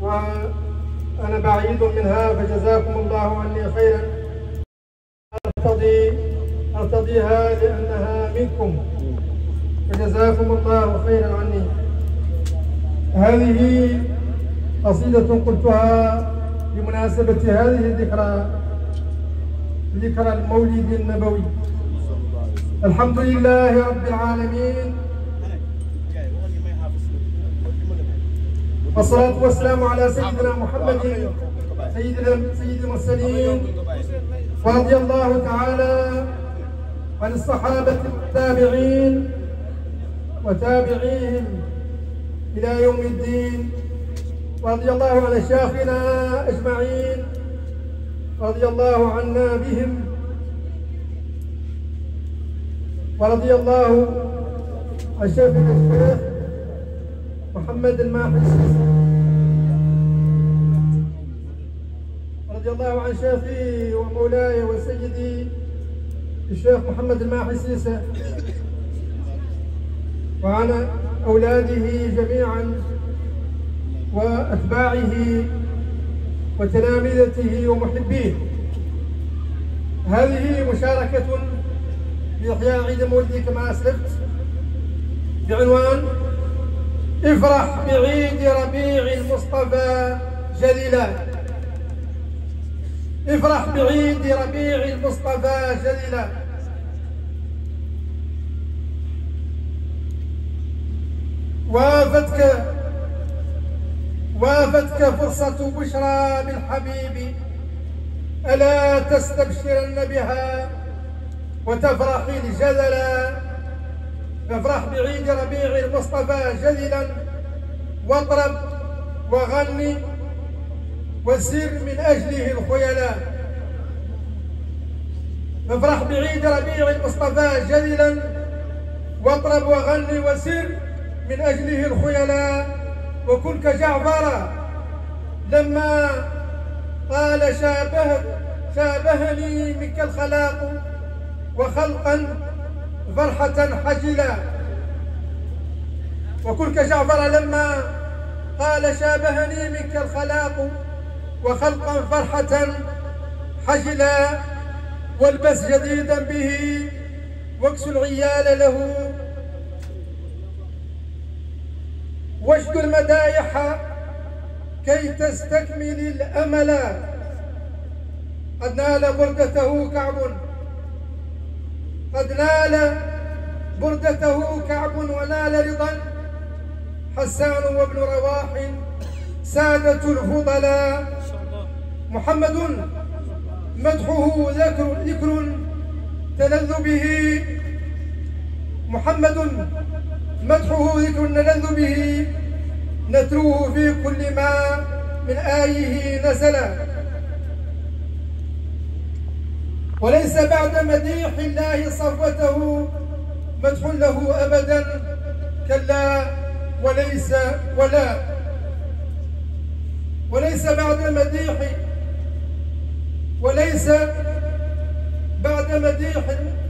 وأنا بعيد منها فجزاكم الله عني خيرا أرتضي أرتضيها لأنها منكم فجزاكم الله خيرا عني هذه قصيدة قلتها بمناسبة هذه الذكرى ذكرى المولد النبوي الحمد لله رب العالمين والصلاة والسلام على سيدنا محمد سيدنا سيد المرسلين ورضي الله تعالى عن الصحابة التابعين وتابعيهم إلى يوم الدين ورضي الله عن أشياخنا أجمعين رضي الله عنا بهم ورضي الله عن شيخنا الشيخ محمد الماحي رضي الله عن شيخي ومولاي وسيدي الشيخ محمد الماحي سيسة وعن أولاده جميعا وأتباعه وتلامذته ومحبيه هذه مشاركة في إحياء عيد مولدي كما أسلفت بعنوان افرح بعيد ربيع المصطفى جليلا افرح بعيد ربيع المصطفى جليلا وافتك وافتك فرصة بشرى بالحبيب ألا تستبشرن بها وتفرحي الجدلا فافرح بعيد ربيع المصطفى جدلا واطرب وغني وسر من أجله الخيلاء فافرح بعيد ربيع المصطفى جدلا واطرب وغني وسر من أجله الخيلاء وكن كجعفر لما قال شابه شابهني منك الخلاق وخلقا فرحة حجلا وكن كجعفر لما قال شابهني منك الخلاق وخلقا فرحة حجلا والبس جديدا به واكس العيال له واشد المدايح كي تستكمل الأمل قد نال بردته كعب قد نال بردته كعب ونال رضا حسان وابن رواح سادة الفضلاء محمد مدحه ذكر ذكر تلذ به محمد مدحه ذكر نلذ به نتلوه في كل ما من آيه نزل وليس بعد مديح الله صفوته مدح له أبدا كلا وليس ولا وليس بعد مديح وليس بعد مديح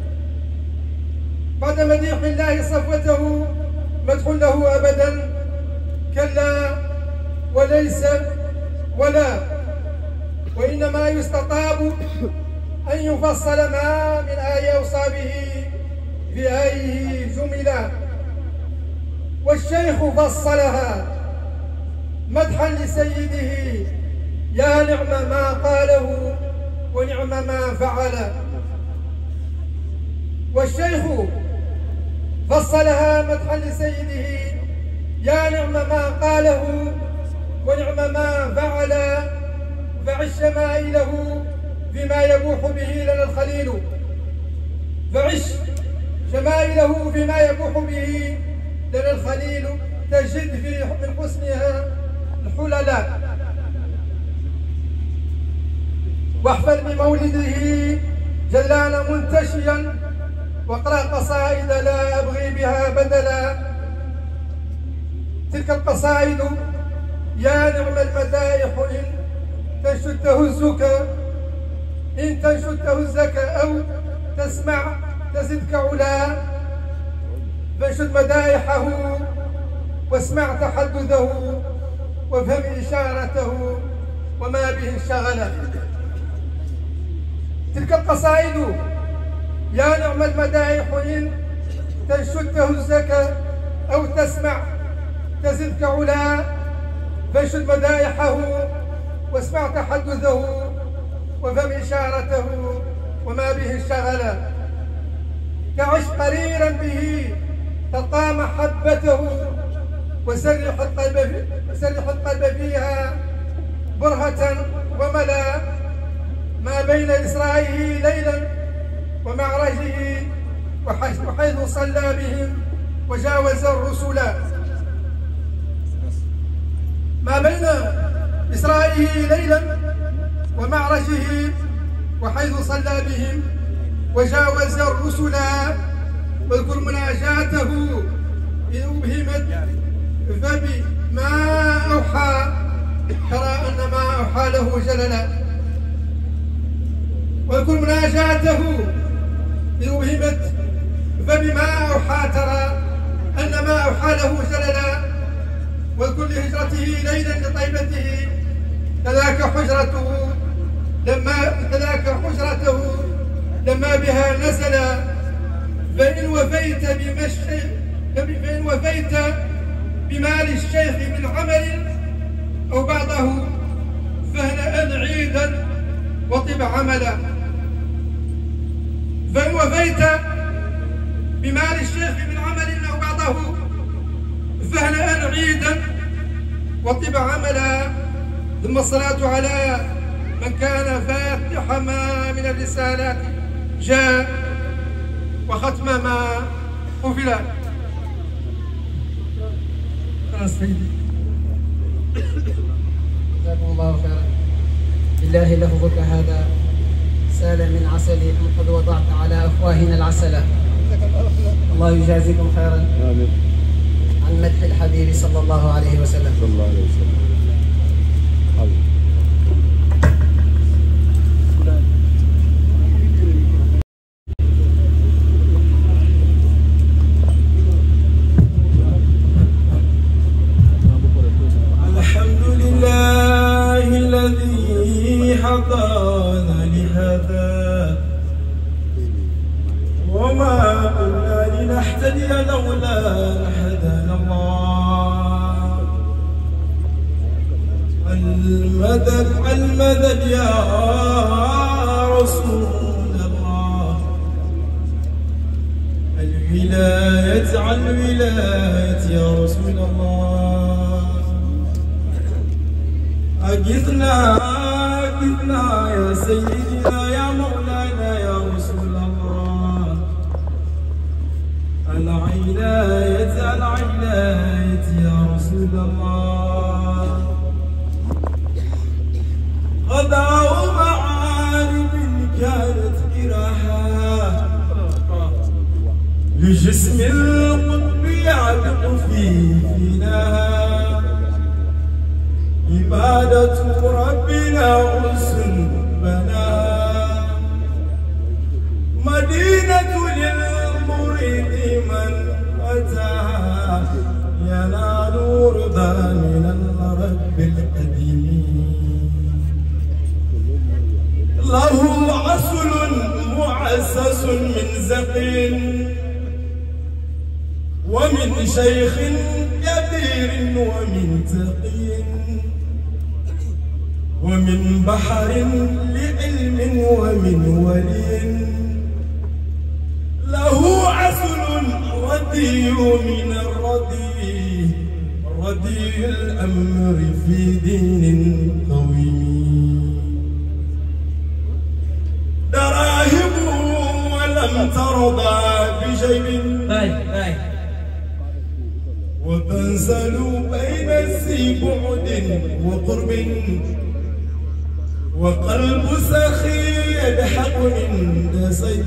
بعد مديح الله صفوته مدح له أبدا كلا وليس ولا وإنما يستطاب أن يفصل ما من آي أوصابه في آيه جملا والشيخ فصلها مدحا لسيده يا نعم ما قاله ونعم ما فعل والشيخ فصلها مدحا لسيده يا نعم ما قاله ونعم ما فعل فعش شمائله بما يبوح به لنا الخليل فعش شمائله بما يبوح به لنا الخليل تجد في من حسنها الحللاء واحفل بمولده جلان منتشيا واقرا قصائد لا ابغي بها بدلا تلك القصائد يا نعم المدائح ان تنشد تهزك ان تنشد تهزك او تسمع تزدك علا فانشد مدائحه واسمع تحدثه وافهم إشارته وما به انشغل تلك القصائد يا نعم المدائح إن تنشد تهزك أو تسمع تزدك علا فانشد مدائحه واسمع تحدثه وفهم إشارته وما به انشغل تعش قريرا به تلقى محبته وسرح القلب وسرح القلب فيها برهة وملا ما بين إسرائه ليلا ومعرجه وحيث صلى بهم وجاوز الرسل ما بين إسرائه ليلا ومعرجه وحيث صلى بهم وجاوز الرسل واذكر مناجاته إذ أبهمت فبما أوحى ترى أن ما أوحى له جللا واذكر مناجاته إذ أبهمت فبما أوحى ترى أن ما أوحى له جللا واذكر لهجرته ليلا لطيبته كذاك حجرته لما كذاك حجرته لما بها نزل فإن وفيت بمشي فإن وفيت بمال الشيخ من عمل أو بعضه فهنأ عيدا وطب عملا فإن وفيت بمال الشيخ من عمل أو بعضه فهنأ عيدا وطب عملا ثم الصلاة على من كان فاتح ما من الرسالات جاء وختم ما قفل خلاص سيدي جزاكم الله خيرا بالله لفظك هذا سال من عسلي أم قد وضعت على أفواهنا العسلة الله يجازيكم خيرا آمين عن مدح الحبيب صلى الله عليه وسلم صلى الله عليه وسلم حبيبي. الحمد لله الذي هدانا لهذا وما كنا لنهتدي لولا أن هدانا الله المدد المدد يا رسول الله الولاية عن ولاية يا رسول الله أجثنا أجثنا يا سيدنا يا مولانا يا رسول الله العناية العناية يا رسول الله غداء معارف كانت كراها لجسم القطب يعتق في فيناها عبادة ربنا أنس بناها مدينة للمريد من أتاها ينال رضا من الرب القديم له عسل معسس من زقين ومن شيخ كبير ومن تقي ومن بحر لعلم ومن ولي له عسل ردي من الردي ردي الأمر في دين قويم دراهم ولم ترضى بشيء وتنزل بين ذي بعد وقرب وقلب سخي يضحك عند صيد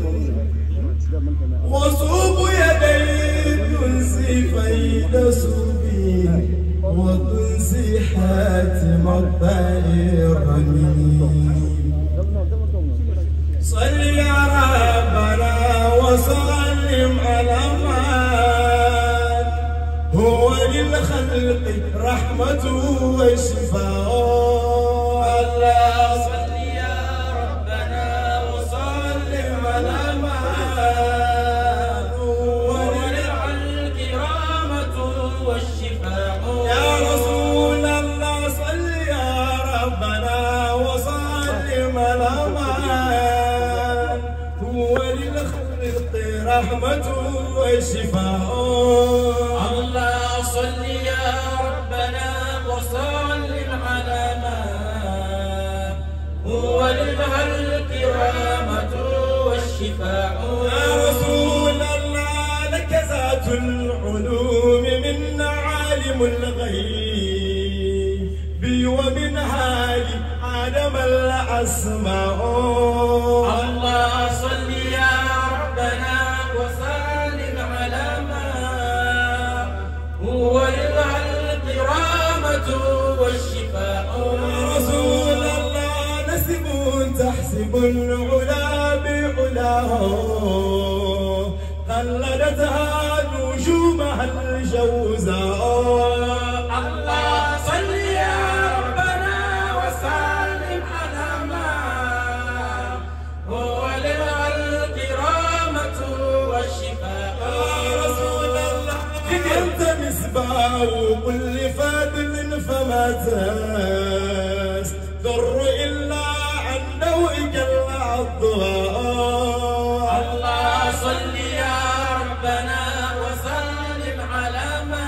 وصوب يدي تنسي فيلسوفي وتنسي حاتم الطير صل يا ربنا وسلم على من هو للخلق الخلق رحمة وشفاء الله صل يا ربنا وسلم على ما ولع الكرامة والشفاء يا رسول الله صل يا ربنا وسلم على ما هو للخلق رحمة وشفاء الله صل يا ربنا وسلم على ما هو للخلق رحمة والشفاء يا رسول الله لك ذات العلوم من عالم الغيب ومن هادي آدم الأسماء الله صل يا ربنا وسلم على ما هو للخلق رحمة والشفاء يا رسول الله نسب تحسب العلا بعلاه قلدتها نجومها الجوزاء الله صل يا ربنا وسلم على ما هو للخلق رحمة والشفاء يا رسول الله أنت مصباح كل فادل فما تستر إلا عن نوئك الأضواء الله صل يا ربنا وسلم على ما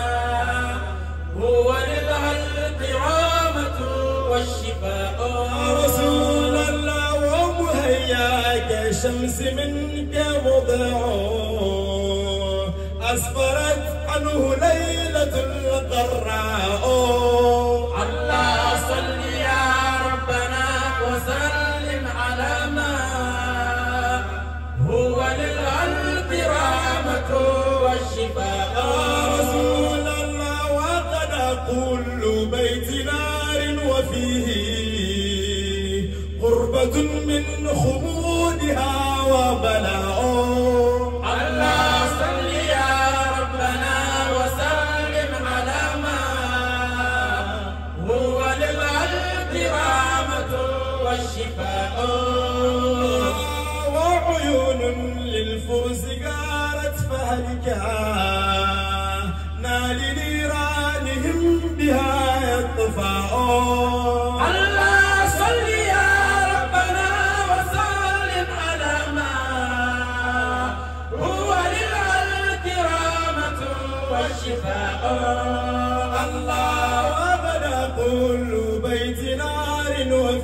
هو للخلق رحمة والشفاء يا رسول الله ومهياك شمس منك مضيعه أسفرت عنه ليلة القراء الله صل يا ربنا وسلم على ما هو للخلق رحمة والشفاء يا رسول الله وقد كل بيت نار وفيه قربة من خمودها وبلاء الله صل يا ربنا وسلم على ما هو للخلق رحمة والشفاء وعيون للفرس قارت فهلكا نال نيرانهم بها يطفاء الله صل يا ربنا وسلم على ما هو للخلق رحمة والشفاء الله وبدا كل بيت نار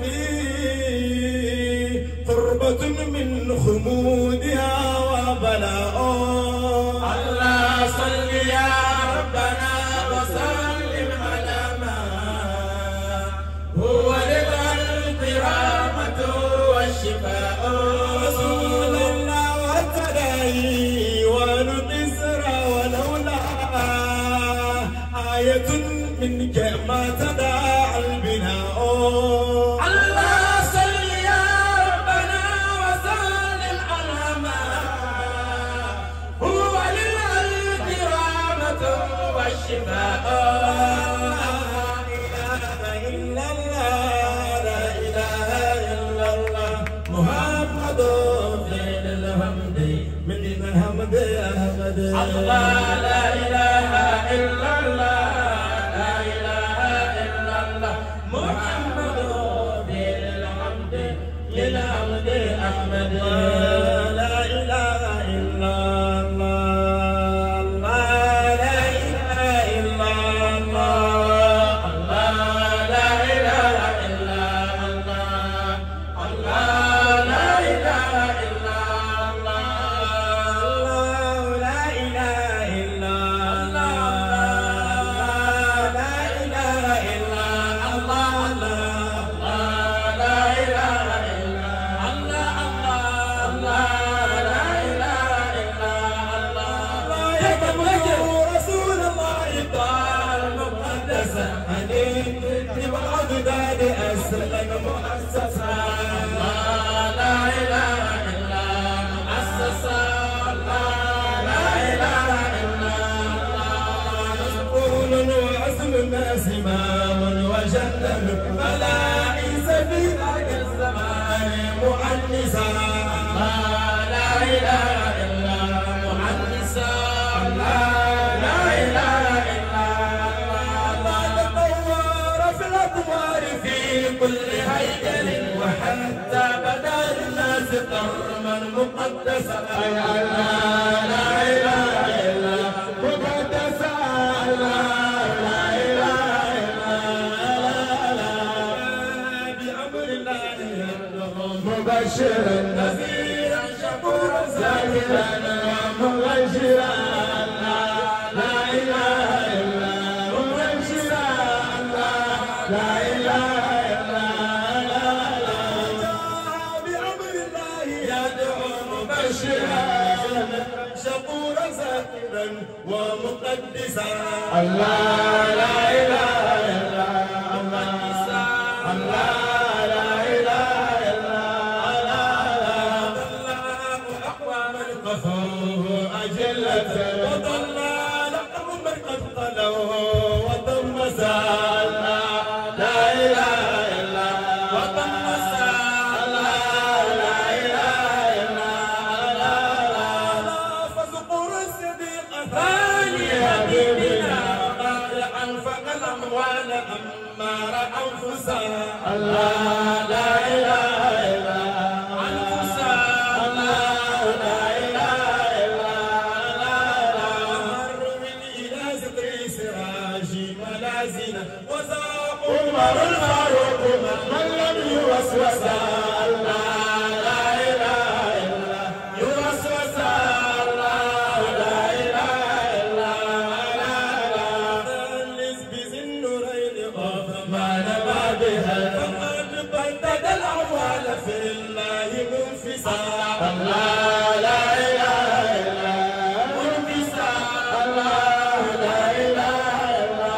وفيه قربة من خمودها وبلاء الله صل يا ربنا وسلم على ما هو للخلق رحمة والشفاء رسول الله والتداعي والقسر ولولا آية منك ما تداعى البناء الله صل يا ربنا وسلم على ما هو للخلق رحمة والشفاء لا إله إلا الله لا إله إلا الله محمد خير الحمد من الحمد أحمد الله لا إله إلا الله لا إله إلا الله محمد خير الحمد للحمد أحمد لا إله إلا الله لا إله إلا الله الله لا إله إلا الله الله لا إله إلا الله لا إله إلا الله لا إله إلا الله لا إله إلا الله الله لا إله إلا الله يتبع رسول الله قال مقدسا أنيت ببغداد أسلم مؤسسا لا إله إلا مؤسسا لا إله إلا الله مسؤول وجنن فلا عيس في ذاك الزمان مؤنسا لا إله إلا مؤنسا لا إله إلا الله تطور في الأطوار في كل هيكل وحتى بدا للناس قرما مقدسا لا إله إلا مقدسا لا إله إلا بأمر الله مبشرا نذيرا شكورا ساكرا ومبشرا لا إله إلا مبشرا لا إله إلا بأمر الله يدعو مبشرا شكورا ساكرا ومقدسا الله لا إله إلا الله الله لا إله إلا الله الله أقواما قفوه أجلة وضلال قوما قد قلوا وطمسا لا إله إلا وطمسا لا إله إلا فذكر الصديق ثاني حبيبنا قارعا فقل أموال أمار أنفسا الله لا إله إلا أنفسا الله لا إله إلا مر من إلى ستر سراج ملازنا وزاق عمر الفاروق من لم يوسوس الله لا إله إلا يوسوس الله لا إله إلا تلز بذي النورين غاف ما نبى بها فقد بدد الأموال في الله منفسا الله لا إله إلا منفسا الله لا إله إلا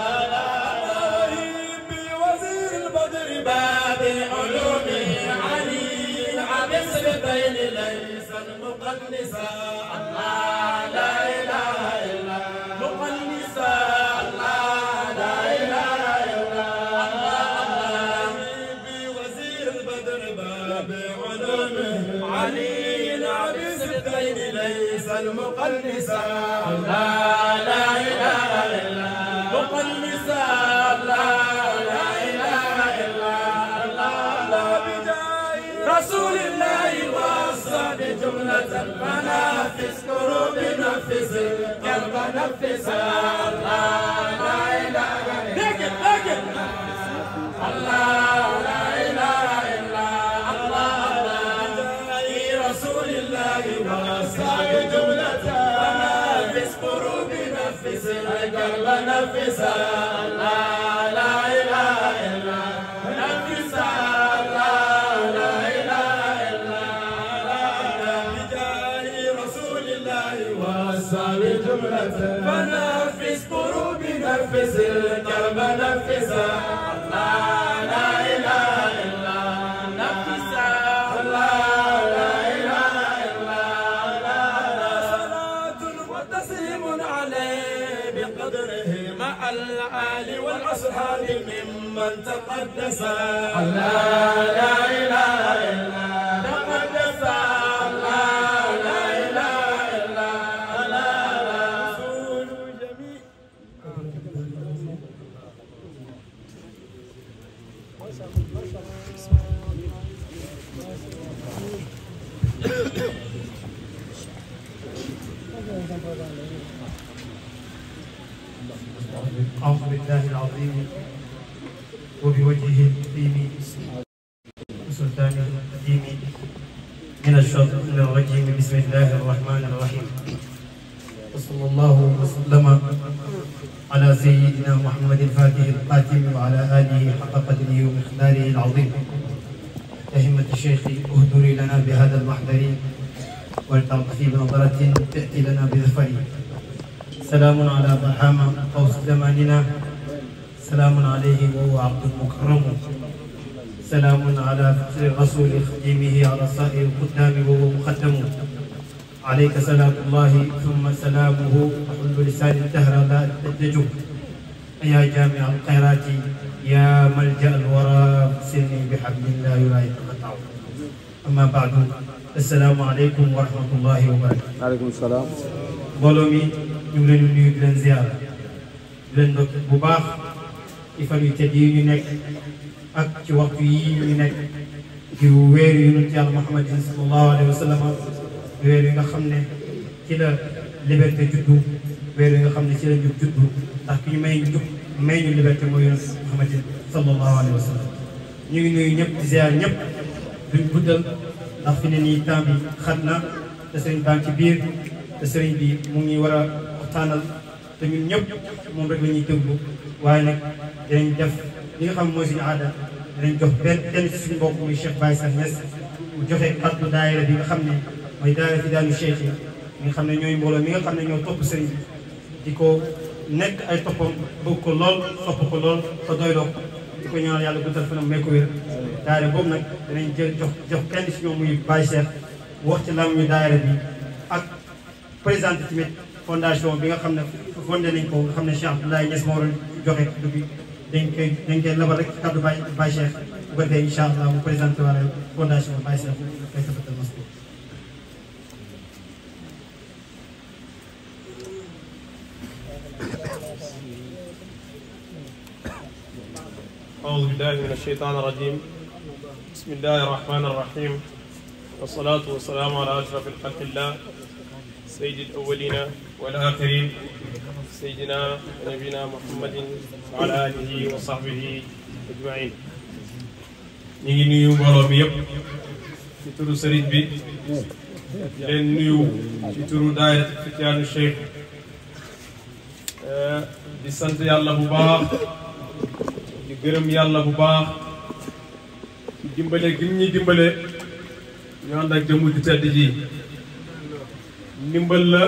الله بوزير البدر باب علومه علي عبس بين ليس المقنسا الله لا إله إلا مقنسا الله لا إله إلا الله بوزير البدر باب علومه علي عبس بين ليس المقنسا الله لا إله إلا مقنسا الله لا إله إلا الله بجاه رسول الله وصى بجملة المنافس كروب نفس القلب نفس الله لا إله إلا الله لا إله إلا الله بجاه رسول الله وصى بجملة المنافس كروب نفس القلب نفس الله لا إله إلا نفس الله لا إله إلا الله بجاه رسول الله وصى بجملة فنفس كروب نفس الكرب نفس الله لا إله إلا نفس الله لا إله إلا الله صلاة وتسليم عليه بقدره مع الآل والأصحاب ممن تقدس الله لا إله إلا تقدس الله لا إله إلا الله رسول جميع أعوذ بالله العظيم وبوجهه الكريم وسلطانه القديم من الشيطان الرجيم بسم الله الرحمن الرحيم وصلى الله وسلم على سيدنا محمد الفاتح القاتم وعلى آله حق قدره ومقداره العظيم أهمة الشيخ اهدري لنا بهذا المحضر ولتعطفي بنظرة تأتي لنا بظفر سلام على برهام قوس زماننا سلام عليه وهو عبد مكرم سلام على فخر الرسول خديمه على سائر القدام وهو مقدم عليك سلام الله ثم سلامه وحل لسان الدهر لا تدجه يا جامع الخيرات يا ملجأ الورى سرني بحبل لا يرى يتقطع أما بعد السلام عليكم ورحمة الله وبركاته aleykum salaam mbooloo mi ñu ngi leen di nuyu di leen ziyaara di leen ndokk bu baax ci fan yu tedd yi ñu nekk ak ci waxtu yi ñu nekk ci weeru yonent yàlla Muhammadin sallallahu alayhi wa sallam weer yi nga xam ne ci la liberté juddu weer yi nga xam ne ci la njub juddu ndax ki ñu may njub may ñu liberté mooy yonent Muhammadin sallallahu alayhi wa sallam ñu ngi nuyu ñëpp di ziyaar ñëpp duñ guddal ndax fi ne nii temps bi xat na te sëriñ baa ngi ci biir te sëriñ bi mu ngi war a waxtaanal te ñun ñëpp moom rek la ñuy déglu waaye nag dinañ def li nga xam mooy suñu aada dinañ jox benn benn ci suñu mbokk muy Cheikh Baye Sarr Niass mu joxe kaddu daayira bi nga xam ne mooy daayira fi daanu Cheikh yi nga xam ne ñooy mbooloo mi nga xam ne ñoo topp sëriñ bi di ko nekk ay toppam bëgg ko lool sopp ko lool te doyloo ko di ko ñaanal yàlla guddal fanam may ko wér daayira boobu nag dinañ jël jox jox kenn ci ñoom muy Baye Cheikh wax ci lam ñu daayira bi ak présenté tamit fondation bi nga xam ne fondé nañ ko nga xam ne Cheikh Abdoulaye Niass moo waroon joxe kaddu bi dañ koy dañ koy labal rek kaddu Baye Baye Cheikh bu ko defee incha allah mu présenté wala fondation Baye Cheikh koy tafatal mas أعوذ بالله من الشيطان الرجيم بسم الله الرحمن الرحيم والصلاة والسلام على أشرف الخلق الله سيد الأولين والآخرين سيدنا ونبينا محمد وعلى آله وصحبه أجمعين ñu ngi nuyu mbooloo mi yëpp ci turu sëriñ bi di leen nuyu ci turu daayira Fityaanu Cheikh di sant yàlla bu baax di gërëm yàlla bu baax ci dimbale gi ñuy dimbale ñu ànd ak jëmu di tedd ji ndimbal la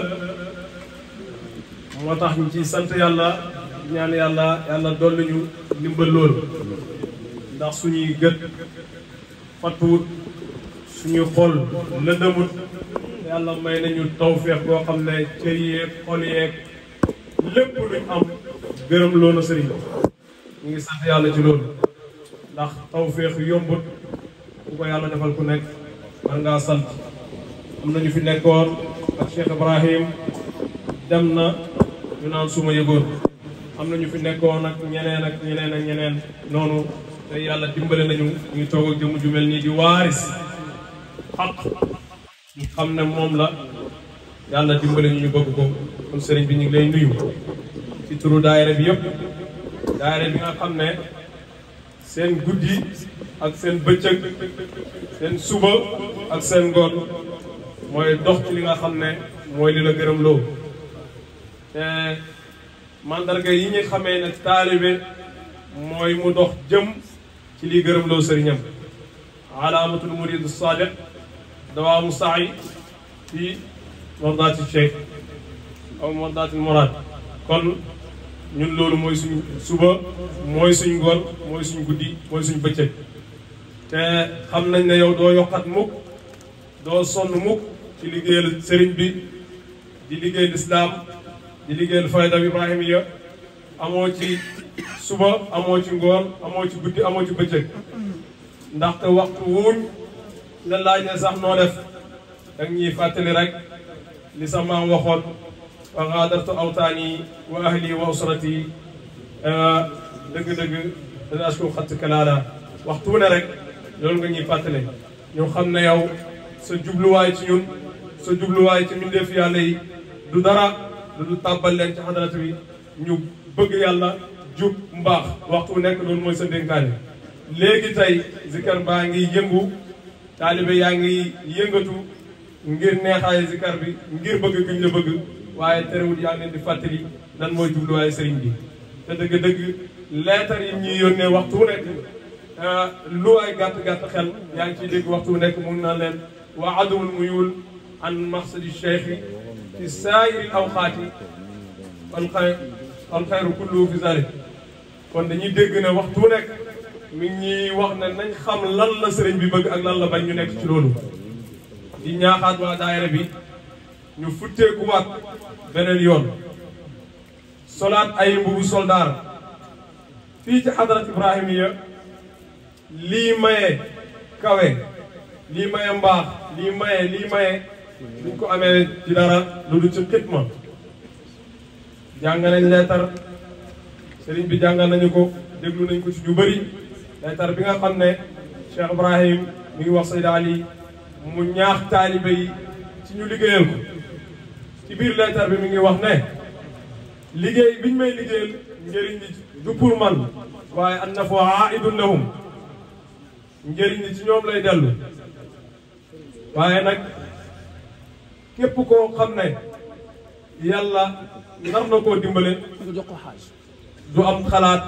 moo tax ñu ci sant yàlla ñaan yàlla yàlla dolli ñu ndimbal loolu ndax suñuy gët fattuwut suñuy xol lëndëmut yàlla may nañu tawféex boo xam ne cër yeeg xol yeeg lépp luñ am gërëm loolu sëriñ ñu ngi sant yàlla ci loolu ndax tawféex yombut ku ko yàlla defal ku nekk man ngaa sant am na ñu fi nekkoon ak Cheikh Ibrahim dem na ñu naan suma yëgoon am na ñu fi nekkoon ak ñeneen ak ñeneen ak ñeneen noonu te yàlla dimbale nañu ñu toog ak jëmm ju mel nii di waaris xaq ñu xam ne moom la yàlla dimbale ñu ñu bëgg ko kon sëriñ bi ñu ngi lay nuyu ci turu daayira bi yëpp daayira bi nga xam ne seen guddi ak seen bëccëg seen suba ak seen ngoon mooy dox ci li nga xam ne mooy li la gërëm loo te mandarga yi ñu xamee ne taalibe mooy mu dox jëm ci li gërëm loo sëriñam alaamatul murid sadiq dawaamu saay fi mardaati cheikh aw mardaati murad kon ñun loolu mooy suñ suba mooy suñ ngoon mooy suñ guddi mooy suñ bëccëg te xam nañ ne yow doo yokkat mukk doo sonn mukk ci liggéeyal sëriñ bi di liggéey lislaam di liggéeyal fayda ibrahimiya amoo ci suba amoo ci ngoon amoo ci guddi amoo ci bëccëg ndaxte waxtu wuuñ la laaj ne sax noo def dang ñuy fàttali rek li sa maam waxoon wa gaadartu awtaani wa ahli wa usrati dëgg-dëgg dana asku xatt kalaala waxtu wu ne rek loolu nga ñuy fàttale ñu xam ne yow sa jubluwaay ci ñun sa jubluwaay ci mbindeef yàlla yi du dara lu du tàbbal leen ci xadarat bi ñu bëgg yàlla jub mbaax waxtu wu nekk loolu mooy sa dénkaane léegi tey zikar baa ngi yëngu taalibe yaa ngi yëngatu ngir neexaayu zikar bi ngir bëgg giñ la bëgg waaye terewul yaa ngi leen di fàttali lan mooy jubluwaayu sëriñ bi te dëgg-dëgg leetar yi ñuy yónnee waxtu wu nekk lu ay gàtt-gàtt xel yaa ngi ciy dégg waxtu wu nekk mu ngi naan leen wa adumul muyul an maqsadi cheikhi fi saayiri awqaati al xay al xayru kullu fi zalik kon dañuy dégg ne waxtu wu nekk mi ngi ñuy wax ne nañ xam lan la sëriñ bi bëgg ak lan la bañ ñu nekk ci loolu di ñaaxaat waa daayira bi ñu futteekuwaat beneen yoon solaat ay mbubu soldaar fii ci xadarat ibrahimiya lii maye kawe lii maye mbaax lii maye lii maye duñ ko amee ci dara lu dul ci xitma jàng nañ leetar sëriñ bi jàngal nañu ko déglu nañ ko ci ñu bëri leetar bi nga xam ne Cheikh Ibrahim mi ngi wax Sayda Ali mu ñaax taalibe yi ci ñu liggéeyal ko ci biir leetar bi mi ngi wax ne liggéey biñ may liggéeyal njëriñ li du pour man waaye an nafu aidun lahum njëriñ li ci ñoom lay dellu waaye nag képp koo xam ne yàlla nar na koo dimbale du am xalaat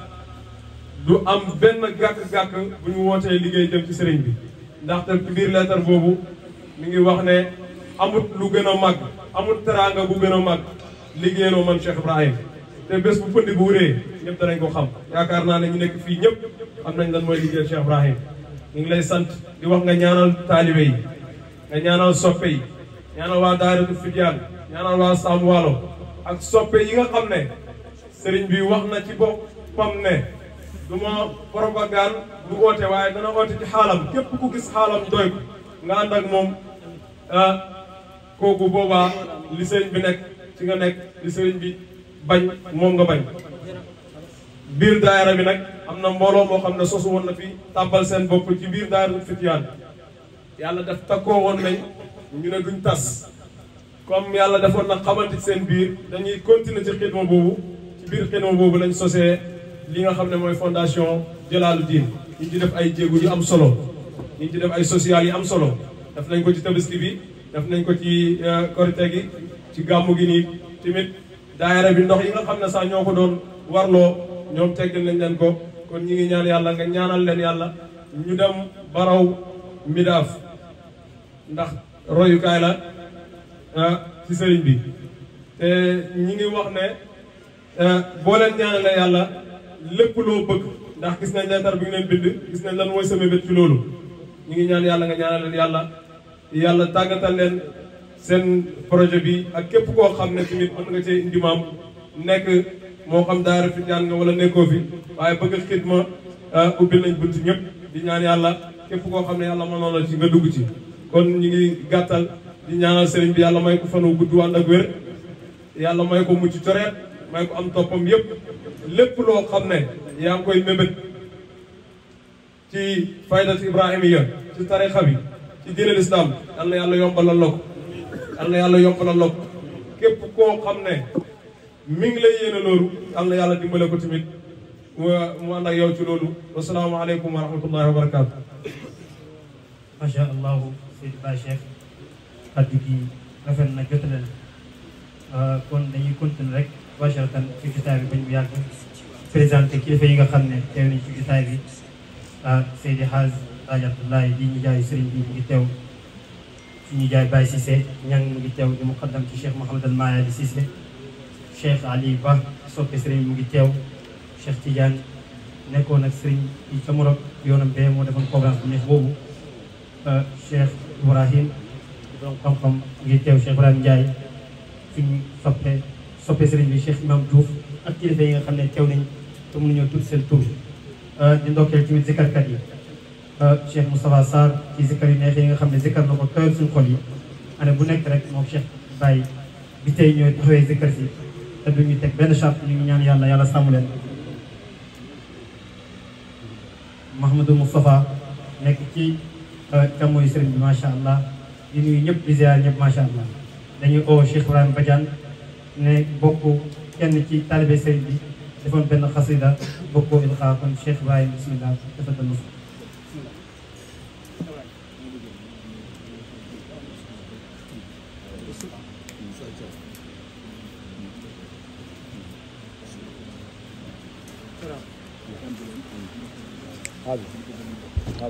du am benn gàkk-gàkk bu ñu wootee liggéey jëm ci sëriñ bi ndaxte ci biir leetar boobu mi ngi wax ne amut lu gën a màgg amut teraanga bu gën a màgg liggéeyaloo man Cheikh Ibrahim te bés bu pënd bu wuree ñëpp danañ ko xam yaakaar naa ne ñu nekk fii ñëpp xam nañ lan mooy liggéeyal Cheikh Ibrahim ñu ngi lay sant di wax nga ñaanal taalibe yi nga ñaanal soppe yi ñaanal waa Daaratul Fidyaan ñaanal waa Sam Waalo ak soppe yi nga xam ne sëriñ bi wax na ci boppam ne du ma propagande du oote waaye dana oote ci xaalam képp ku gis xaalam doy ko nga ànd ak moom kooku boobaa li sëriñ bi nekk ci nga nekk li sëriñ bi bañ moom nga bañ biir daayara bi nag am na mbooloo moo xam ne sosu woon na fi tàbbal seen bopp ci biir daayara Fityaan yàlla def takkoo woon nañ ñu ne duñ tas comme yàlla defoon na xamante seen biir dañuy continuer ci xidma boobu ci biir xidma boobu lañ sosee li nga xam ne mooy fondation Jalaaluddin ñu ci def ay jéego yu am solo ñu ci def ay social yu am solo def nañ ko ci tabaski bi def nañ ko ci korite gi ci gàmmu gi nii tamit daayara bi ndox yi nga xam ne sax ñoo ko doon warloo ñoom teggal nañ leen ko kon ñi ngi ñaan yàlla nga ñaanal leen yàlla ñu dem baraw midaaf ndax royukaay la ci sëriñ bi te ñi ngi wax ne boo leen ñaanalee yàlla lépp loo bëgg ndax gis nañ leetar bi ngi leen bind gis nañ lan mooy sama bét ci loolu ñi ngi ñaan yàlla nga ñaanal leen yàlla yàlla tàggatal leen seen projet bi ak képp koo xam ne tamit mën nga cee indi maam nekk moo xam daara Fityaan nga wala nekkoo fi waaye bëgg xidma ubbil nañ bunt ñëpp di ñaan yàlla képp koo xam ne yàlla mënoon la ci nga dugg ci kon ñu ngi gàttal di ñaanal sëriñ bi yàlla may ko fan wu gudd wàll ak wér yàlla may ko mucc coreet may ko am toppam yëpp lépp loo xam ne yaa ngi koy mébét ci faydat ibrahimiya ci tarixa bi ci diine lislaam yal na yàlla yombalal la ko yal na yàlla yombalal la ko képp koo xam ne mi ngi lay yéene loolu yal na yàlla dimbale ko tamit mu mu ànd ak yow ci loolu wasalaamaaleykum wa rahmatullahi wa barakaatu. macha allah Seydi Ba Cheikh kaddu gi rafet na jotale na kon dañuy continuer rek bacharatan ci jotaay bi bañ bu yàgg présenté kilifa yi nga xam ne teew nañ ci jotaay bi Seydi Haaj Haaj Abdoulaye di ñu jaay sëriñ bi mu ngi teew suñu jaay Baye Cissé ñang mu ngi teew di muqaddam ci Cheikh Mouhamadal Maaya di Cissé Cheikh Ali Ba soppe sëriñ mu ngi teew Cheikh Tidiane nekkoon ak sëriñ yi ca Morok yoonam bee moo defoon programme bu neex boobu Cheikh Ibrahim donc xam-xam ngi teew Cheikh Ibrahim Ndiaye suñu soppe soppe sëriñ bi Cheikh Imam Diouf ak kilifa yi nga xam ne teew nañ te mënuñoo tudd seen tur di ndokkeel tamit zikarkat yi Cheikh Moustapha Sarr ci zikar yu neex yi nga xam ne zikar na ko tooyal suñu xol yi année bu nekk rek moom Cheikh Baye bi tey ñooy taxawee zikar si te duñu teg benn charte ñu ngi ñaan yàlla yàlla sàmm leen Mouhamadou Moustapha nekk ci càmmooyu sëriñ bi macha allah di nuyu ñëpp di ziar ñëpp macha allah dañuy oo Cheikh Ibrahima Badiane ne bokk kenn ci taalibe sëriñ bi defoon benn xasida bokkoo ilxaa kon Cheikh Ibrahima bismillah dafa dal هذا هذا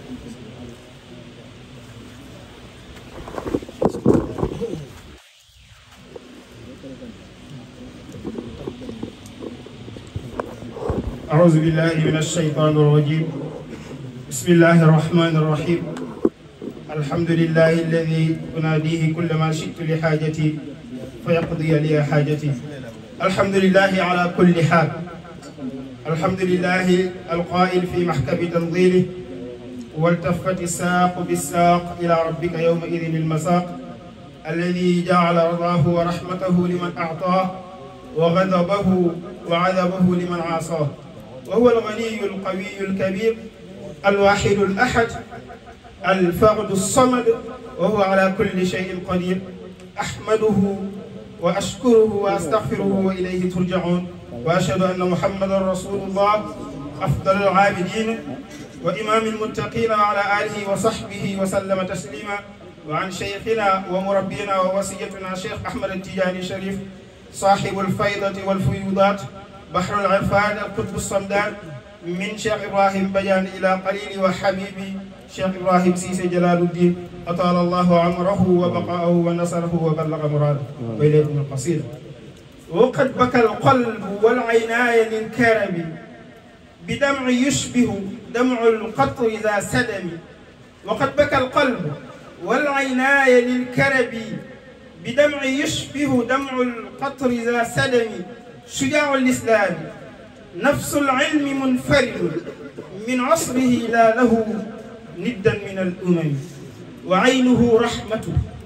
أعوذ بالله من الشيطان الرجيم بسم الله الرحمن الرحيم الحمد لله الذي أناديه كلما شئت لحاجتي فيقضي لي حاجتي الحمد لله على كل حال الحمد لله القائل في محكم تنظيره والتفت الساق بالساق إلى ربك يومئذ المساق الذي جعل رضاه ورحمته لمن أعطاه وغضبه وعذبه لمن عاصاه وهو الغني القوي الكبير الواحد الأحد الفرد الصمد وهو على كل شيء قدير أحمده وأشكره وأستغفره وإليه ترجعون وأشهد أن محمدا رسول الله أفضل العابدين وإمام المتقين وعلى آله وصحبه وسلم تسليما وعن شيخنا ومربينا ووصيتنا شيخ أحمد التجاني الشريف صاحب الفيضة والفيوضات بحر العرفان القطب الصمدان من شيخ إبراهيم بيان إلى قليل وحبيبي شيخ إبراهيم سيسي جلال الدين أطال الله عمره وبقاءه ونصره وبلغ مراده وإليكم القصيدة وقد بكى القلب والعيناي للكرم بدمع يشبه دمع القطر ذا سدم وقد بكى القلب والعيناي للكرب بدمع يشبه دمع القطر ذا سدم شجاع الإسلام نفس العلم منفرد من عصره لا له ندا من الأمم وعينه رحمة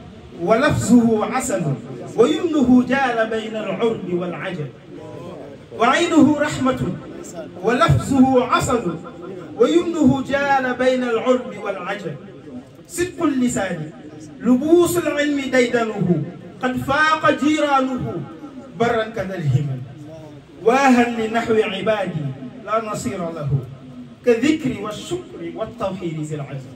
ولفظه عسل ويمنه جال بين العرب والعجب وعينه رحمة ولفظه عسل ويمنه جال بين العرب والعجب صدق اللسان لبوس العلم ديدنه قد فاق جيرانه برا كذا الهمم واها لنحو عبادي لا نصير له كذكر والشكر والتوحيد ذي العزم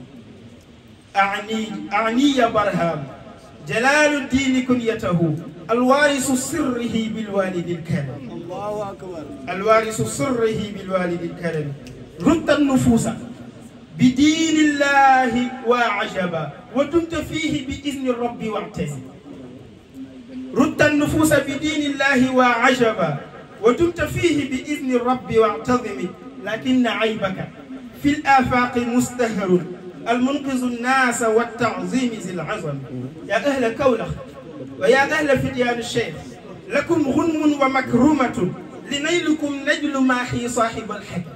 أعني أعني برهام جلال الدين كنيته الوارث سره بالوالد الكريم الله أكبر الوارث سره بالوالد الكريم رد النفوس بدين الله وعجبا ودمت فيه بإذن الرب واعتزم رد النفوس بدين الله وعجبا ودمت فيه بإذن الرب واعتظم لكن عيبك في الآفاق مستهر المنقذ الناس والتعظيم ذي العظم يا أهل كولخ ويا أهل فديان الشيخ لكم غنم ومكرمة لنيلكم نجل ماحي صاحب الحكم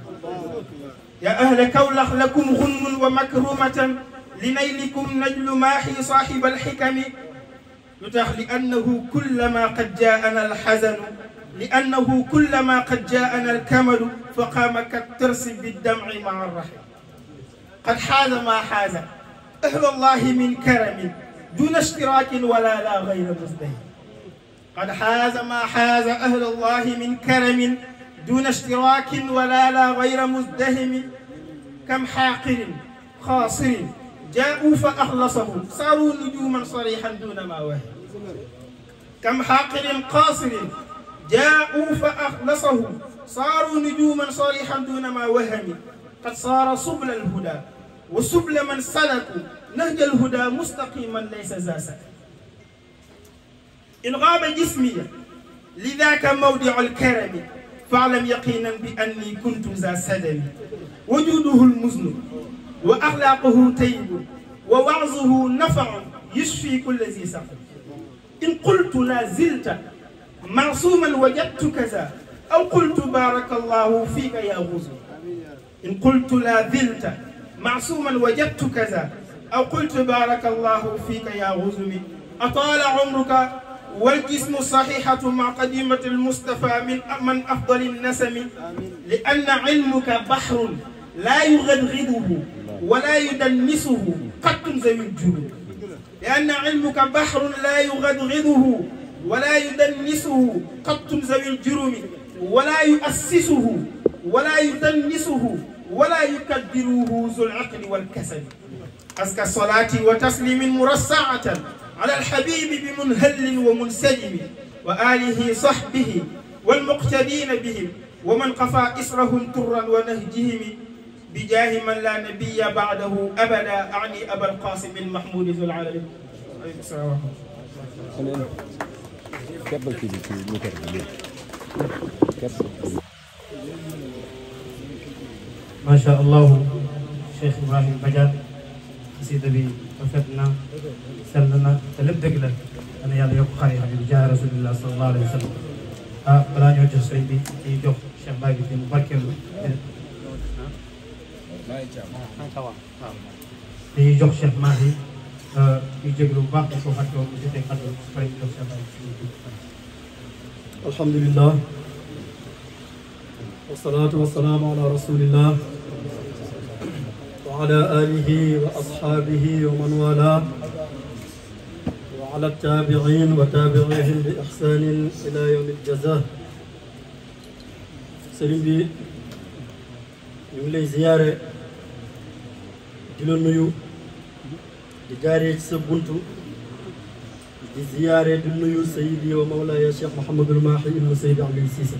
يا أهل كولخ لكم غنم ومكرمة لنيلكم نجل ماحي صاحب الحكم يتخ لأنه كلما قد جاءنا الحزن لأنه كلما قد جاءنا الكمل فقام كالترس بالدمع مع الرحم قد حاز ما حاز أهل الله من كرم دون اشتراك ولا لا غير مزدهر قد حاز ما حاز أهل الله من كرم دون اشتراك ولا لا غير مزدهم كم حاقر خاصر جاءوا فأخلصهم صاروا نجوما صريحا دون ما وهم كم حاقر قاصر جاءوا فأخلصهم صاروا نجوما صريحا دون ما وهم قد صار سبل الهدى وسبل من سلكوا نهج الهدى مستقيما ليس ذا سكن إن غاب جسمي لذاك موضع الكرم فاعلم يقينا بأني كنت ذا سدم وجوده المزن وأخلاقه طيب ووعظه نفع يشفي كل ذي سقم إن قلت لا زلت معصوما وجدت كذا أو قلت بارك الله فيك يا غزو إن قلت لا زلت معصوما وجدت كذا أو قلت بارك الله فيك يا غزمي أطال عمرك والجسم صحيحة مع قديمة المصطفى من من أفضل النسم لأن علمك بحر لا يغدغده ولا يدنسه قط ذوي الجنود لأن علمك بحر لا يغدغده ولا يدنسه قط ذوي الجرم ولا يؤسسه ولا يدنسه ولا يكدره ذو العقل والكسل أزكى الصلاة وتسليم مرصعة على الحبيب بمنهل ومنسجم وآله صحبه والمقتدين بهم ومن قفى إسرهم طرا ونهجهم بجاه من لا نبي بعده أبدا أعني أبا القاسم المحمود ذو العالم عليكم السلام ورحمة الله keppal kii bi ci micro bi léegi kepp macha allahu Cheikh Ibrahim Badiane xasida bi rafet na sell na te lépp dëgg la dana yàlla yokk xar yi bi jaay rasulillah sallallahu alayhi wa sallam ah balaa ñoo jox sëriñ bi ci jox Cheikh Baye bi mu barkeelu dañuy jox Cheikh Mahi ñu jéglu bu baax di ko fàtte woon mu jotee kàddu pare ñu jox Cheikh Baye الحمد لله والصلاة والسلام على رسول الله وعلى آله وأصحابه ومن والاه وعلى التابعين وتابعيهم بإحسان إلى يوم الجزاء سليم بي ñu ngi lay ziyaare di la nuyu di jaaree ci sa buntu di ziyaare di nuyu sayidi wa mawlaaya cheikh Mouhamadul Mahi ibnu Seydi Aliou Cissé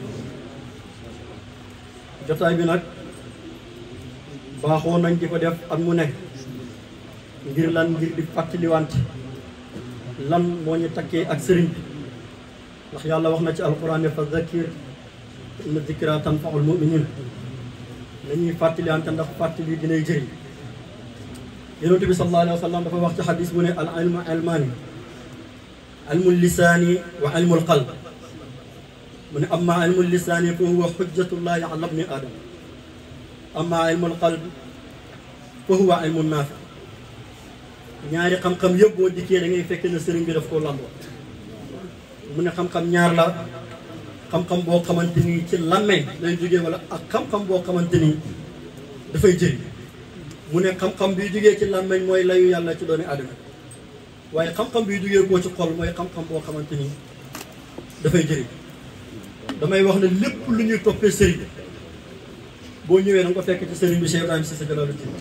jotaay bi nag baaxoo nañ di ko def at mu nekk ngir lan ngir di fàttaliwante lan moo ñu takkee ak sëriñ bi ndax yàlla wax na ci alquran ne fa zakir inna zikra tanfaul muminin nañuy fàttaliwante ndax fàttali dinay jëriñ yonent bi sallallahu alayhi wa sallam dafa wax ci xadis bu ne al ilmu ilmaani ilmu lisaani wa ilmu qalb mu ne amma ilmu lisaani fa huwa xujjatullahi ala bni aadama amma ilmu qalb fa huwa ilmu naafi ñaari xam-xam yëpp boo dikkee da ngay fekk ne sëriñ bi daf koo lamboo mu ne xam-xam ñaar la xam-xam boo xamante ni ci làmmeñ lay jógee wala ak xam-xam boo xamante ni dafay jëriñ mu ne xam-xam bi jógee ci làmmeñ mooy layu yàlla ci doomi aadama waaye xam-xam bi jógee koo ci xol mooy xam-xam boo xamante ni dafay jëriñ damay wax ne lépp lu ñuy toppee sëriñ boo ñëwee da nga ko fekk ci sëriñ bi Cheikh Ibrahima Cissé Jalaaluddin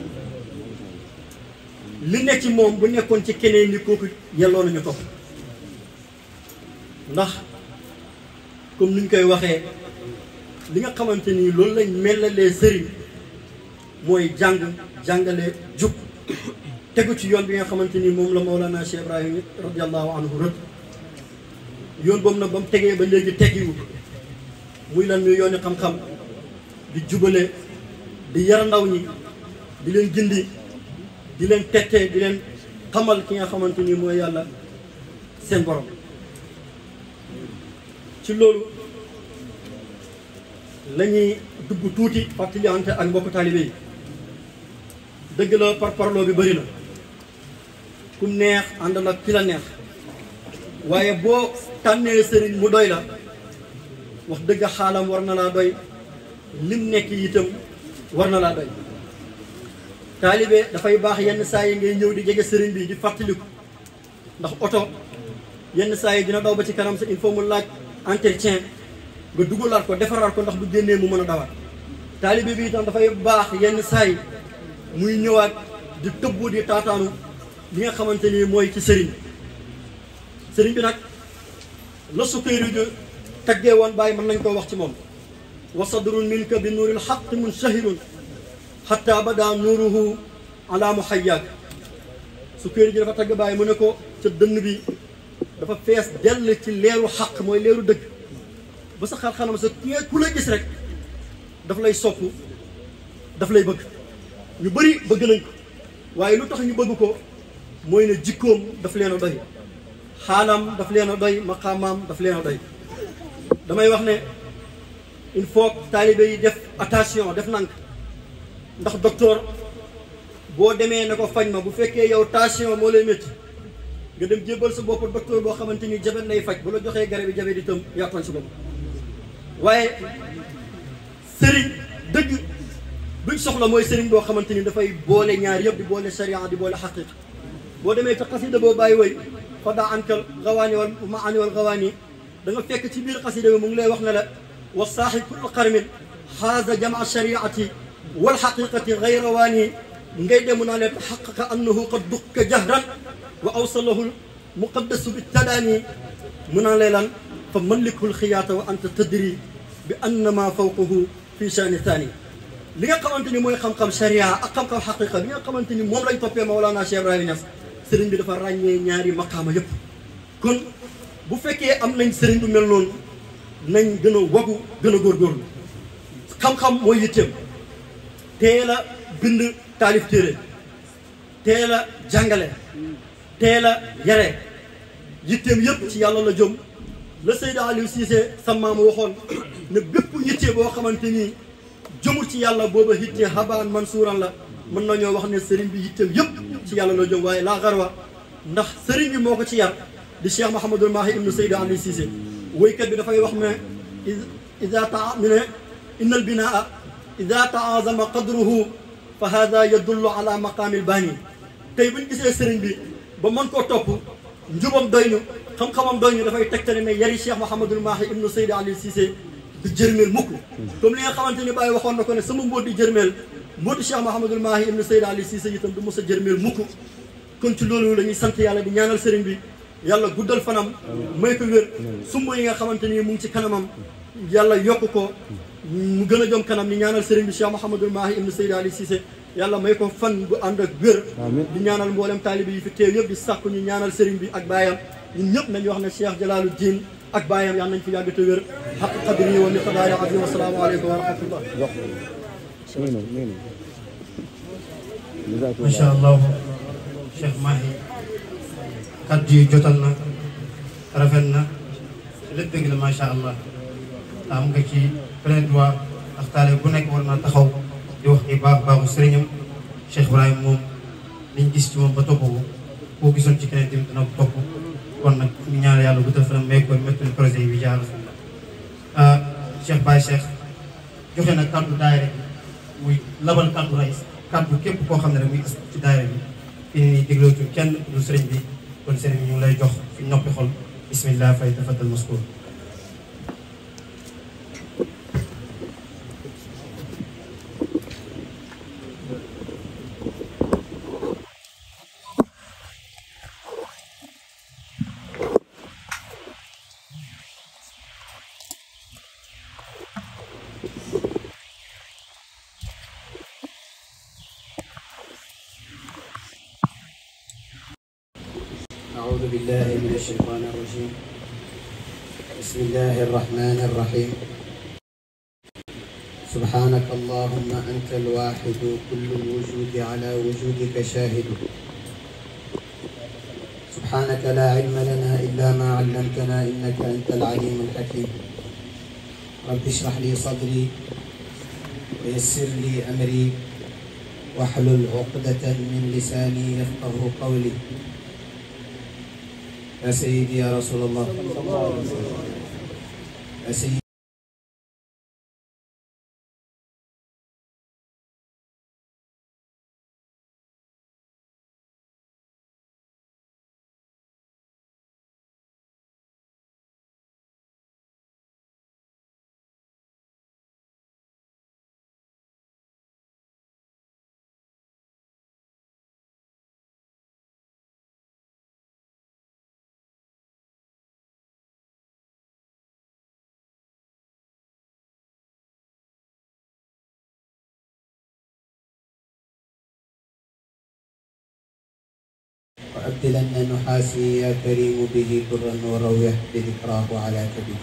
li nekk ci moom bu nekkoon ci keneen ni kooku yelloo nañu topp ndax comme ni ñu koy waxee li nga xamante ni loolu lañ melalee sëriñ mooy jàng jàngale jub tegu ci yoon bi nga xamante ni moom la Mawlana Cheikh Ibrahim radiallahu anhu rëdd yoon boobu nag ba mu tegee ba léegi teggiwu muy lan muy yooni xam-xam di jubale di yar ndaw ñi di leen gindi di leen tettee di leen xamal ki nga xamante ni mooy yàlla seen borom ci loolu la ñuy dugg tuuti fàttalante ak mbokk taalibe yi dëgg la par parloo bi bëri na kum neex àndal ak ki la neex waaye boo tànnee sëriñ mu doy la wax dëgg xaalam war na laa doy lim nekk itam war na laa doy taalibe dafay baax yenn saa yi ngay ñëw di jege sëriñ bi di fàttaliku ndax oto yenn saa yi dina daw ba ci kanam sa il faut mu laaj entretien nga dugalaat ko defaraat ko ndax bu génnee mu mën a dawaat taalibe bi itam dafay baax yenn saa yi muy ñëwaat di tëbbu di taataanu li nga xamante ni mooy ci sëriñ sëriñ bi nag la sukayri ju taggee woon bàyyi mën nañ koo wax ci moom wa sadrun minka bi nuuril xaq munshahirun xatta bada nuuruhu ala muhayyaak sukayri ji dafa tagg bàyyi mu ne ko ca dënn bi dafa fees dell ci leeru xaq mooy leeru dëgg ba sa xar xanam sa ki ku la gis rek daf lay sopp daf lay bëgg ñu bëri bëgg nañ ko waaye lu tax ñu bëgg ko mooy ne jikkoom daf leen a doy xaalam daf leen a doy maqaamaam daf leen a doy damay wax ne il faut taalibe yi def attention def nank ndax docteur boo demee ne ko faj ma bu fekkee yow tension moo lay métti nga dem jébbal sa bopp docteur boo xamante ni jabet lay faj bu la joxee garab yi jabet itam yaa tooñ sa bopp waaye sëriñ dëgg buñ soxla mooy sëriñ boo xamante ni dafay boole ñaar yëpp di boole sharia di boole xaqiqa boo demee ca xasida boo bàyyi woy fa daa ankal gawaani wal maani wal gawaani da nga fekk ci biir xasida bi mu ngi lay wax ne la wa saaxi kullu qarmin xaaza jamaa shariati wal xaqiqati gayra waani ngay dem naa leen xaqaqa annahu qad dukka jahran wa awsalahu muqaddasu bi tadaani mu naa lay lan fa mallikul xiyaata wa anta tadri bi anna ma fawqahu fi shaani thani li nga xamante ni mooy xam-xam sharia ak xam-xam xaqiqa li nga xamante ni moom lañ toppee Mawlana Cheikh Ibrahima Niass sëriñ bi dafa ràññee ñaari maqaama yëpp kon bu fekkee am nañ sëriñ bu mel noonu nañ gën a wagu gën a góorgóorlu xam-xam mooy yitteem teel a bind taalif téere teel a jàngale teel a yare yitteem yëpp ci yàlla la jëm la Seyda Aliou Cissé sa maam waxoon ne bépp yitte boo xamante ni jëmul ci yàlla booba yitte habaan mansuuran la mën nañoo wax ne sëriñ bi yitteem yëpp ci yàlla la jëm waaye laa garwa ndax sëriñ bi moo ko ci yar di Cheikh Mouhamadul Mahi ibnu Seyda Aliou Cissé woykat bi dafay wax ne ida taa mi ne inna al binaa ida taazama qadruhu fa hada yadullu ala maqaamil baani tey buñ gisee sëriñ bi ba mën koo topp njubam doy ñu xam-xamam doy ñu dafay tegtale ne yari Cheikh Mouhamadul Mahi ibnu Seyda Aliou Cissé du jërmeel mukk comme li nga xamante ni Baye waxoon na ko ne sama mbóot di jërmeel mbóoti Cheikh Mouhamadul Mahi ibnu Seyda Aliou Cissé itam du mos a jërmeel mukk kon ci loolu la ñuy sant yàlla di ñaanal sëriñ bi yàlla guddal fanam may ko wér sumb yi nga xamante ni mu ngi ci kanamam yàlla yokk ko mu gën a jom kanam ni ñaanal sëriñ bi Cheikh Mouhamadul Mahi ibnu Seyda Aliou Cissé yàlla may ko fan bu ànd ak wér di ñaanal mboolem taalibi yi fi teew yëpp di sàkku ñu ñaanal sëriñ bi ak baayam ñun ñëpp nañu wax ne Cheikh Jalaalu Diin ak baayam yàlla nañ fi yàgg te wér xaq qadri wa miqdaari azim assalaamu aleykum wa rahmatullah macha allah Cheikh Mahi kaddu yi jotal na rafet na lépp dëgg la macha allah am nga ci plein droit ndax taale bu nekk war naa taxaw di wax ni baax baaxu sëriñam Cheikh Ibrahima moom liñ gis ci moom ba topp ko koo gisoon ci keneen tamit dana ko topp kon nag ñu ñaan yàlla bu fanam may ko métti projet yi bi jaar ah Cheikh Baye Cheikh joxe na kaddu daayira bi muy labal kaddu rais kaddu képp koo xam ne rek muy as ci daayira bi fii nii déglootu kenn du sëriñ bi kon sëriñ bi ñu ngi lay jox fi noppi xol bismillah fay tafaddal maskur أعوذ بالله من الشيطان الرجيم بسم الله الرحمن الرحيم سبحانك اللهم أنت الواحد كل الوجود على وجودك شاهد سبحانك لا علم لنا إلا ما علمتنا إنك أنت العليم الحكيم رب اشرح لي صدري ويسر لي أمري واحلل عقدة من لساني يفقه قولي يا سيدي يا رسول الله يا سيدي وأبدلن نحاسي يا كريم به برا وروح بذكراه على كبده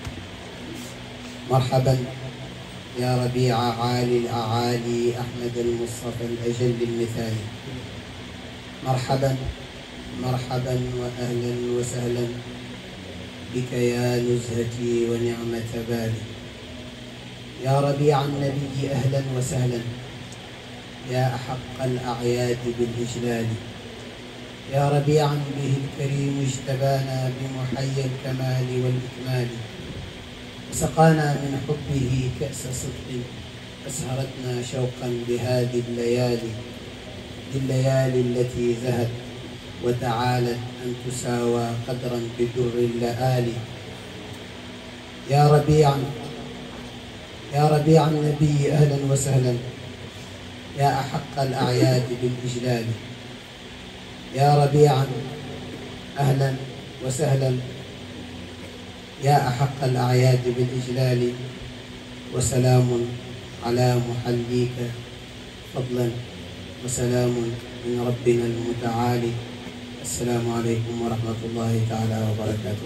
مرحبا يا ربيع عالي الأعالي أحمد المصطفى الأجل المثالي مرحبا مرحبا وأهلا وسهلا بك يا نزهتي ونعمة بالي يا ربيع النبي أهلا وسهلا يا أحق الأعياد بالإجلال يا ربيعا به الكريم اجتبانا بمحيي الكمال والإكمال وسقانا من حبه كأس صدق أسهرتنا شوقا بهذه الليالي الليالي التي زهت وتعالت أن تساوى قدرا بدر اللآلي يا ربيعا يا ربيع النبي أهلا وسهلا يا أحق الأعياد بالإجلال يا ربيعا أهلا وسهلا يا أحق الأعياد بالإجلال وسلام على محليك فضلا وسلام من ربنا المتعالي السلام عليكم ورحمة الله تعالى وبركاته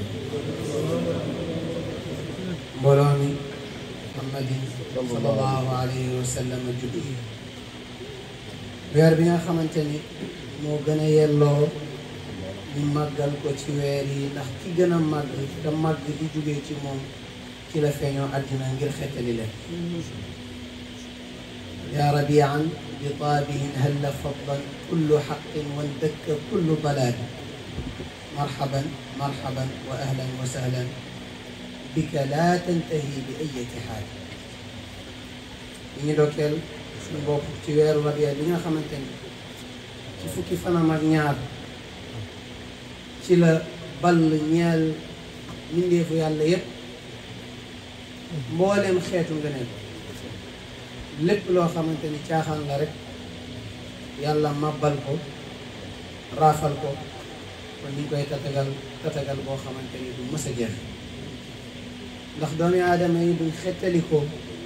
مبولوني محمد صلى الله عليه وسلم juddu weer bi nga xamante ni moo gën a yelloo ñu màggal ko ci weer yi ndax ki gën a màgg te màgg di jógee ci moom ci la feeñoo àddina ngir xettali leen yaa rabian bi taabihin halla fadlan kullu xaqin wandakka kullu dalaali marhaban marhaban wa ahlan wa sahlan bika laa tantahi bi ayati xaal ñu ngi dokkeel suñu bopp ci weeru rabia bi nga xamante ni ci fukki fanam ak ñaar ci la ball ñeel mbindeefu yàlla yépp mbooleem xeetu ngëneel lépp loo xamante ni caaxaan la rek yàlla màbbal ko raafal ko kon ñu ngi koy tatagal tatagal boo xamante ni du mës a jeex ndax doomi aadama yi duñ xettalikoo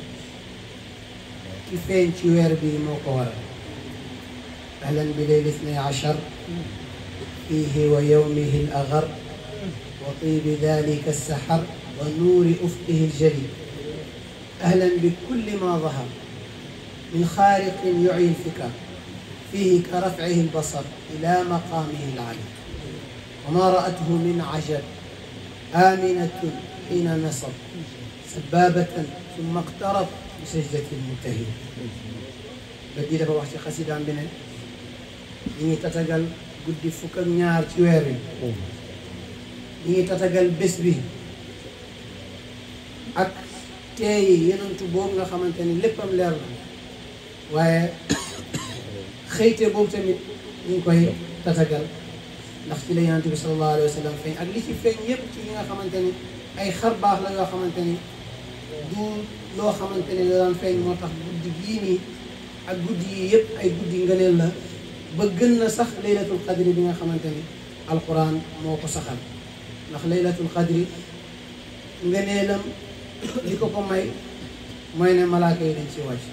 ki feeñ ci weer bi moo ko waral ahlan bi leyl ithnay achar fiihi wa yowmihi al agar wa tibi dalika alsahar wa nuuri ufqihi aljali ahlan bi kulli ma dahar min xaariqin yucyi alfikar fiihi ka rafcihi albasar ila maqaamihi alali wa ma ra'athu min cajab آمنة حين نصب سبابة ثم اقترب بسجدة المنتهي بدي dafa wax ci xasidaam bi ne ñi ngi tatagal guddi fukk ak ñaar ci weer wi ñi ngi tatagal bés bi ak teeyi yenentu boobu nga xamante ni léppam leer la waaye xëyte boobu tamit ñu ngi koy tatagal ndax ci la yonent bi sallallahu alayhi wa sallam feeñ ak li ci feeñ yépp ci yi nga xamante ni ay xar baax la yoo xamante ni du loo xamante ni da daan feeñ moo tax guddi gii nii ak guddi yi yépp ay guddi ngëneel la ba gën na sax laylatul qadri bi nga xamante ni alquran moo ko saxal ndax laylatul qadri ngëneelam li ko ko may mooy ne malaaka yi dañ ci wàcc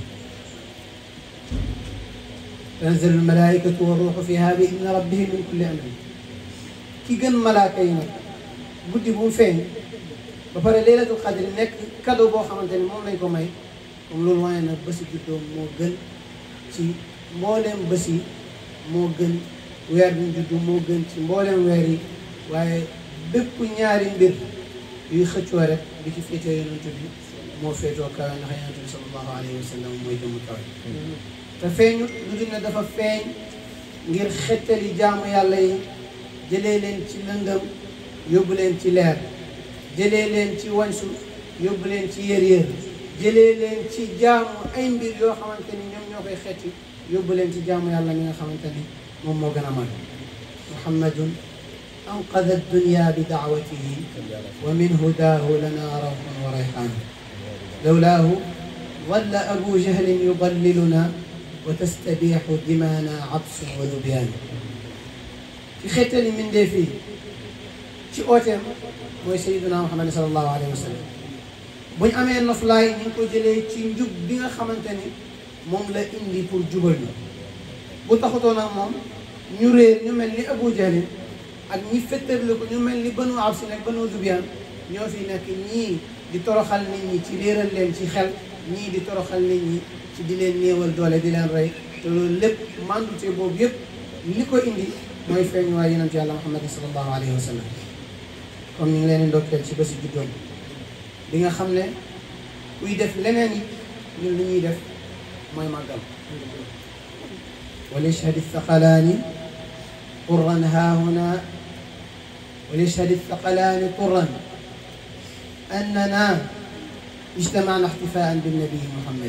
tanzilu almalaikatu wa ruuxu fiha bi idni rabbihim min kulli amrin ki gën malaaka yi nag guddi bu mu feeñ ba pare laylatul qadri nekk cadeau boo xamante ni moom lañ ko may comme loolu waaye nag bési juddoom moo gën ci mbooleem bés yi moo gën weer bi juddu moo gën ci mbooleem weer yi waaye bépp ñaari mbir yuy xëccoo rek bi ci féetee yonent bi moo féetoo kawe ndax yonent bi sallallahu alayhi wa sallam mooy jëmu kawe te feeñut lu dul ne dafa feeñ ngir xettali jaamu yàlla yi jëlee leen ci lëndëm yóbbu leen ci leer jëlee leen ci wansu yóbbu leen ci yër-yër jëlee leen ci jaamu ay mbir yoo xamante ni ñoom ñoo koy xetti yóbbu leen ci jaamu yàlla mi nga xamante ni moom moo gën a mag muhammadun anqada dunya bi daawatihi wa min hudaahu lana rawxun wa rayxaan lawlaahu walla abu jahlin yudalliluna wa tastabiixu dimaana absun wa lubyaan ci xettali mindee fii ci ooteem mooy sayiduna muhammad salallahu alayhi wa sallam buñ amee noflaay ñu ngi ko jëlee ci njub bi nga xamante ni moom la indi pour jubal ñu bu taxutoon ak moom ñu réer ñu mel ni abu jahlin ak ñi fettarli ko ñu mel ni banu absin ak banu lubyaan ñoo fi nekk ñii di toroxal nit ñi ci réeral leen ci xel ñii di toroxal nit ñi ci di leen néewal doole di leen rey te loolu lépp mandute boobu yëpp li ko indi mooy feeñ waay yonent yàlla muhammadin sallallahu alayhi wa sallam comme ñu ngi leen di ndokkeel ci bési juddoom bi nga xam ne kuy def leneen yi ñun li ñuy def mooy màggal وليشهد الثقلان طرا ها هنا وليشهد الثقلان طرا أننا اجتمعنا احتفاء بالنبي محمد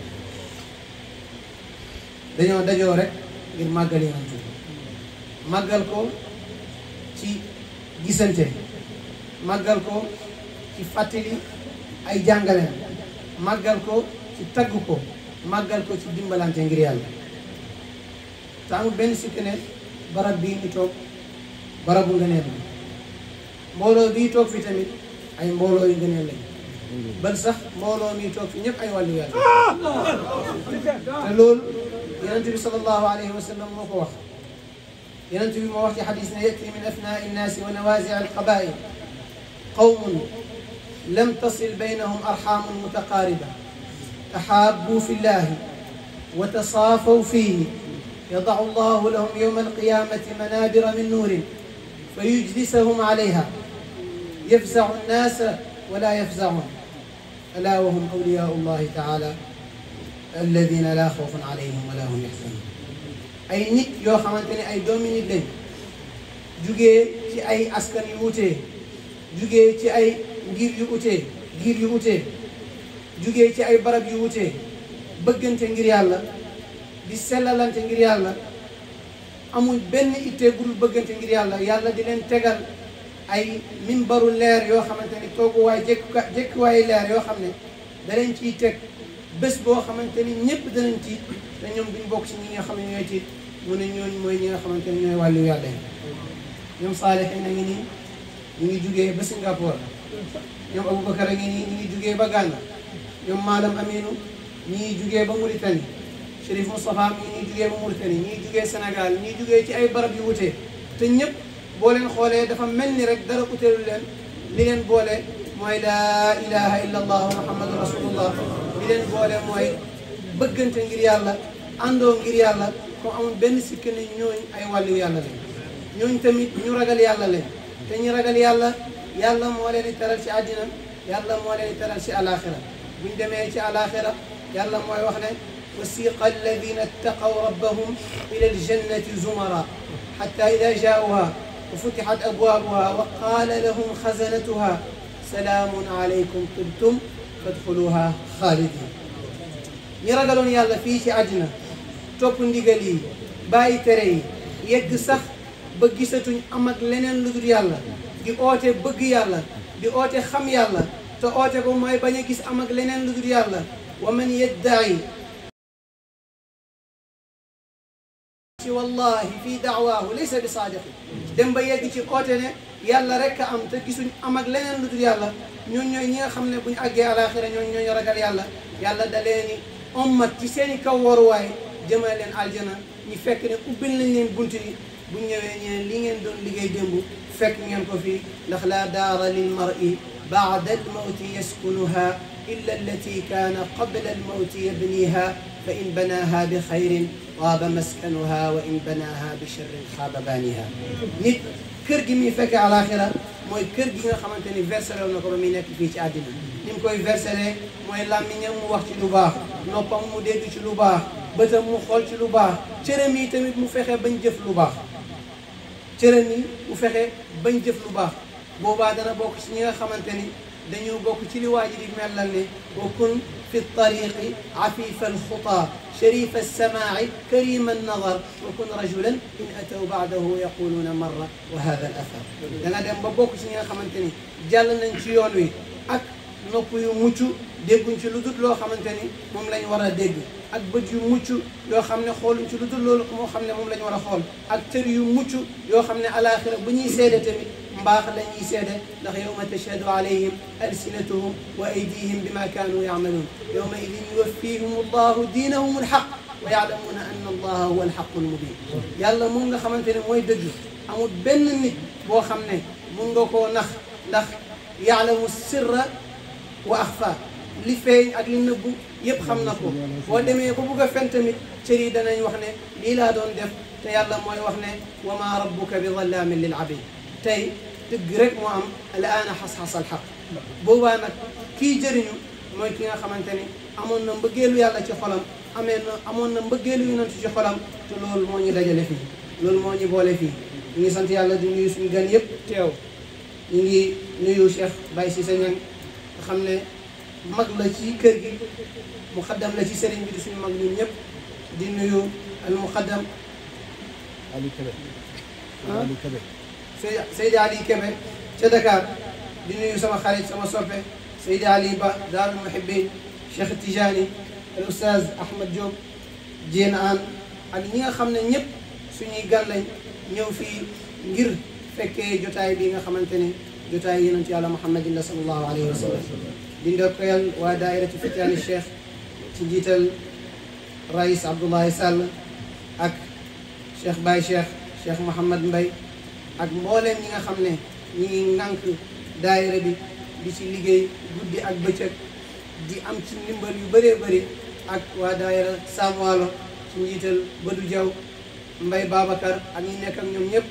dañoo dajoo rek ngir màggal yonent bi màggal ko ci gisante màggal ko ci fàttali ay jàngaleen màggal ko ci tagg ko màggal ko ci dimbalante ngir yàlla te amul benn sikk ne barab bii ñu toog barabu ngëneel la mbooloo bii toog fi tamit ay mbooloo yu ngëneel lañ bal sax mbooloo mi toog fi ñëpp ay wàllu yàlla te loolu yonent bi sallallahu alayhi wa sallam moo ko wax yonent bi moo wax ci xadis ne yati min afnaa innaasi wa nawaasi alqabail qawmun lam tasil baynahum arxaamun mutaqaariba taxaabbuu fi llahi wa tasaafaw fiihi yadacu allahu lahum yowma alqiyamati manabira min nuurin فيجلسهم عليها يفزع الناس ولا يفزعون ألا وهم أولياء الله تعالى الذين لا خوف عليهم ولا هم يحزنون ay nit yoo xamante ne ay doomi nit lañ jugee ci ay askan yu wutee jugee ci ay ngir yu utee ngir yu utee jugee ci ay barab yu wutee bëggante ngir yàlla di sellalante ngir yàlla amul benn ittee gudul bëggante ngir yàlla yàlla di leen tegal ay mimbaru leer yoo xamante ni tooguwaay jékku jékkuwaayu leer yoo xam ne da leen ciy teg bés boo xamante ni ñëpp danañ tiit te ñoom duñ bokk ci ñi nga xam ne ñooy tiit mu ne ñooñu mooy ñi nga xamante ni ñooy wàllu yàlla yi ñoom Saalihin na ngi nii ñu ngi jugee ba Singapour ñoom Aboubacar a ngi nii ñu ngi jugee ba Ghana ñoom Malam Aminu ñi ngi jugee ba Mauritanie Chérif Moustapha mi ngi jugee ba Mauritanie ñi ngi jugee Sénégal ñi ngi jugee ci ay barab yu wutee te ñëpp boo leen xoolee dafa mel ni rek dara uteelu leen li leen boole mooy laa ilaha illa allah muhammadu rasulullah li leen boole mooy bëggante ngir yàlla àndoo ngir yàlla ko amul benn sikk ne ñooñ ay wàllu yàlla lañ ñooñ tamit ñu ragal yàlla lañ te ñu ragal yàlla yàlla moo leen di teral ci àddina yàlla moo leen di teral ci alaxira buñ demee ci alaxira yàlla mooy wax ne wasiqa alladina ittaqaw rabbahum ila aljannati zumara xatta ida jaauha وفتحت أبوابها وقال لهم خزنتها سلام عليكم طبتم فادخلوها خالدين ñi ragaloon yàlla fii ci àddina topp ndigal yi bàyyi tere yi yegg sax ba gisatuñ am ak leneen lu dul yàlla di oote bëgg yàlla di oote xam yàlla te oote ko mooy bañ a gis am ak leneen lu dul yàlla wa man yeddaai ci wallahi fii daawaahu laysa bi saadiqi dem ba yegg ci oote ne yàlla rek a am te gisuñ am ak leneen lu dul yàlla ñooñ ñooy ñi nga xam ne bu ñu àggee alaxira ñooñ ñooñu ragal yàlla yàlla da leeni ommat ci seen i kaw waruwaay jëmale leen aljana ñu fekk ne ubbil nañ leen bunt yi bu ñëwee ñeen li ngeen doon liggéey démb fekk ngeen ko fii ndax laa daara lil mar'i baada al mawti yaskunuha illa allati kaana qabla al mawti yabniha fa in banaaha bi xayrin waaba maskanuha wa in banaaha bi sharrin xaaba baaniha nit kër gi muy fekkee alaxira mooy kër gi nga xamante ni versé na ko ba muy nekk fii ci àddina ni mu koy versé mooy làmmiñam mu wax ci lu baax noppam mu dégg ci lu baax bëtam mu xool ci lu baax cëram yi tamit mu fexe bañ jëf lu baax cëram yi mu fexe bañ jëf lu baax boobaa dana bokk ci ñi nga xamante ni dañoo bokk ci li waa ji di mellal ne wa kun fi tariqi afifa alxuta sharifa alsamaaci karima alnadar wa kun rajulan in ataw baadahu yaquluuna marra wa hada al athar da nga dem ba bokk ci ñi nga xamante ni jàll nañ ci yoon wi ak nopp yu mucc dégguñ ci lu dul loo xamante ni moom lañ war a dégg ak bët yu mucc yoo xam ne xooluñ ci lu dul loolu moo xam ne moom la ñu war a xool ak cër yu mucc yoo xam ne alaxira bu ñuy seede tamit mbaax la ñuy seede ndax yawma tashhadu alayhim alsinatuhum wa aydihim bima kaanu yacmaluun yawma idin yuwaffihum allahu diinahum alxaq wa yaclamuuna anna allaha huwa alxaqu almubin yàlla moom nga xamante ne mooy dëgg amul benn nit boo xam ne mun nga koo nax ndax yaalamu sirra wa axfa li feeñ ak li nëbbu yëpp xam na ko boo demee ba bugg a fen tamit cër yi danañ wax ne lii laa doon def te yàlla mooy wax ne wa ma rabbuka bi zallaamin lil abid tey dëgg rek moo am al aana xas-xas al xaq boobaa nag kii jëriñu mooy ki nga xamante ni amoon na mbëggeelu yàlla ci xolam amee na amoon na mbëggeelu yonent ci xolam te loolu moo ñu dajale fii loolu moo ñu boole fii ñu ngi sant yàlla di nuyu suñu gan yëpp teew ñu ngi nuyu Cheikh Baye Cissé Niang nga xam ne mag la ci kër gi muqaddam la ci sëriñ bi di suñu mag ñun ñëpp di nuyu al muqaddam Ali Kébé ah Ali Kébé Seydi Seydi Ali Kébé ca Dakar di nuyu sama xarit sama soppe Seydi Ali Ba Daarul Muhibbin Cheikh Tijani al oustaz Ahmad Diop Diène An ak ñi nga xam ne ñëpp suñuy gan lañ ñëw fii ngir fekkee jotaay bi nga xamante ne jotaay yonent yàlla Muhammadin la sallallahu alayhi wa sallam di ndokkeel waa daairatu fityaani cheikh ci njiital rais Abdoulaye Sall ak cheikh Baye cheikh cheikh Mouhamad Mbay ak mbooleem ñi nga xam ne ñi ngi ŋànk daayira bi di ci liggéey guddi ak bëccëg di am ci ndimbal yu bëree bëri ak waa daayira Sam Waalo ci njiital Badou Diaw Mbay Babacar ak ñi nekk ak ñoom ñëpp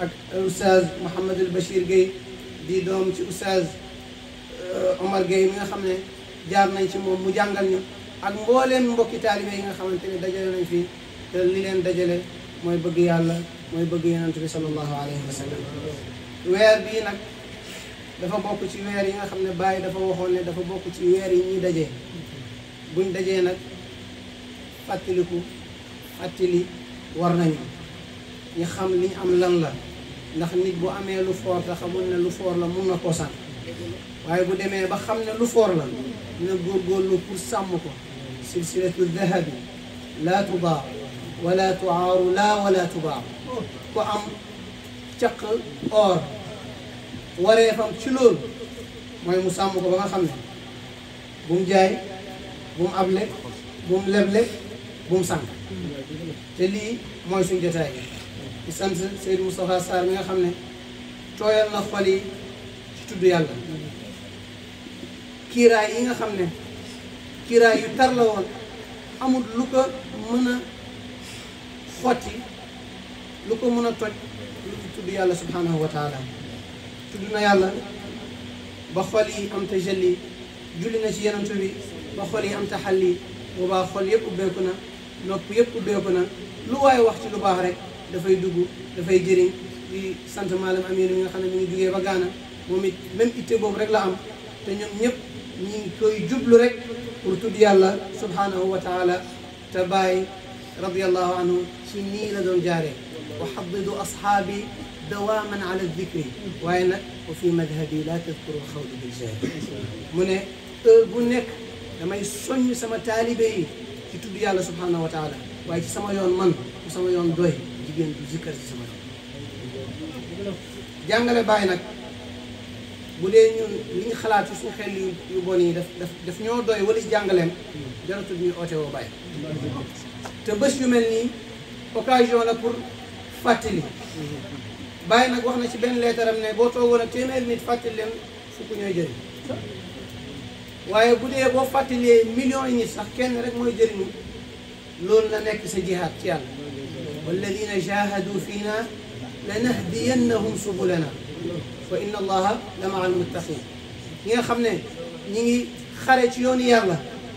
ak oustaz Mouhamadul Bachir Gueye di doom ci oustaz Omar Gueye mi nga xam ne jaar nañ ci moom mu jàngal ñu ak mbooleem mbokki taalibe yi nga xamante ne dajale nañ fi te li leen dajale mooy bëgg yàlla mooy bëgg yonent bi sallallahu alayhi wa sallam weer bii nag dafa bokk ci weer yi nga xam ne Baye dafa waxoon ne dafa bokk ci weer yi ñuy dajee buñ dajee nag fàttaliku fàttali war nañu ñu xam li ñu am lan la ndax nit bu amee lu foor te xamul ne lu foor la mun na koo sànq waaye bu demee ba xam ne lu foor la dina góorgóorlu pour sàmm ko silsilatu dahabi laa tudaa wala tuaaru laa wala tubaa ku am caq or waree fam ci loolu mooy mu sàmm ko ba nga xam ne bu mu jaay bu mu able bu mu leble bu mu sànq te lii mooy suñ jotaay di sant Seydou Moustapha Sarr mi nga xam ne tooyal na xol yi ci tudd yàlla kiiraay yi nga xam ne kiiraay yu tar la woon amul lu ko mën a xotti lu ko mën a toj lu ci tudd yàlla subhanahu wa taala tudd na yàlla ba xol yi am tajalli julli na ci yenantu bi ba xol yi am taxalli boobaa xol yëpp ubbeeku na nopp yëpp ubbeeku na lu waaye wax ci lu baax rek dafay dugg dafay jëriñ di sant maalam Aminu mi nga xam ne mi ngi jugee ba Gaana moom it même itte boobu rek la am te ñoom ñëpp ñi ngi koy jublu rek pour tudd yàlla subhanahu wa taala te bàyyi radiallahu anhu ci nii la doon jaaree wa xadidu ashaabi dawaaman ala dicri waaye nag wa fi madhabi la tadkuru alxawdi biljaari mu ne heure bu nekk damay soññ sama taalibe yi ci tudd yàlla subhanahu wa taala waaye ci sama yoon man bu sama yoon doy jigéen du zikkar ci sama yoon jàngale bàyyi nag bu dee ñun li ñu xalaat ci suñu xel yu yu bon yi daf daf daf ñoo doy wala ci jàngaleem jaratul ñuy oote woo bàyyi te bés yu mel nii occasion la pour fàttali bàyyi nag wax na ci benn leetaram ne boo toogoon ak téeméeri nit fàttali leen fukk ñooy jëriñ waaye bu dee boo fàttalee millions yi nit sax kenn rek mooy jëriñu loolu la nekk sa jihaad ci yàlla walladina jahadu fiina lanahdiyannahum subulana wa inna allaha la maa almuttaqin ñi nga xam ne ñi ngi xare ci yoonu yàlla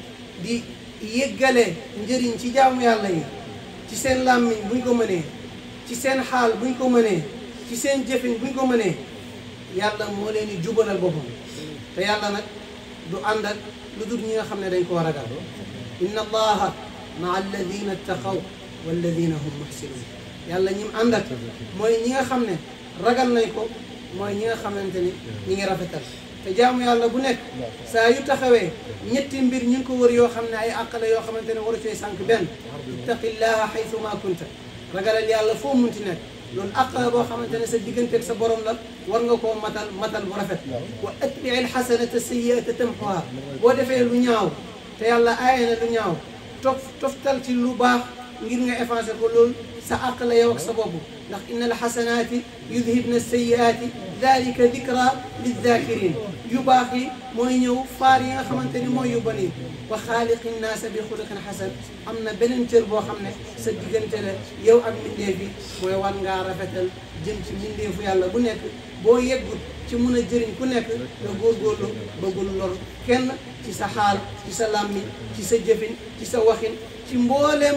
di yëggale njëriñ ci jaamu yàlla yi ci seen làmmiñ buñ ko mënee ci seen xaal buñ ko mënee ci seen jëfin buñ ko mënee yàlla moo leen di jubalal boppam te yàlla nag du ànd ak lu dul ñi nga xam ne dañ koo ragal inna allaha maa alladina ttaqaw walladina hum muhsinun yàlla ñim ànd ak mooy ñi nga xam ne ragal nañ ko mooy ñi nga xamante ni ñi ngi rafetal te jaamu yàlla bu nekk saa yu taxawee ñetti mbir ñu ngi ko wër yoo xam ne ay àq la yoo xamante ne waru cee sànq benn ittaqillaha xaytu ma kunta ragalal yàlla foo munti nekk loolu àq la boo xamante ne sa digganteeg sa borom la war nga koo matal matal bu rafet wa atbii alxasanata sayiata tamxuha boo defee lu ñaaw te yàlla aaye na lu ñaaw tof toftal ci lu baax ngir nga effacé ko loolu sa àq la yow ak sa bopp ndax inna alxasanaati yudhibna sayiaati dalika dikra lizakirin yu baax yi mooy ñëw faar yi nga xamante ni mooy yu bon yi wa xaaliqi naasa bi xuluqin xasan am na beneen cër boo xam ne sa diggante la yow ak mbindeef yi mooy war ngaa rafetal jëm ci mbindeefu yàlla bu nekk boo yeggut ci mun a jëriñ ku nekk nga góorgóorlu bëggul lor kenn ci sa xaal ci sa làmmiñ ci sa jëfin ci sa waxin ci mbooleem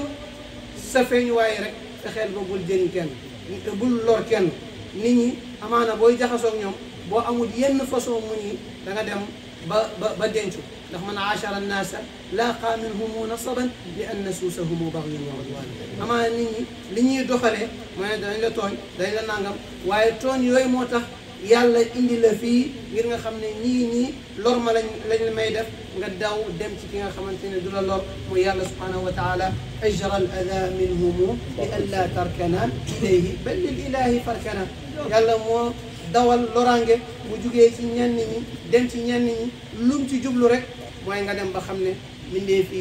sa feeñuwaay rek fexeel ba bul jëriñ kenn bul lor kenn nit ñi amaana booy jaxasoog ñoom boo amul yenn façon muñ yi da nga dem ba ba ba dencu ndax man aachara annaasa laaqa minhumu nasaban li anna suusahumu baxyun wa udwan amaana nit ñi li ñuy doxalee mooy ne dañ la tooñ dañ la nangam waaye tooñ yooyu moo tax yàlla indi la fii ngir nga xam ne ñii nii lor ma lañ lañ may def nga daw dem ci ki nga xamante ne du la lor muy yàlla subhanahu wa taala ajra al ada minhumu li an la tarkana ilayhi bal lil ilahi farkana yàlla moo dawal loraange bu jugee ci ñenn ñi dem ci ñenn ñi lum ci jublu rek mooy nga dem ba xam ne mindee fii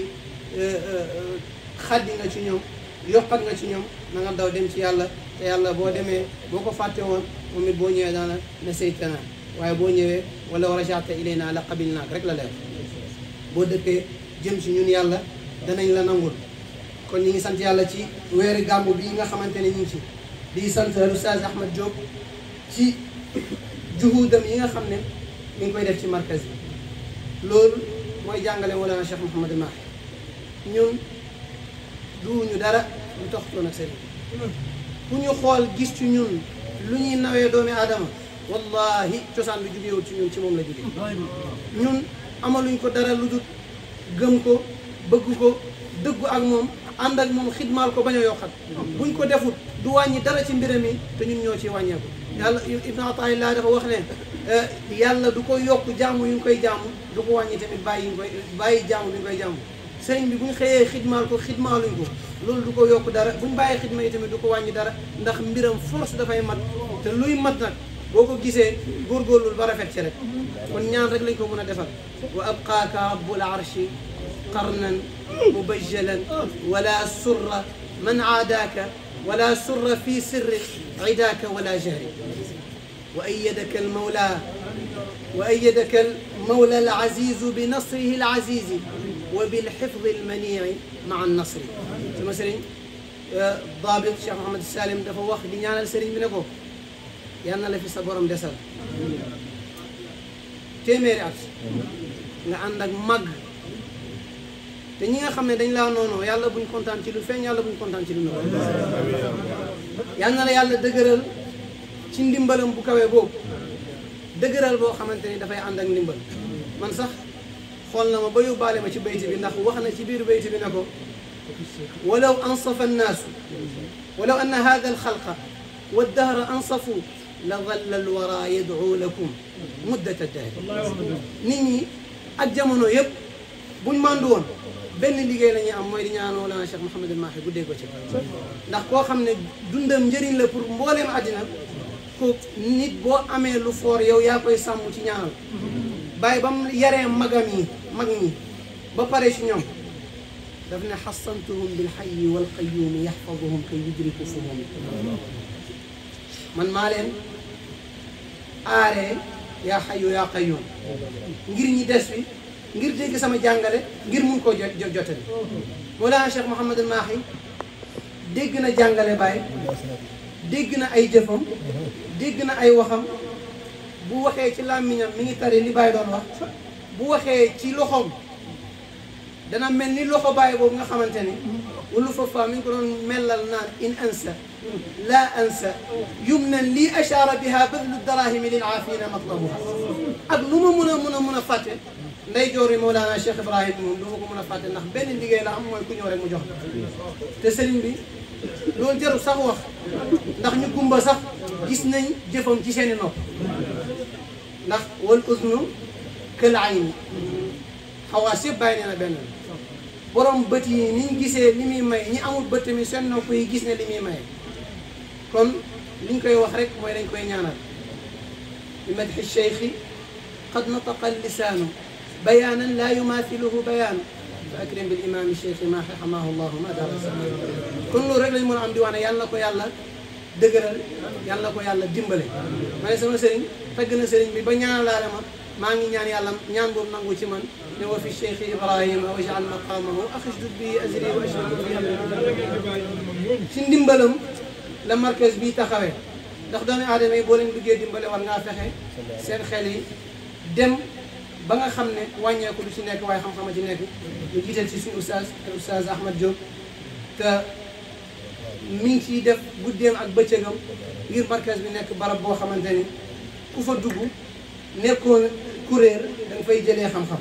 xaddi nga ci ñoom yokkat nga ci ñoom na nga daw dem ci yàlla te yàlla boo demee boo ko fàtte woon moom it boo ñëwee daana na saytana waaye boo ñëwee wala wa rajata ilayna la qabil naak rek la leer boo dëkkee jëm ci ñun yàlla danañ la nangul kon ñi ngi sant yàlla ci weeri gàmmu bii nga xamante ne ñu ngi ci di sant Oustaz Ahmed Diop ci juhudam yi nga xam ne mi ngi koy def ci markaz bi loolu mooy jàngale Mawlana Cheikh Mouhamadou Mahi ñun duuñu dara lu tax toon ak sëriñ ku ñu xool gis ci ñun lu ñuy nawee doomi aadama wallahi cosaan bi jugewul ci ñun ci moom la jóge ñun amaluñ ko dara lu dul gëm ko bëgg ko dëggu ak moom ànd ak moom xidmaal ko bañ a yokkat buñ ko defut du wàññi dara ci mbiram yi te ñun ñoo ci wàññeeku yàlla ibnu ataillah dafa wax ne yàlla du ko yokk jaamu yu ñu koy jaamu du ko wàññi tamit bàyyi ñu koy bàyyi jaamu bi ñu koy jaamu sëriñ bi bu ñu xëyee xidmaal ko xidmaaluñ ko loolu du ko yokk dara bu ñu bàyyi xidma yi tamit du ko wàññi dara ndax mbiram force dafay mat te luy mat nag boo ko gisee góorgóorlu ba rafet ci rek kon ñaan rek lañ ko mën a defal wa abqaaka rabbul arshi qarnan mubajjalan wala surra man aadaaka wala surra fi sirri idaaka wala jahri wa ayyadaka almawla wa ayyadaka almawla alazizu bi nasrihi alazizi wa bilxifdi almanii maa annasri sama sëriñ daabit Cheikh Mohamed Salim dafa wax di ñaanal sëriñ bi ne ko yal na la fi sa borom desal téeméeri at nga ànd ak màgg te ñi nga xam ne dañ laa noonu yàlla buñ kontaan ci lu feeñ yàlla buñ kontaan ci lu nëbb yal na la yàlla dëgëral ci ndimbalam bu kawee boobu dëgëral boo xamante ni dafay ànd ak ndimbal man sax xool na ma ba yóbbaale ma ci bayti bi ndax wax na ci biir bayti bi ne ko walaw ansafa annaasu walaw anna hada alxalqa waddahra ansafu la dalla alwara yad'u lakum muddat ad-dahr nit ñi ak jamono yëpp buñ màndu woon benn liggéey la ñuy am mooy di ñaanoo Mawlana Cheikh Mouhamadul Mahi guddee ko ci ndax koo xam ne dundam njëriñ la pour mbooleem àddina ko nit boo amee lu foor yow yaa koy sàmm ci ñaanal bàyyi ba mu yaree magam yi mag ñi ba pare ci ñoom daf ne xasantuhum bilxayi walqayuumi yaxfaduhum kay yudriku fuhum man maa leen aaree yaa xayu yaa qayuum ngir ñi des fi ngir dégg sama jàngale ngir mun koo jot jotale Mawlana Cheikh Mouhamadul Mahi dégg na jàngale Baay dégg na ay jëfam dégg na ay waxam bu waxee ci làmmiñam mi ngi tari li Baay doon wax bu waxee ci loxoom dana mel ni loxo Baay boobu nga xamante ni wulu fafa mi ngi ko doon mellal naan in ansa la ansa yumnan lii ashaara biha badlu darahimi lil aafina matlabuha ak lu ma mun a mun a mun a fàtte nday joor yi Mawlana Cheikh Ibrahim moom du ma ko mën a fàtte ndax benn liggéey la am mooy ku ñëw rek mu jox te sëriñ bi loolu jarul sax wax ndax ñu gumba sax gis nañ jëfam ci seeni nopp ndax wal usnu kël ayni xawaas yëpp bàyyi nee na benn borom bët yi niñ gisee li muy may ñi amul bët mi seen nopp yi gis ne li muy maye kon liñ koy wax rek mooy dañ koy ñaanal bi madxi cheikhi qad nataqa lisaanu bayaanan laa yumaathiluhu bayaan fa akrim bil imaami cheikhi maa xamaahu llahu ma daara kon loolu rek lañ mën a am di wax ne yàlla na ko yàlla dëgëral yàlla na ko yàlla dimbale ma ne sama sëriñ tagg na sëriñ bi ba ñaanalaale ma maa ngi ñaan yàlla ñaan boobu nangu ci man ne wa fi cheikh ibrahima wajal maqamahu axisdud bi azri wa ashraku fi amri ci ndimbalam la markaz bi taxawee ndax doomi aadama yi boo leen duggee dimbale war ngaa fexe seen xel yi dem ba nga xam ne wàññeeku du ci nekk waaye xam-xama ci nekk ñu jiital ci suñu oustaz oustaz Ahmad Diop te mi ngi ciy def guddeem ak bëccëgam ngir markaz bi nekk barab boo xamante ni ku fa dugg nekkoon kuréer da nga fay jëlee xam-xam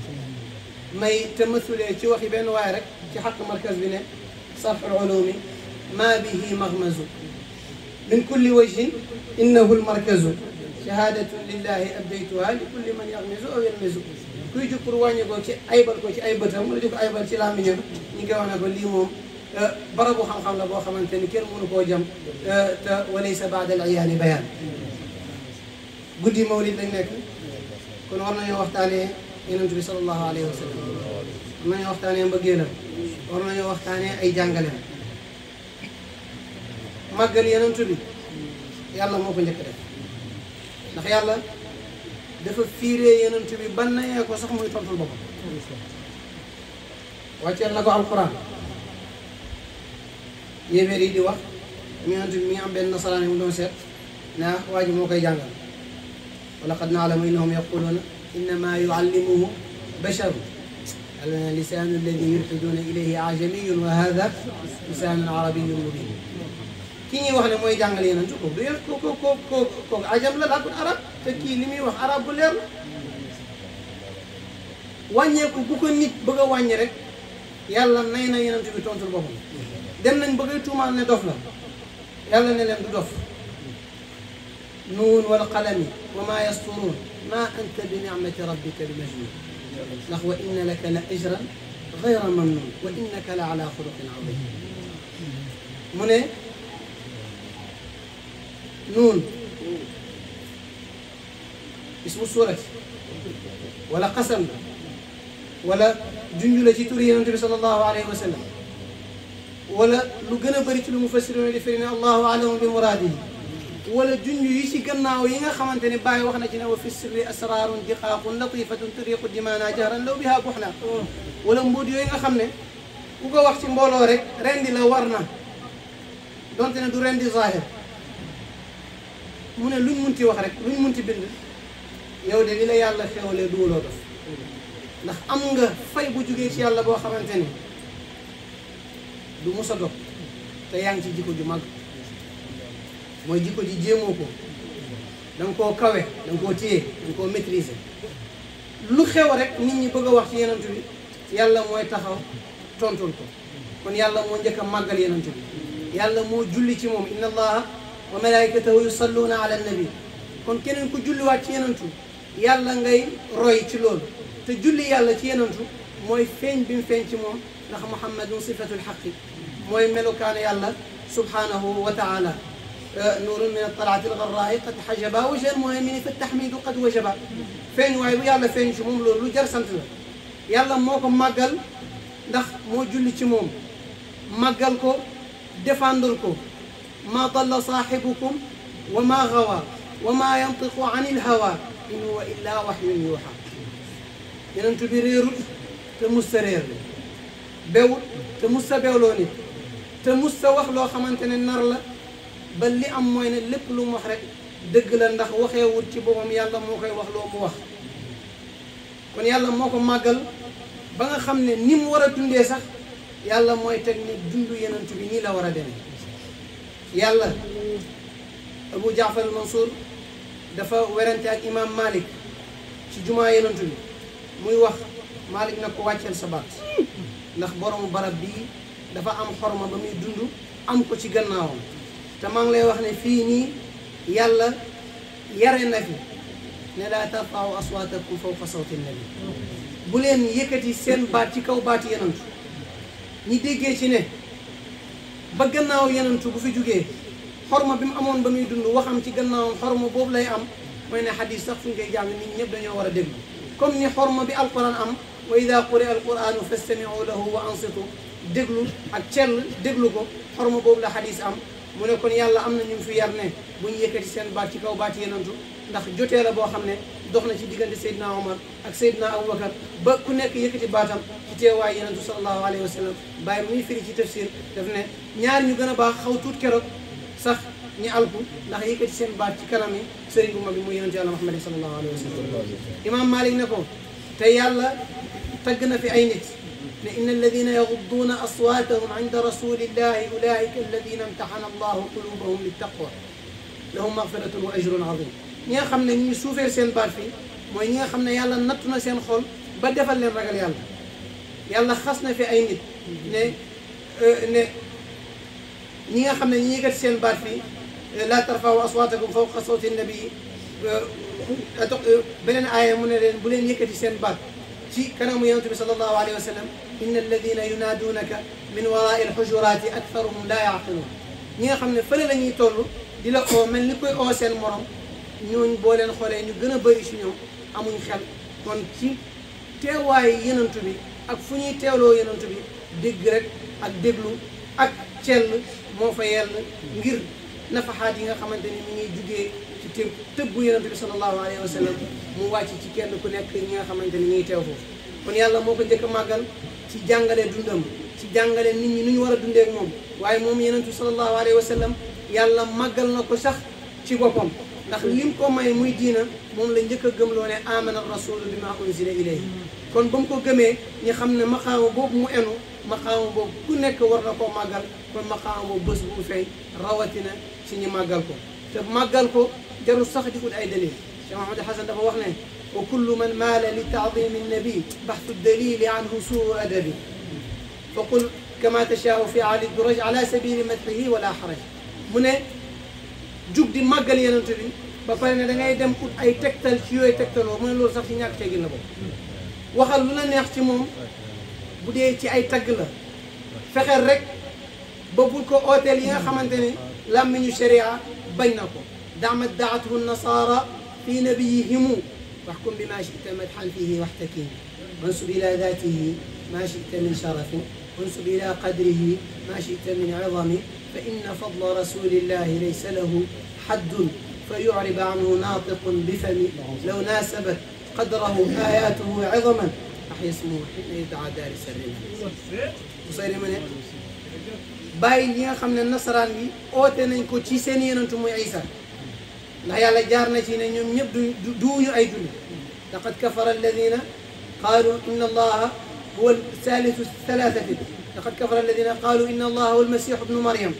may te masulee ci waxi benn waaye rek ci xaq markaz bi ne sarxul ulumi ma bihi maghmazu min kulli wajhin innahu lmarkazu shahadatun lillahi abdaytuha li kulli man yaxmisu aw yalmisu kuy jug pour wàññi ko ci aybal ko ci ay bëtam wala di ko aybal ci làmmiñam ñu ngi wax ne ko lii moom barabu xam-xam la boo xamante ni kenn mënu koo jam te walaysa baada al iyaani bayaan guddi mawlid lañ nekk kon war nañoo waxtaanee yonent bi sallallahu alayhi wa sallam war nañoo waxtaanee mbëggeelam war nañoo waxtaanee ay jàngaleem màggal yonent bi yàlla moo ko njëkk def ndax yàlla dafa fiiree yonent bi ban nayee ko sax muy tontul boppam wàcceel na ko alquran yéeféer yi di wax mi yonent bi mi ngi am benn nasaraan yi mu doon seet ne ah waa ji moo koy jàngal wa laqad naalamu innahum yaquluuna innama yuallimuhu basharu yàlla ne lisaanu alladi yulxiduuna ilayhi ajamiyun wa hada lisaanun arabiyun mubin ki ñuy wax ne mooy jàngale yonent ko du yéen ko ko ko ko ko ajam la làkkut arab te kii li muy wax arab bu leer la wàññeeku bu ko nit bëgg a wàññi rek yàlla nay na yonent bi tontul boppam dem nañ bëgg a tuumaal ne dof la yàlla ne leen du dof nuun wal qalami wa maa yasturuun maa anta bi nicmati rabbika bi majnun ndax wa inna laka la ajran gayra mamnun wa innaka la ala xuluqin adim mu ne nuun ismu suurati wala qasam la wala junj la ci turi yonente bi sallallahu alayhi wa sallam wala lu gën a bëri ci lu mu fassiroon di firi ne allahu alamu bi muraadihi wala junj yi ci gannaaw yi nga xamante ne Baye wax na ci ne wa fi sirri asrarun diqaaqun latifatun turiqu dimaana jahran law biha buxna wala mbuut yooyu nga xam ne ku ko wax ci mbooloo rek rendi la war na donte ne du rendi zahir mu ne luñ munti wax rek luñ munti bind yow de li la yàlla xewlee duwuloo dof ndax am nga fay bu jugee ci yàlla boo xamante ni du mus a dog te yaa ngi ci jikko ju mag mooy jikko ji jéemoo ko da nga koo kawe da nga koo téye da nga koo maîtriser lu xew rek nit ñi bëgg a wax ci yenantu bi yàlla mooy taxaw tontul ko kon yàlla moo njëkk a màggal yenantu bi yàlla moo julli ci moom inna allaha wa malaikatahu yusalluuna ala nabi kon keneen ku julliwaat ci yenantu yàlla ngay roy ci loolu te julli yàlla ci yenantu mooy feeñ bi mu feeñ ci moom ndax muhammadun sifatul xaqi mooy melukaane yàlla subhanahu wa taala nuurun min altalaati algarraai qad xajaba wajha almuhamini fa taxmidu qad wajaba feeñ waaye bu yàlla feeñ ci moom loolu lu jar sant la yàlla moo ko màggal ndax moo julli ci moom màggal ko défendre ko ma dalla saaxibukum wa ma gawa wa ma yantiqu an ilhawa in huwa illa waxyun yuuxa yenentu bi réerut te mus sa réer bewut te mus sa bewloo nit te mus sa wax loo xamante ne nar la ba li am mooy ne lépp lu mu wax rek dëgg la ndax waxeewut ci boppam yàlla moo koy wax loo mu wax kon yàlla moo ko màggal ba nga xam ne ni mu war a dundee sax yàlla mooy teg ne dundu yenentu bi nii la war a demee yàlla Abu Jaafar al-Mansour dafa werante ak imam Malik ci jumaa yenentu bi muy wax Malik nag ko wàcceel sa baat ndax boromu barab bii dafa am xorma ba muy dund am ko ci gannaawam te maa ngi lay wax ne fii nii yàlla yare na fi ne laa tarfa'u aswaatakum fawqa sawti nabi bu leen yëkkati seen baat ci kaw baati yenantu ñi déggee ci ne ba gannaaw yenantu bu fi jógee xorma bi mu amoon ba muy dund waxam ci gannaawam xorma boobu lay am mooy ne xadis sax fu ñu koy jàng nit ñëpp dañoo war a déglu comme ni xorma bi alquran am wa ida quri alquranu fastamiu lahu wa ansitu déglu ak cell déglu ko xorma boobu la xadis am mu ne kon yàlla am na ñu fi yar ne bu ñu yëkkati seen baat ci kaw baat yenantu ndax jotee la boo xam ne dox na ci diggante Seydina Omar ak Seydina Aboubacar ba ku nekk yëkkati baatam ci teewaay yenantu sallallahu alayhi wa sallam bàyyi muy firi ci tafsir daf ne ñaar ñu gën a baax xaw tuut keroog sax ñi alku ndax yëkkati seen baat ci kanam yi sëriñ bu mag bi muy yenantu yàlla Muhammad sallallahu alayhi wa sallam imam Malik ne ko te yàlla tagg na fi ay nit ne inna alladina yagudduuna aswaatahum inda rasulillahi ulaika alladina imtaxana allahu qulubahum littaqwa lahum magfiratun wa ajrun azim ñi nga xam ne ñi suufee seen baat fii mooy ñi nga xam ne yàlla nattu na seen xol ba defal leen ragal yàlla yàlla xas na fi ay nit ne ne ñi nga xam ne ñi yëkkati seen baat fii laa tarfa'u aswaatakum fawqa sawti nabii beneen aaya mu ne leen bu leen yëkkati seen baat ci kanamu yonent bi sallallahu alayhi wa sallam inna alladina yunaaduunaka min waraai alxujuraati aktharuhum laa yaqiluun ñi nga xam ne fële la ñuy toll di la oo mel ni koy oo seen morom ñooñ boo leen xoolee ñu gën a bëri si ñoom amuñ xel kon ci teewaayu yenantu bi ak fu ñuy teewloo yenantu bi dégg rek ak déglu ak cell moo fa yell ngir nafaxaat yi nga xamante ni mi ngi jugee ci të tëbbu yenantu bi sallallahu alayhi wa sallam mu wàcc ci kenn ku nekk ñi nga xamante ni ñuy teew foofu kon yàlla moo ko njëkk a màggal ci jàngale dundam ci jàngale nit ñi nu ñu war a dundee ak moom waaye moom yenentu sallallahu alayhi wa sallam yàlla màggal na ko sax ci boppam ndax lim ko may muy diina moom la njëkk a gëmloo ne amana rasulu bi ma unzila ilayhi kon ba mu ko gëmee ñi xam ne maqaama boobu mu enu maqaama boobu ku nekk war na koo màggal kon maqaama boobu bés bu mu feeñ rawatina ci ñi màggal ko te màggal ko jarul sax di ut ay dalil Cheikh Mahamad Hasan dafa wax ne wa kullu man maala li taadimi nabi baxtu dalili anhu suu adabi fa qul kama tashaau fi ali duraj ala sabili madxihi wala xaraj mu ne jug di màggal yenent bi ba pare ne da ngay dem ut ay tegtal ci yooyu tegtaloo mu ne loolu sax ci ñàkk teggin la boobu waxal lu la neex ci moom bu dee ci ay tagg la fexeel rek ba bul ko ooteel yi nga xamante ne làmmiñu sharia bañ na ko dama daathu nasara fi nabiyihimu waxkum bi ma chita madxan fihi waxtakim wansub ila datihi ma chita min sharafin wansub ila qadrihi ma chita min idami fa inna fadla rasulillahi laysa lahu xaddun fa yucrib anhu naatiqun bifami law naasabat قدره آياته عظما أحيا اسمه حين يدعى دار سرنا Busayri ma ne bàyyi li nga xam ne nasaraan bi oote nañ ko ci seen yenantu muy Isa ndax yàlla jaar na ci ne ñoom ñëpp du duuñu ay julli laqad kafara alladina qaalu inna allaha huwa salisu thalathati laqad kafara alladina qaalu inna allaha huwa almasihu ibnu maryam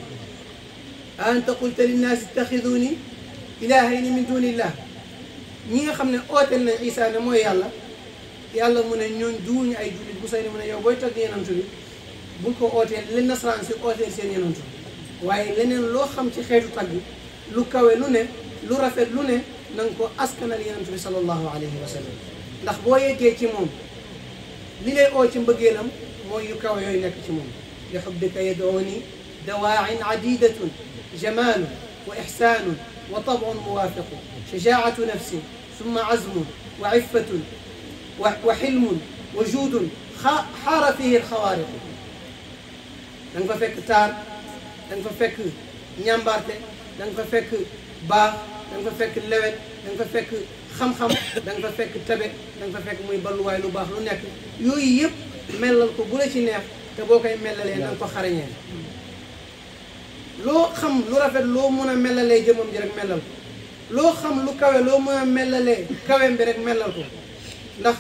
a anta qulta linnaasi ittaxiduni ilahayni min duni illah ñi nga xam ne ooteel nañ Isa ne mooy yàlla yàlla mu ne ñooñ duuñu ay jullit bu say mu ne yow booy tagg yenantu bi bul ko ooteel leen nasaraan si ooteel seen yenantu waaye leneen loo xam ci xeetu tagg lu kawe lu ne lu rafet lu ne na nga ko askanal yenantu bi sallallahu alayhi wa sallam ndax boo yeggee ci moom li lay oo ci mbëggeelam mooy yu kawe yooyu nekk ci moom li xubbika yadooni dawaacin cadidatun jamaalun wa ixsaanun wa tabcun muwaafiqu shajaacatu nafsin summa cazmun wa ciffatun wa xilmun wa juudun xaara fihi alxawaariqu da nga fa fekk taar da nga fa fekk ñàmbaarte da nga fa fekk baax da nga fa fekk lewet da nga fa fekk xam-xam da nga fa fekk tabe da nga fa fekk muy balluwaay lu baax lu nekk yooyu yëpp melal ko bu la ci neex te boo koy melalee na nga ko xarañee loo xam lu rafet loo mën a melalee jëmam ji rek melal ko loo xam lu kawe loo mën a melalee kawem bi rek melal ko ndax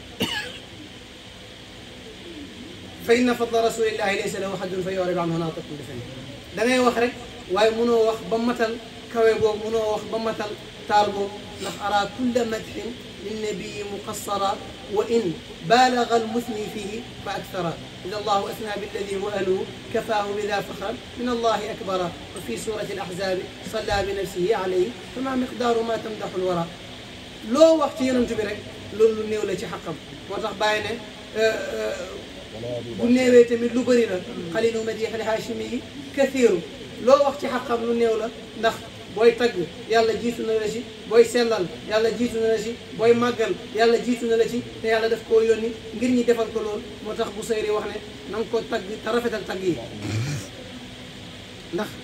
fa inna fadla rasulillahi laysa lahu haddun fa yorib anhu naatiqun bi fami da ngay wax rek waaye mënoo wax ba matal kawe boobu mënoo wax ba matal taar boobu ndax ara kulla madxin linnabiyi muqassara wa in baalaga almuthni fihi fa akthara ida allahu asna billadi huwa ahluhu kafaahu bida faxran min allahi akbara wa fi surati alahzabi salla bi nafsihi alayhi fama miqdaaru ma tamdaxu alwara loo wax ci yonent bi rek loolu lu néew la ci xaqam moo tax bàyyi ne bu néewee tamit lu bëri la xalilu madix li haachimi yi kathiru loo wax ci xaqam lu néew la ndax booy tagg yàlla jiitu na la ci booy sellal yàlla jiitu na la ci booy màggal yàlla jiitu na la ci te yàlla daf koo yónni ngir ñi defal ko loolu moo tax bu sayri wax ne na nga ko tagg te rafetal tagg yi ndax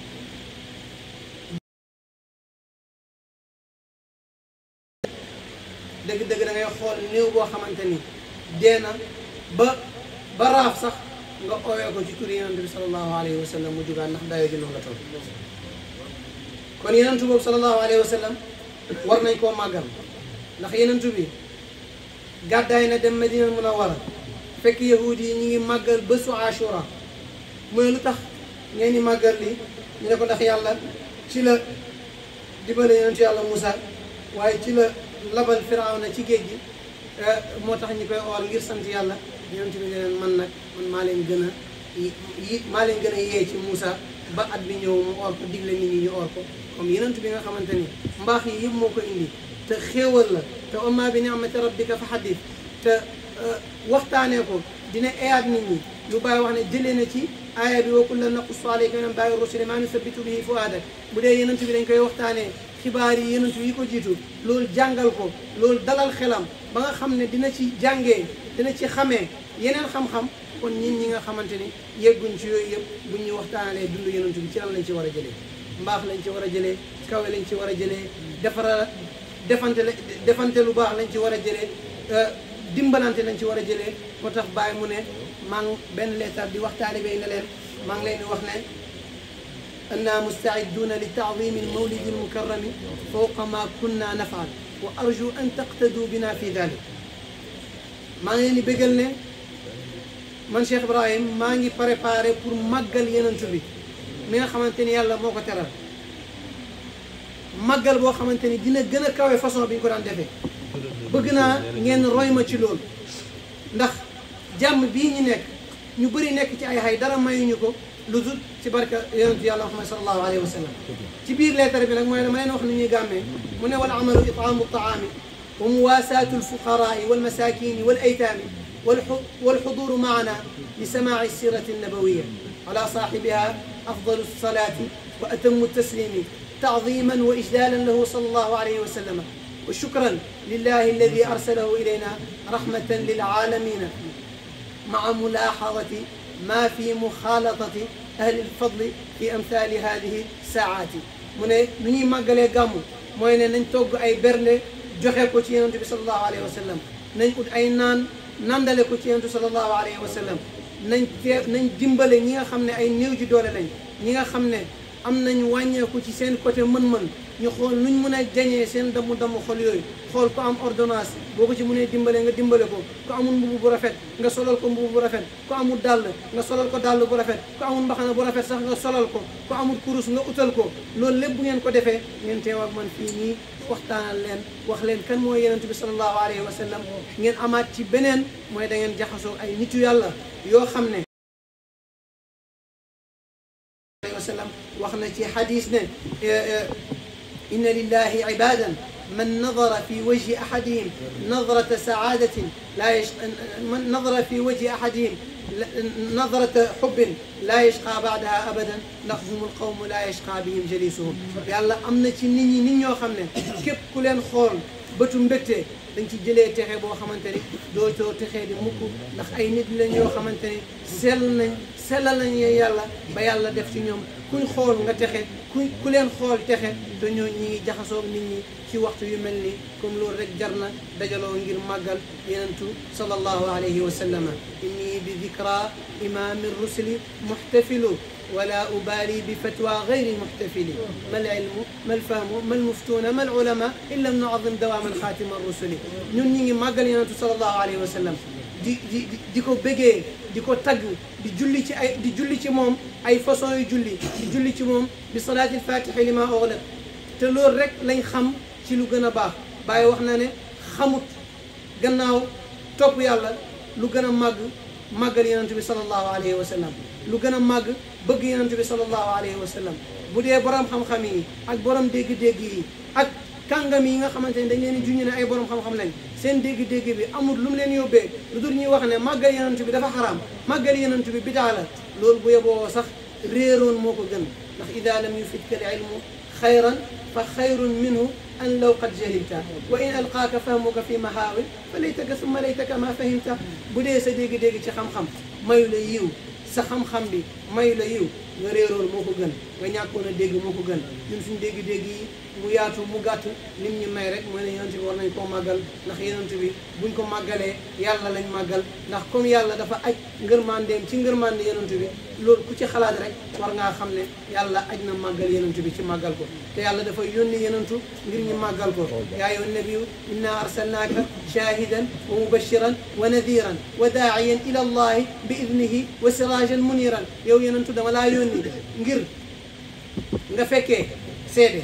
dëgg-dëgg da ngay xool néew boo xamante ni dee na ba ba raaf sax nga ooyee ko ci turi yonent bi sallallahu alayhi wa sallam mu jugaat ndax dayoo ji noonu la toll kon yenentu boobu sallallahu alayhi wa sallam war nañ koo màggal ndax yenentu bi gàddaay na dem Madina Munawwara fekk yahud yi ñu ngi màggal bésu Ashura mu ne lu tax ngeen di màggal li ñu ne ko ndax yàlla ci la dibale yenentu yàlla Moussa waaye ci la labal Firawna ci géej gi moo tax ñu koy oor ngir sant yàlla yenentu bi ne leen man nag man maa leen gën a yi maa leen gën a yee ci Moussa ba at bi ñëw mu oor ko digle nit ñi ñu oor ko comme yenentu bi nga xamante ni mbaax yi yëpp moo ko indi te xéewal la te amma bi ni'mati rabbika fa xaddis te waxtaanee ko dina eyaat nit ñi lu bàyyi wax ne jëlee na ci aaya bi wa kullan naqussu alayka min anbaa'i rusuli maa nusabbitu bihi fu'aadak bu dee yenentu bi dañ koy waxtaanee xibaar yi yenentu yi ko jiitu loolu jàngal ko loolu dalal xelam ba nga xam ne dina ci jàngee dina ci xamee yeneen xam-xam kon nit ñi nga xamante ni yegguñ ci yooyu yëpp buñ ñu waxtaanalee dund yenentu bi ci lan lañ ci war a jëlee mbaax lañ ci war a jëlee kawe lañ ci war a jëlee defara defante la defante lu baax lañ ci war a jëlee dimbalante lañ ci war a jëlee moo tax bàyyi mu ne maa ngi benn leetar di wax taalibe yi ne leen maa ngi leen di wax ne أننا مستعدون لتعظيم المولد المكرم فوق ما كنا نفعل وأرجو أن تقتدوا بنا في ذلك maa ngi leen di bégal ne man Cheikh Ibrahim maa ngi préparé pour màggal yenent bi mi nga xamante ni yàlla moo ko teral màggal boo xamante ni dina gën a kawe façon bi ñu ko daan defee bëgg naa ngeen roy ma ci loolu ndax jàmm bii ñu nekk ñu bëri nekk ci ay xay dara mayuñu ko lu dul ci barka yonentu yàlla Muhammad sallallahu alayhi wa sallam ci biir leetar bi nag mooy dama leen wax ni ñuy gàmmee mu ne wal amalu itaamu taami wa muwaasaatu alfuqaraai walmasakini walaytaami والحضور معنا لسماع السيرة النبوية على صاحبها أفضل الصلاة وأتم التسليم تعظيما وإجلالا له صلى الله عليه وسلم وشكرا لله الذي أرسله إلينا رحمة للعالمين مع ملاحظة ما في مخالطة أهل الفضل في أمثال هذه الساعات من ني ماغالي غامو موي نان توغ اي برلé joxe ko ci yonent bi sallallahu alayhi wa sallam nañ ut ay naan nandale ko ci yonent sallallahu alayhi wa sallam nañ tee nañ dimbale ñi nga xam ne ay néew ji doole lañ ñi nga xam ne am nañ wàññeeku ci seen côté mën-mën ñu xool nuñ mën a jañee seen damu damu xol yooyu xool ko am ordonnance boo ko ci mënee dimbale nga dimbale ko ku amul mbubu bu rafet nga solal ko mbubu bu rafet ku amul dàll nga solal ko dàll bu rafet ku amul mbaxana bu rafet sax nga solal ko ku amul kurus nga utal ko loolu lépp bu ngeen ko defee ngeen teew ak man fii nii waxtaanal leen wax leen kan mooy yonent bi sallallahu alayhi wa sallam ngeen amaat ci beneen mooy da ngeen jaxasoo ay nitu yàlla yoo xam ne alayhi wa sallam wax na ci xadis ne inna lillahi ibadan من نظر في وجه أحدهم نظرة سعادة لا يش... من نظر في وجه أحدهم نظرة حب لا يشقى بعدها أبدا لهم القوم لا يشقى بهم جليسهم يلا أمنا ci nit ñi nit ñoo xam ne képp ku leen xool bëtu mbégte dañ ci jëlee texe boo xamante ni doo too texee di mukk ndax ay nit lañ yoo xamante ni sell nañ sellal nañ yàlla ba yàlla def ci ñoom kuñ xool nga texe ku ku leen xool texe te ñoo ñi ngi jaxasoog nit ñi ci waxtu yu mel nii comme loolu rek jar na dajaloo ngir màggal yenentu sallallahu alayhi wa sallama inni bi dikra imami rusuli muxtafilu ولا أبالي بفتوى غير المحتفل ما العلم ما الفهم ما المفتون ما العلماء إن لم نعظم دوام الخاتم الرسل ñun ñi ngi màggal yenentu sallallahu alayhi wa sallam di di di ko bëggee di ko tagg di julli ci ay di julli ci moom ay façon yu julli di julli ci moom bi salaatil fatihi li ma ughliq te loolu rek lañ xam ci lu gën a baax Baye wax na ne xamut gannaaw topp yàlla lu gën a màgg màggal yonent bi sallallahu alayhi wa sallam lu gën a màgg bëgg yonent bi sallallahu alayhi wa sallam bu dee borom xam-xam yi ak borom dégg-dégg yi ak kàngam yi nga xamante ne dañ leen di junj ne ay borom xam-xam lañ seen dégg-dégg bi amul lu mu leen yóbbee lu dul ñuy wax ne màggal yonent bi dafa xaraam màggal yonent bi bidaa la loolu bu yeboo sax réeroon moo ko gën ndax ida lam yufidka al ilmu xayran fa xayrun minhu an law qad jahilta wa in alqaaka fahmuka fi mahaawin fa laytaka summa laytaka ma fahimta bu dee sa dégg-dégg ci xam-xam mayu la yiw sa xam-xam bi mayu la yiw nga réeroon moo ko gën nga ñàkkoon a dégg moo ko gën ñun suñu dégg-dégg yi mu yaatu mu gàtt lim ñu may rek mooy ne yonent bi war nañ koo màggal ndax yonent bi buñ ko màggalee yàlla lañ màggal ndax comme yàlla dafa aj ngërmandeem ci ngërmande yonent bi loolu ku ci xalaat rek war ngaa xam ne yàlla aj na màggal yonent bi ci màggal ko te yàlla dafa yónni yonentu ngir ñu màggal ko yaa ayyuhan nabiyyu inna arsalnaaka shahidan wa mubashiran wa nadiran wa daa'iyan ila allahi bi idnihi wa sirajan muniran yow yonentu dama laa yónni ngir nga fekkee seede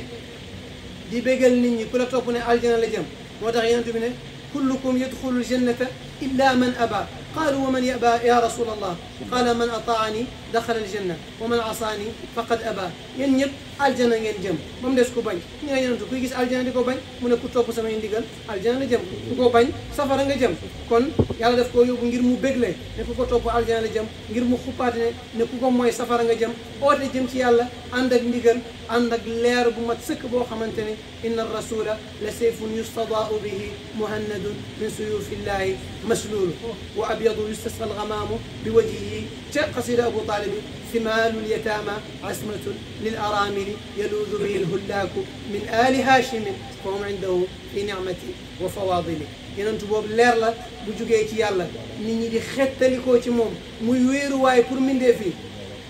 di bégal nit ñi ku la topp ne aljana la jëm moo tax yonent bi ne kullukum yadxulu ljannata illa man aba qaalu wa man yaba ya rasul allah qaala man ataani daxala aljanna wa man asaani faqad aba yéen ñëpp aljana ngeen jëm ba mu des ku bañ ñu ne yonent kuy gis aljana di ko bañ mu ne ku topp samay ndigal aljana la jëm ku ko bañ safara nga jëm kon yàlla daf koo yóbbu ngir mu bégle ne ku ko topp aljana la jëm ngir mu xuppaate ne ne ku ko mooy safara nga jëm oote jëm ci yàlla ànd ak ndigal ànd ak leer bu mat sëkk boo xamante ne inna rasula la sayfun yustadaau bihi muhannadun min suyufillahi maslulu wa abyadu yustasqa algamaamu bi wajhihi ca qasida abu talibi ثمال اليتامى عصمة للأرامل يلوذ به الهلاك من آل هاشم فهم عنده في نعمة وفواضل yenentu boobu leer la bu jugee ci yàlla nit ñi di xettalikoo ci moom muy wéeruwaay pour mindee fii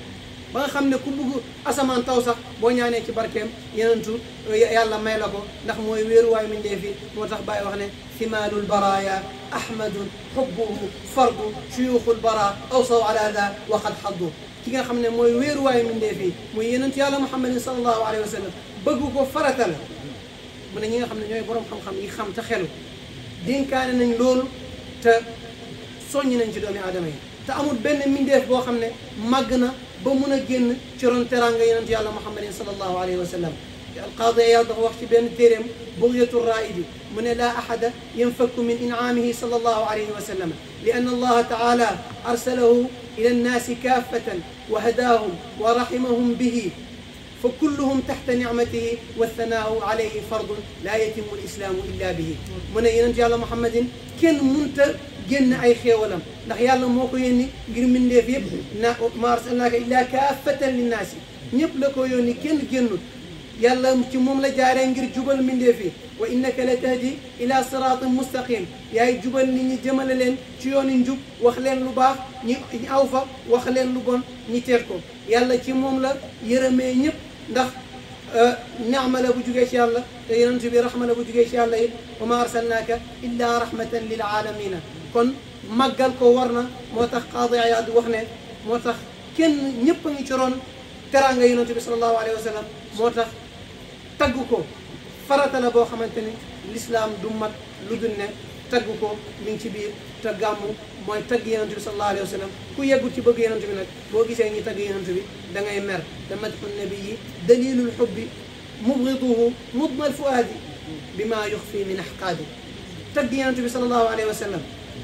ba nga xam ne ku bugg asamaan taw sax boo ñaanee ci barkeem yenentu yàlla may la ko ndax mooy wéeruwaay mindee fi moo tax bàyyi wax ne thimaalul baraya ahmadun xubbuhu fardu shuyuuxul bara awsaw ala da waqad xaddu ki nga xam ne mooy wéeruwaay mindee fi muy yenentu yàlla muhammadin sallallahu alayhi wa sallam bëgg ko farata la mu ne ñi nga xam ne ñooy borom xam-xam yi xam te xelu dénkaane nañ loolu te soññi nañ ci doomi aadama yi te amul benn mindeef boo xam ne màgg na ba mun a génn ci ron teranga yonent yàlla muhammadin sallallahu alayhi wa sallam alqaadi Iyaad dafa wax ci benn téeréem bugyatu raidi mu ne laa ahada yanfakku min incaamihi sallallahu alayhi wa sallam li anna allaha taala arsalahu ila annaasi kaafatan wa hadaahum wa rahimahum bihi فكلهم تحت نعمته والثناء عليه فرض لا يتم الإسلام إلا به من ينتي على محمد كن منت génn ay xéewalam ndax yàlla moo ko yónni ngir mbindeef yëpp na ma arsalnaaka illaa kaafatan linnaasi ñëpp la ko yónni kenn génnut yàlla ci moom la jaaree ngir jubal mbindeef yi wa innaka la tahdi ila siraatin mustaqim yaay jubal nit ñi jëmale leen ci yooni njub wax leen lu baax ñi ñi aw fa wax leen lu bon ñi teet ko yàlla ci moom la yërëmee ñëpp ndax naama la bu jugee ci yàlla te yonent bi raxma la bu jugee ci yàlla it wa ma arsalnaaka illa rahmatan lil aalamina kon màggal ko war na moo tax qaadi Iyaad wax ne moo tax kenn ñëpp a ngi ci roon teraanga yonent bi sallallahu alayhi wa sallam moo tax tagg ko farata la boo xamante ni l'islam du mat lu dul ne tagg ko mi ngi ci biir te gàmmu mooy tagg yonent bi sallallahu alayhi wa sallam ku yeggul ci bëgg yonent bi nag boo gisee ñi tagg yonent bi da ngay mer te madxu nabii dalilul xubbi mubgiduhu mudmal fuaadi bima yuxfi min axqaadi tagg yonent bi sallallahu alayhi wa sallam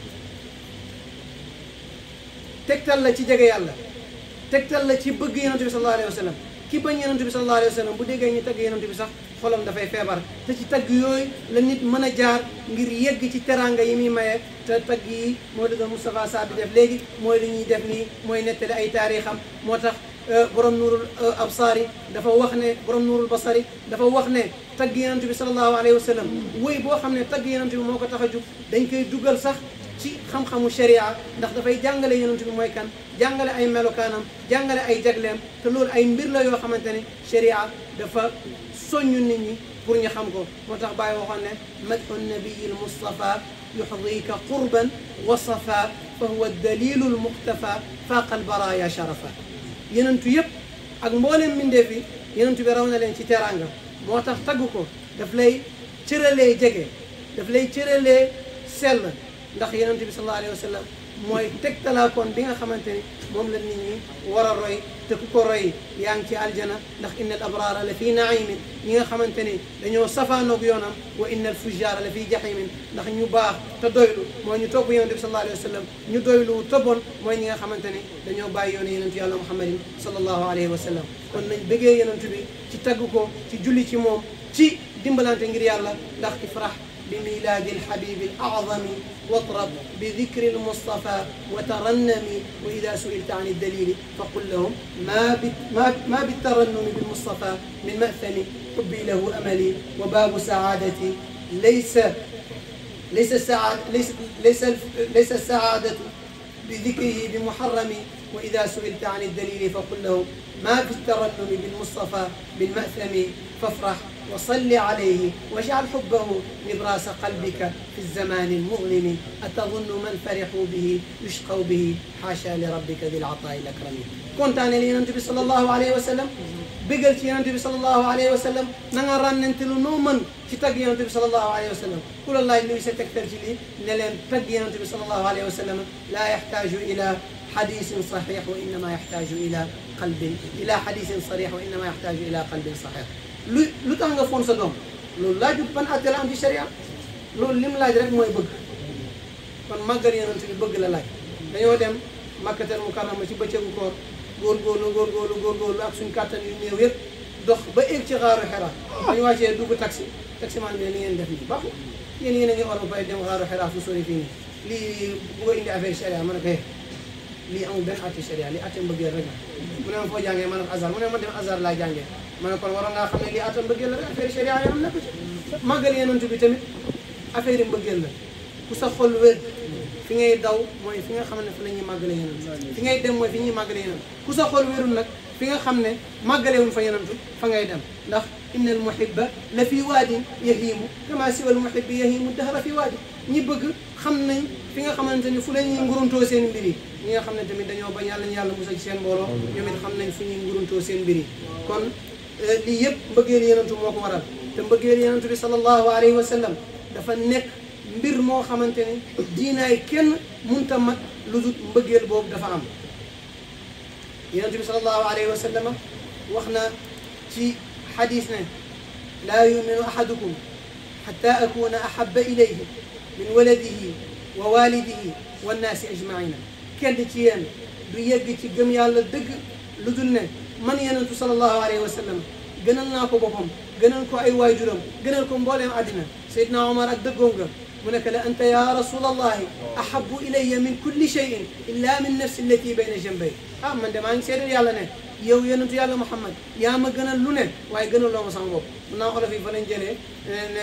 tegtal la ci jege yàlla tegtal la ci bëgg yonent bi sallallahu alayhi wa sallam ki bañ yonent bi sallallahu alayhi wa sallam bu déggee ñu tagg yonent bi sax xolam dafay feebar te ci tagg yooyu la nit mën a jaar ngir yegg ci teranga yi muy maye te tagg yi moo dëgg Moustapha Sa bi def léegi mooy li ñuy def nii mooy nettali ay taarixam moo tax borom nuurul absaari dafa wax ne borom nuurul basari dafa wax ne tagg yonent bi sallallahu alayhi wa sallam woy boo xam ne tagg yonent bi moo ko tax a jug dañ koy dugal sax ci xam-xamu sharia ndax dafay jàngale yonent bi mooy kan jàngale ay melokaanam jàngale ay jagleem te loolu ay mbir la yoo xamante ne sharia dafa soññu nit ñi pour ñu xam ko moo tax Baye waxoon ne madxu nabiyi lmustafa yuxdika qurban wa safa fa huwa dalilu lmuxtafa faaqa albaraya sharafa yenentu yëpp ak mbooleem mbindeef yi yenentu bi raw na leen ci teraanga moo tax tagg ko daf lay cëralee jege daf lay cëralee sell ndax yonent bi sallallahu alayhi wa sallam mooy tegtalaakoon bi nga xamante ni moom la nit ñi war a roy te ku ko roy yaa ngi ci aljana ndax inna al abrara la fi naimin ñi nga xamante ni dañoo safaanoog yoonam wa inna al fujjara la fi jahimin ndax ñu baax te doylu mooy ñu topp yonent bi sallallahu alayhi wa sallam ñu doylu te bon mooy ñi nga xamante ni dañoo bàyyi yoonu yonent yàlla muhammadin sallallahu alayhi wa sallam kon nañ bëggee yonent bi ci tagg ko ci julli ci moom ci dimbalante ngir yàlla ndax ifrah بميلاد الحبيب الأعظم واطرب بذكر المصطفى وترنمي وإذا سئلت عن الدليل فقل لهم ما ما ما بالترنم بالمصطفى من مأثم حبي له أملي وباب سعادتي ليس ليس السعادة ليس ليس ليس السعادة بذكره بمحرم وإذا سئلت عن الدليل فقل لهم ما بالترنم بالمصطفى بالمأثم فافرح وصل عليه واجعل حبه نبراس قلبك في الزمان المظلم أتظن من فرحوا به يشقوا به حاشا لربك ذي العطاء الأكرم كنت أنا لينتبه صلى الله عليه وسلم بقل ينتبه صلى الله عليه وسلم نغران ننتلو نوما تتقي ينتبه صلى الله عليه وسلم قل الله اللي ستكتر جلي نلم تقي ينتبه صلى الله عليه وسلم لا يحتاج إلى حديث صحيح وإنما يحتاج إلى قلب إلى حديث صريح وإنما يحتاج إلى قلب صحيح lu lu tax nga foon sa doom loolu laajut ban àtte la am ci sharia loolu lim laaj rek mooy bëgg kon màggal yonent bi bëgg la laaj dañoo dem makkatal mukarrama ci bëccëgu koor góorgóorlu góorgóorlu góorgóorlu ak suñ kàttan yu néew yëpp dox ba egg ci xaaru xera dañu wàccee dugg taxi taxi man bi ne li ngeen def nii baaxul yéen yéen a ngi or bay dem xaaru xera fu sori fii nii lii bu ko indi affaire sharia ma ne ko lii amul benn àtte sharia lii àtte mbëggeel rek mu ne ma foo jàngee ma ne ko azar mu ne ma dem azar laa jàngee ma ne kon waroon ngaa xam ne lii atam mbëggeel la rek affaire sharia yoo am nekk ci màggal yonent bi tamit affaire yi mbëggeel la ku sa xol wér fi ngay daw mooy fi nga xam ne fi la ñuy màggale yonent fi ngay dem mooy fi ñuy màggale yonent ku sa xol wérul nag fi nga xam ne màggalewuñ fa yenantu fa ngay dem ndax inna al muhibba la fi waadin yahimu kama siwa al muhibbi yahimu dahra fi waadi ñi bëgg xam nañ fi nga xamante ni fu la ñuy nguruntoo seen mbir yi ñi nga xam ne tamit dañoo bañ yàlla ñu yàlla musal ci seen mbooloo ñoom it xam nañ fu ñuy nguruntoo seen mbir yi kon lii yëpp mbëggeel yenantu moo ko waral te mbëggeel yenantu bi sallallahu alayhi wa sallam dafa nekk mbir moo xamante ni diinaay kenn munta mat lu dul mbëggeel boobu dafa am yenantu bi sallallahu alayhi wa sallam wax na ci xadis ne laa yuminu ahadukum xata akuna ahaba ilayhi min waladihi wa walidihi wannaasi ajmaina kenn ci yéen du yegg ci gëm yàlla dëgg lu dul ne man yenentu sallallahu alayhi wa sallam gënal naa ko boppam gënal ko ay waajuram gënal ko mbooleem àddina Seydina Omar ak dëggoom nga mu nekk la anta ya rasulallahi ahabu ilayya min kulli cheyin illa min nafsi allati bayna jambay ah man de maa ngi seedal yàlla ne yow yonentu yàlla Muhammad yaa ma gënal lu ne waaye gënal loo ma sama bopp mun naa olof yi fa lañ jëlee ne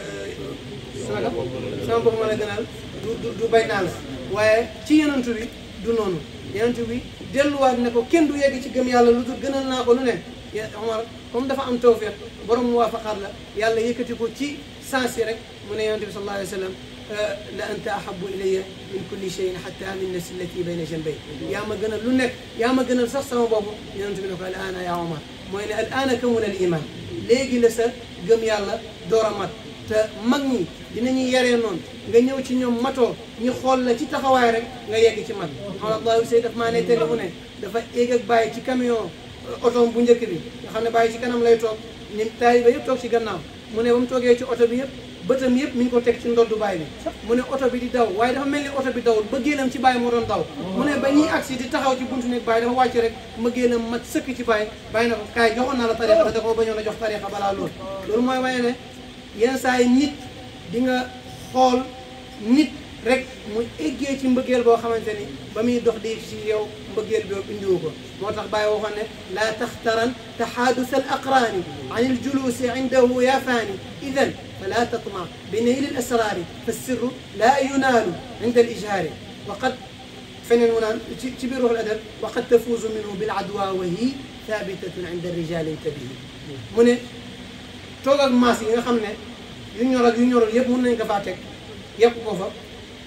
sama sama bopp ma la gënal du du du bay naa la waaye ci yonentu bi du noonu yonentu bi delluwaat ne ko kenn du yegg ci gëm yàlla lu dul gënal naa ko lu ne Omar comme dafa am tawfiq borom muwaafaqaat la yàlla yëkkati ko ci sens yi rek mu ne yonent bi sallallahu alayhi wa sallam la anta ahabu ilayya min kulli cheyin xatta min nafsi allati bayna janbay yaa ma gënal lu nekk yaa ma gënal sax sama boobu yonent bi ne ko al aana ya Omar mooy ne al aana kamuna al iman léegi la sa gëm yàlla door a mat te mag ñi dinañuy yaree noonu nga ñëw ci ñoom matoo ñu xool la ci taxawaay rek nga yegg ci mat xawlallaahu say daf maa ne télé mu ne dafa éeg ak bàyyi ci camion oto bu njëkk bi nga xam ne bàyyi ci kanam lay toog ni taaliba yëpp toog ci gannaaw mu ne ba mu toogee ci oto bi yëpp bëtam yëpp mi ngi ko teg ci ndoddu bàyyi bi mu ne oto bi di daw waaye dafa mel ni oto bi dawul bëggeelam ci bàyyi moo doon daw mu ne ba ñuy agsi di taxaw ci buntu nekk bàyyi dafa wàcc rek mëggeelam mat sëkk ci bàyyi bàyyi na ko kaay joxoon naa la tarixa da koo bañoon a jox tarixa balaa loolu loolu mooy waaye ne yenn saa yi nit di nga xool nit rek mu eggee ci mbëggeel boo xamante ni ba muy dox di ci yow mbëggeel boobu indiwu ko moo tax Baye waxoon ne laa taxtaran taxaadus al aqraani an il juluusi indahu yaa faani idan fala tatma bi nayli l asraari fa sirru laa yunaalu inda al ijhaari wa qad feneen mu naan ci ci biir ruuxul adab wa qad tafuuzu minhu bil adwa wa hi thabitatun inda rijaali intabihi mu ne toog ak maas yi nga xam ne yu ñor ak yu ñorul yëpp mën nañ ko faa teg yëpp ko fa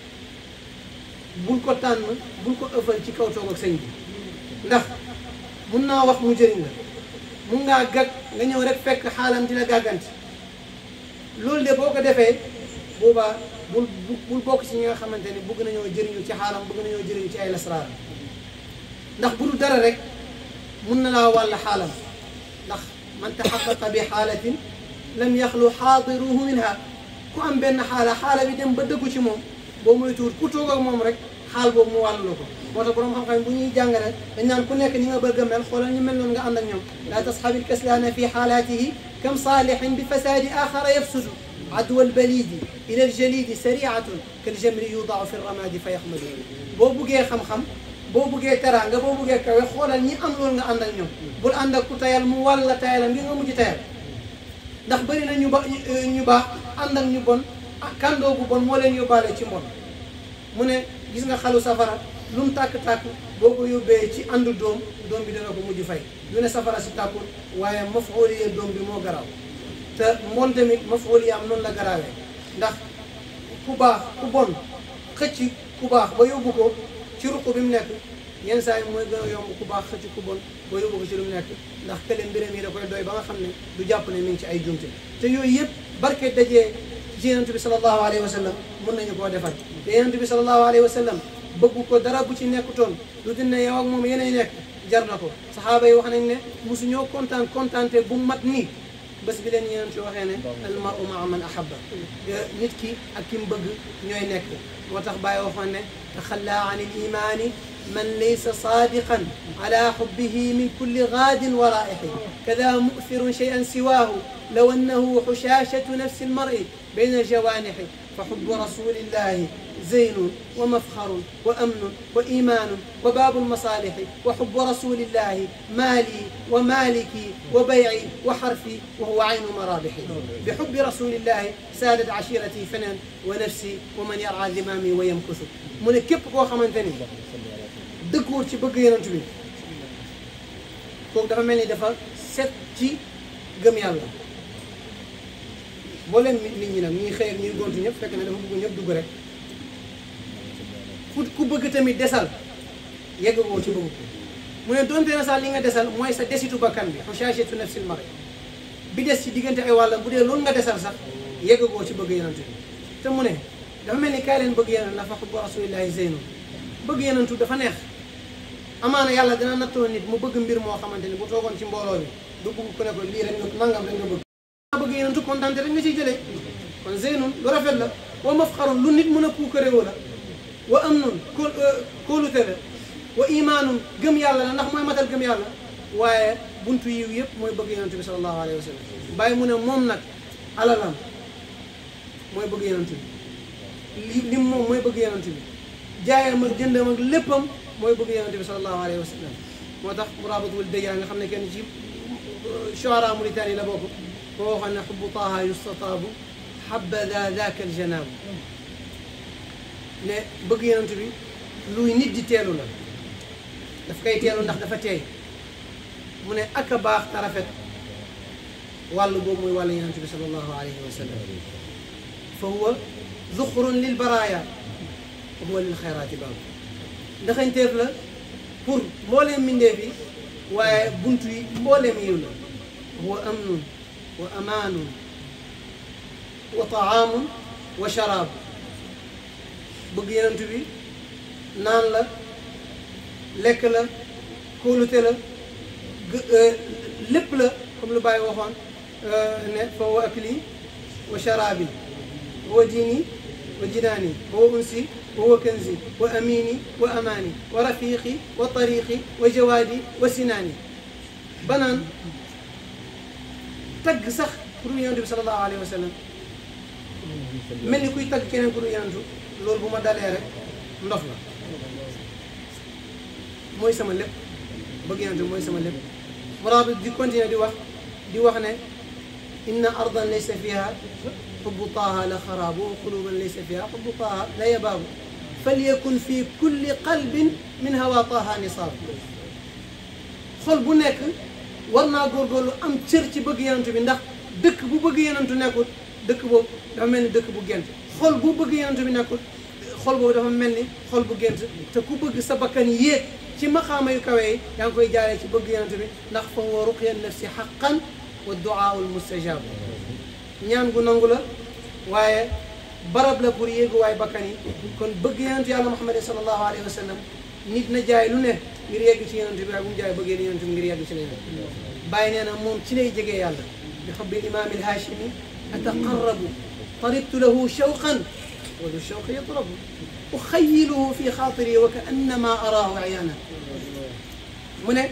bul ko tànn bul ko ëffal ci kaw toog ak sëñ bi ndax mun naa wax mu jëriñ la mun ngaa gag nga ñëw rek fekk xaalam di la gàgganti loolu de boo ko defee boobaa bul bul bokk ci ñi nga xamante ni bëgg nañoo jëriñu ci xaalam bëgg nañoo jëriñu ci ay lasraar ndax bu dul dara rek mun na laa wàll xaalam ndax man taxaqaqa bi xaalatin lam yaxlu xaadiruhu minha ku am benn xaala xaala bi dem ba dëggu ci moom boo moytuwul ku toog ak moom rek xaal boobu mu wàllu ko moo tax borom xam-xam bu ñuy jàngale dañ naan ku nekk ni nga bëgg a mel xoolal ñu mel noonu nga ànd ak ñoom laa tasxabil kaslaana fi xaalaatihi kam saalixin bi fasaadi axara yafsudu adwa albalidi ila aljalidi sariatun kaljamri yudaau fi ramadi fa yaxmadu boo buggee xam-xam boo buggee teraanga boo buggee kawe xoolal ñi am loolu nga ànd ak ñoom bul ànd ak ku tayal mu wàll la tayalam ngir nga mujj tayal ndax bëri na ñu ba ñu baax ànd ak ñu bon kandoo bu bon moo leen yóbbaale ci mbon mu ne gis nga xalu safara lu mu tàkk-tàkk boo ko yóbbee ci àndu doom doom bi dana ko mujj fay du ne safara si tàkkul waaye mafooliye doom bi moo garaaw te mbon tamit mafooliye am noonu la garaawee ndax ku baax ku bon xëcc ku baax ba yóbbu ko ci ruq bi mu nekk yenn saa yi mooy gën a yomb ku baax xëcc ku bon ba yóbbu ko ci lu mu nekk ndax kële mbiram yi da koy doy ba nga xam ne du jàpp ne mi ngi ci ay jumte te yooyu yëpp barke dajee ci yonent bi sallallahu alayhi wa sallam mën nañu koo defal te yonent bi sallallahu alayhi wa sallam bëggu ko dara bu ci nekkutoon lu dul ne yow ak moom yeneen nekk jar na ko saxaaba yi wax nañ ne mosu ñoo kontaan kontaante bu mat nii bés bi leen yonent bi waxee ne al maru maa man ahabba nit ki ak ki mu bëgg ñooy nekk moo tax bàyyi waxoon ne taxalla an il imaani من ليس صادقا على حبه من كل غاد ورائح كذا مؤثر شيئا سواه لو أنه حشاشة نفس المرء بين الجوانح فحب رسول الله زين ومفخر وأمن وإيمان وباب المصالح وحب رسول الله مالي ومالكي وبيعي وحرفي وهو عين مرابحي بحب رسول الله سادت عشيرتي فنا ونفسي ومن يرعى ذمامي ويمكث من كيف كو خمنتني dëkkuwul ci bëgg yonent bi kooku dafa mel ni dafa set ci gëm yàlla boo leen nit ñi nag ñuy xëy ak ñuy gontu ñëpp fekk na dafa bëgg ñëpp dugg rek ku ku bëgg tamit desal yegg woo ci bëgg ko mu ne donte na sax li nga desal mooy sa desitu bakkan bi xushaashatu nafsil mar bi des ci diggante ay wàllam bu dee loolu nga desal sax yegg woo ci bëgg yenantu bi te mu ne dafa mel ni kaay leen bëgg yeneen la fa xubbu rasulillahi zeynu bëgg yenentu dafa neex amaana yàlla dina nattoo nit mu bëgg mbir moo xamante ni bu toogoon ci mbooloo bi du bëgg ku ne ko lii rek nga nangam rek nga bëgg maa bëgg yenentu kontante rek nga ciy jëlee kon zeynun lu rafet la wa mafxarun lu nit mën a puukaréewu la wa amnun ko kóolute la wa imaanun gëm yàlla la ndax mooy matal gëm yàlla waaye buntu yiw yëpp mooy bëgg yonent bi sallallahu alayhi wa sallam bàyyi mu ne moom nag alalam mooy bëgg yonent bi li lim moom mooy bëgg yonent bi jaayam ak jëndam ak léppam mooy bëgg yonent bi sallallahu alayhi wa sallam moo tax murabatul dëjaa nga xam ne kenn ci shuara Mauritanie la bokk boo waxoon ne xubbu taaha yustataabu habada daaka aljanaabu ne bëgg yonent bi luy nit di teelu la daf koy teelu ndax dafa teey mu ne ak a baax te rafet wàllu boobu mooy wàllu yonent bi sallallahu alayhi wa sallam fa huwa zuxrun lil baraaya wa huwa lil xayraati baabu ndaxañteef la pour mbooleem mbindeef yi waaye buntu yi mbooleem yiw la huwa amnun wa amaanun wa taamun wa sharaabu bëgg yonent bi naan la lekk la kóolute la lépp la comme lu Baye waxoon ne fa wa akli wa sharaabi wa diini wa jinaani wa unsi wa kanzi wa amini wa amaani wa rafiqi wa tariqi wa jawaadi wa sinaani banaan tagg sax pour yonent bi sallallahu alayhi wa sallam mel ni kuy tagg keneen ku dul yonentu loolu bu ma dalee rek ndof la mooy sama lépp bëgg yonent bi mooy sama lépp muraabit di continuer di wax di wax ne inna ardan laysa fiha xubbu taaha la xaraabu wa quluban laysa fiha xubbu taaha la yabaabu falyakun fi kulli qalbin min hawa taaha nisaab xol bu nekk war naa góorgóorlu am cër ci bëgg yonent bi ndax dëkk bu bëgg yonentu nekkul dëkk boobu dafa mel ni dëkk bu gent xol bu bëgg yonent bi nekkul xol boobu dafa mel ni xol bu gent te ku bëgg sa bakkan yéeg ci maxaama yu kawe yi yaa ngi koy jaaree ci bëgg yonent bi ndax fa huwa ruqya nafsi xaqan wa duaaul mustajab ñaan gu nangu la waaye barab la pour yéegu waay bakkan yi kon bëgg yonent yàlla muhammadin sallallahu alayhi wa sallam nit na jaay lu ne ngir yegg ci yonent bi waaye bu mu jaay bëggee yonent bi ngir yegg ci leneen bàyyi nee na moom ci lay jegee yàlla bi xubbi imaam alhaashimi ataqarrabu taribtu lahu shawqan wa du shawqi yatrabu uxayiluhu fi xaatiri wa ka annama araahu ayaana mu ne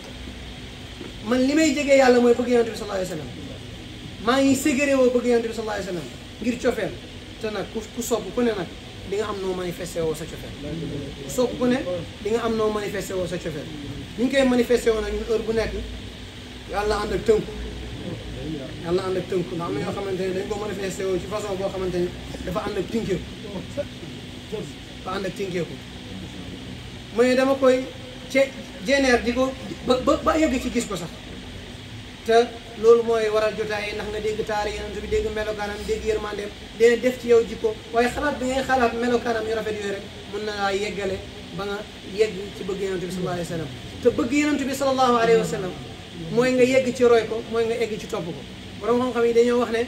man li may jegee yàlla mooy bëgg yonent bi sallallahu alayhi wa sallam maa ngi ségéré woo bëgg yonent bi sallallahu alayhi wa sallam ngir cofeel te nag ku ku sopp ku ne nag di nga am noo manifesté woo sa cofeel ku sopp ku ne di nga am noo manifesté woo sa cofeel ni ñu koy manifesté woo nag ñun heure bu nekk yàlla ànd ak tënku yàlla ànd ak tënku ndax am na ñoo xamante ne dañ ko manifesté woo ci façon boo xamante ne dafa ànd ak tinkeeku dafa ànd ak tinkeeku mooy dama koy ce jeneer di ko ba ba ba yegg ci gis ko sax te loolu mooy waral jotaay yi ndax nga dégg taari yonent bi dégg melokaanam dégg yërmandeem dina def ci yow jikko waaye xalaat bi ngay xalaat melokaanam yu rafet yooyu rek mën na laa yeggale ba nga yegg ci bëgg yonent bi sallallahu alayhi wa sallam te bëgg yonent bi sallallahu alayhi wa sallam mooy nga yegg ci roy ko mooy nga egg ci topp ko borom xam-xam yi dañoo wax ne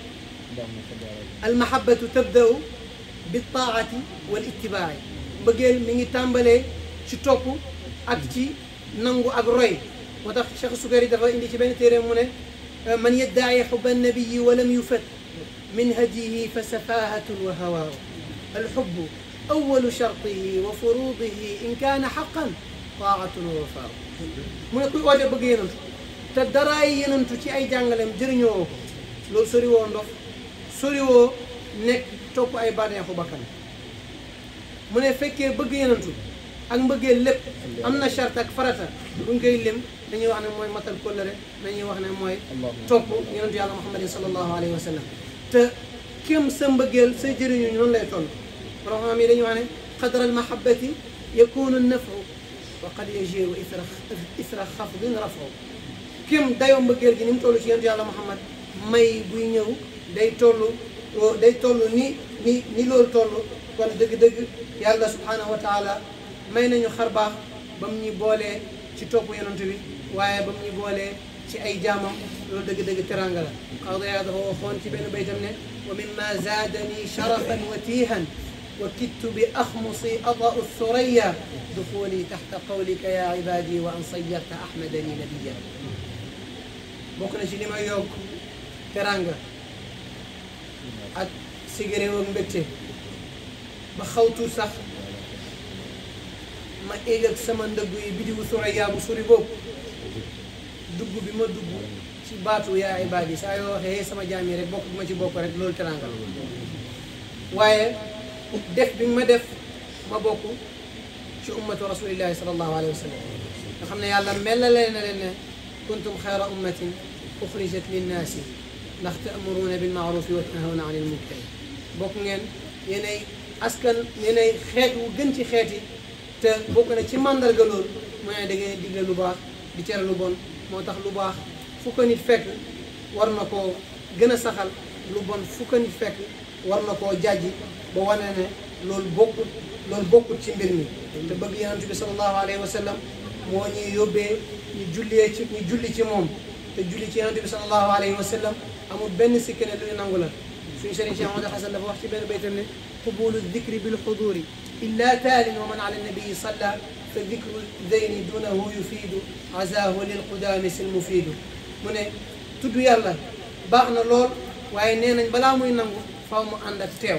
almahabatu tabdau bi taati wal ittibaai mbëggeel mi ngi tàmbalee ci topp ak ci nangu ak roy moo tax Cheikh Sukari dafa indi ci benn téere mu ne man yaddaci xuba nabiyi walam yufat min hadiyihi fa safahatun wa hawaaw alxubbu awalu shartihi wa furuudihi in kaana xaqan taatun wa wafaaw mu ne kuy oote bëgg yenantu te daraay yenantu ci ay jàngaleem jëriñoo ko loolu sori woo ndof sori woo nekk topp ay bànneexu bakkan mu ne fekkee bëgg yenantu ak mbëggee lépp am na charte ak farata buñ koy lim dañuy wax ne mooy matal kóllëre dañuy wax ne mooy topp yonentu yàlla muhammadin sallallahu alayhi wa sallam te kem sa mbëggeel sa jëriñu noonu lay toll borom xam yi dañuy wax ne qadra almahabati yakunu nafu wa qad yajiru isra isra xafdin rafu kim dayoo mbëggeel gi ni mu toll ci yonent yàlla Muhammad may buy ñëw day toll day toll ni ni ni loolu toll kon dëgg-dëgg yàlla subhanahu wa taala may nañu xar baax ba mu ñuy boolee ci topp yonent bi waaye ba mu ñuy boolee ci ay jaamam loolu dëgg-dëgg teranga la xawdaya dafa waxoon ci benn baytam ne wa mimma zaadani sharafan wa tiihan wa kittu bi axmusi adau thuraya duxuli taxta qawlika ya ibadi wa an sayarta ahmadani nabiya bokk na ci li may yokk teranga ak sigaréew ak mbégte ba xawtu sax ma egg ak sama ndëggu yi bidiwu Suraya bu suri boobu dugg bi ma dugg ci baatu yaa ibaadi saa yoo waxee sama jaam yi rek bokk bi ma ci bokk rek loolu teranga la waaye def bi ma def ma bokk ci ummatu rasulillahi sallallahu alayhi wa sallam nga xam ne yàlla melalee na leen ne kuntum xayra ummatin uxrijat linnaasi ndax ta'muruuna bil ma'ruufi wa tanhawna anil munkari bokk ngeen yéenay askan yéenay xeet wu gën ci xeet yi te bokk na ci màndarga loolu mooy da ngeen digle lu baax di tere lu bon moo tax lu baax fu ko nit fekk war na koo gën a saxal lu bon fu ko nit fekk war na koo jàjji ba wane ne loolu bokkut loolu bokkut ci mbir mi te bëgg yonent bi sallallahu alayhi wa sallam moo ñuy yóbbee ñu jullee ci ñu julli ci moom te julli ci yonent bi sallallahu alayhi wa sallam amul benn sikki ne luy nangu la suñu sëriñ Cheikh Ahmad Hasan dafa wax ci benn baytam ne qubulu dicri bil xuduri illa taalin wa man ala nabii salla fa dicru zeyni dunahu yufiidu azahu lil qudaami sil mufiidu mu ne tudd yàlla baax na lool waaye nee nañ balaa muy nangu faw mu ànd ak teew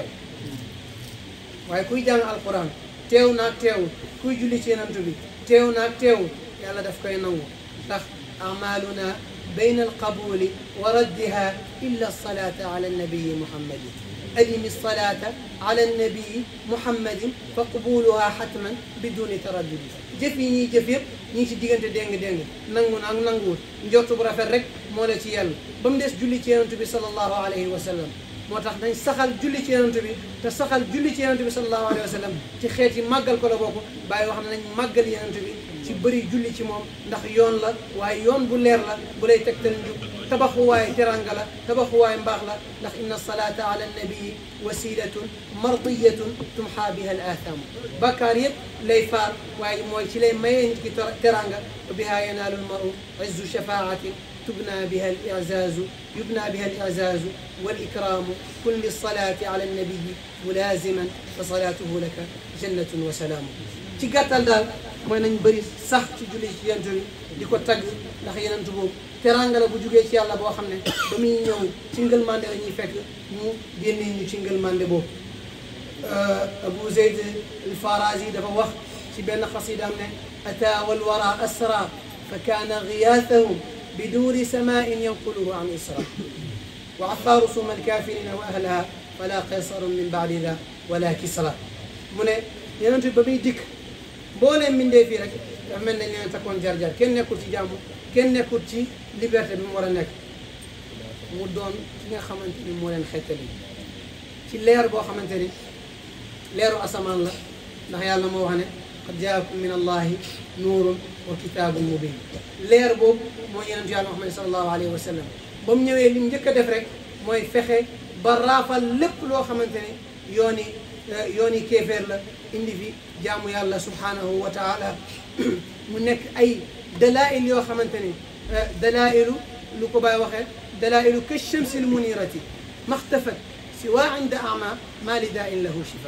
waaye kuy jàng alquran teew naag teewul kuy julli ci yonent bi teew naag teewul yàlla daf koy nangu ndax amaluna bayna alqabuli wa raddiha illa alsalata ala annabiyi muhammadin adimi alsalata ala annabiyi muhammadin fa qubuluha xatman biduni taraddudi jëf yi ñuy jëf yëpp ñu ngi ci diggante déng-déng nangu na ak nanguwul njortu bu rafet rek moo la ci yàlla ba mu des julli ci yonent bi sallallahu alayhi wa sallam moo tax dañ saxal julli ci yonent bi te saxal julli ci yonent bi sallallahu alayhi wa sallam ci xeet yi màggal ko la bokk bàyyi wax ne nañ màggal yonent bi ci bëri julli ci moom ndax yoon la waaye yoon bu leer la bu lay tegtal njub tabaxuwaay teranga la tabaxuwaay mbaax la ndax inna salata ala nabii wasilatun mardiyatun tumxa biha al athaamu bakkaar yëpp lay faar waaye mooy ci lay mayee nit ki teranga wa biha yanaalu lmaru izzu shafaatin تبنى بها الإعزاز يبنى بها الإعزاز والإكرام كن للصلاة على النبي ملازما فصلاته لك جنة وسلام ci gàttal daal mooy nañ bëri sax ci julli ci yonent bi di ko tagg ndax yonent boobu teranga la bu jugee ci yàlla boo xam ne ba muy ñëw ci ngëlmande la ñuy fekk mu génnee ñu ci ngëlmande boobu Abu Zayd al-Farazi dafa wax ci benn xasidaam ne ata walwara asra fa kaana giyaatahum بدور سماء ينقله عن إسراء وعثار صوم الكافرين وأهلها فلا قيصر من بعد ذا ولا كسرى من ينتي بمي ديك بولين من دي في رك من ني تكون جار جار كين نيكول ci jamm kenn nekkul ci liberté bi mu war a nekk mu doon ki nga xamante ni moo leen xettali ci leer boo xamante ni leeru asamaan la ndax yàlla moo wax ne qad jaakum min allahi nuurun wa kitaabun mubin leer boobu mooy yonent yàlla Muhammad sallallahu alayhi wa sallam ba mu ñëwee li mu njëkk a def rek mooy fexe ba raafal lépp loo xamante ne yooni yooni kéeféer la indi fi jaamu yàlla subhanahu wa taala mu nekk ay dalail yoo xamante ne dalailu lu ko bàyyi waxee dalailu ka shamsi l munirati maxtafat siwa inda ama ma li daa in lahu shifa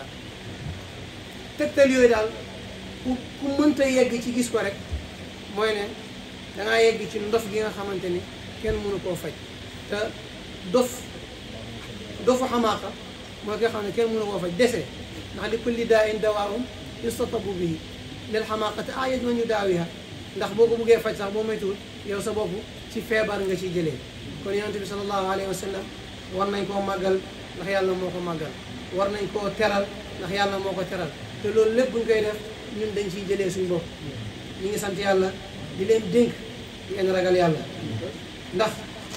tegtal yooyu daal ku ku mënta yegg ci gis ko rek mooy ne dangaa yegg ci ndof gi nga xamante ni kenn mënu koo faj te dof dofu xamaaqa mooy nga xam ne kenn mënu koo faj dese ndax li kulli daa in dawaahum yustatabu bihi lil xamaaqati ayat man yu daawiha ndax boo ko buggee faj sax boo moytuwul yow sa bopp ci feebar nga ciy jëlee kon yonent bi sallallahu alayhi wa sallam war nañ koo màggal ndax yàlla moo ko màggal war nañ koo teral ndax yàlla moo ko teral te loolu lépp buñ koy def ñun dañ ciy jëlee suñ bopp ñu ngi sant yàlla di leen dénk ngeen ragal yàlla ndax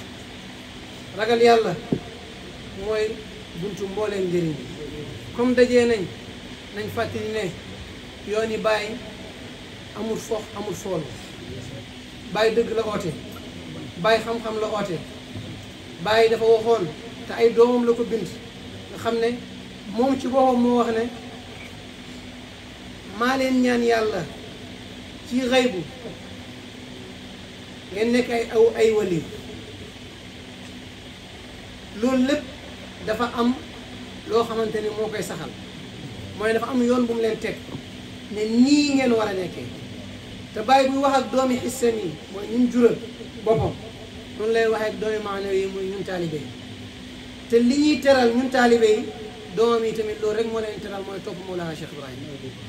ragal yàlla mooy buntu mbooleem njëriñ comme dajee nañ nañ fàttali ne yoon yi bàyyi amul fox amul fool bàyyi dëgg la oote bàyyi xam-xam la oote bàyyi dafa waxoon te ay doomam la ko bind nga xam ne moom ci boppam moo wax ne maa leen ñaan yàlla ci xaybu ngeen nekk ay aw ay wali loolu lépp dafa am loo xamante ni moo koy saxal mooy dafa am yoon bu mu leen teg ne nii ngeen war a nekkee te bàyyi buy wax ak doomi xissam yi mooy ñun jural boppam noonu lay waxee ak doomi maanawi yi muy ñun taalibe yi te li ñuy teral ñun taalibe yi doomam yi tamit loolu rek moo leen teral mooy topp Mawlana Cheikh Ibrahim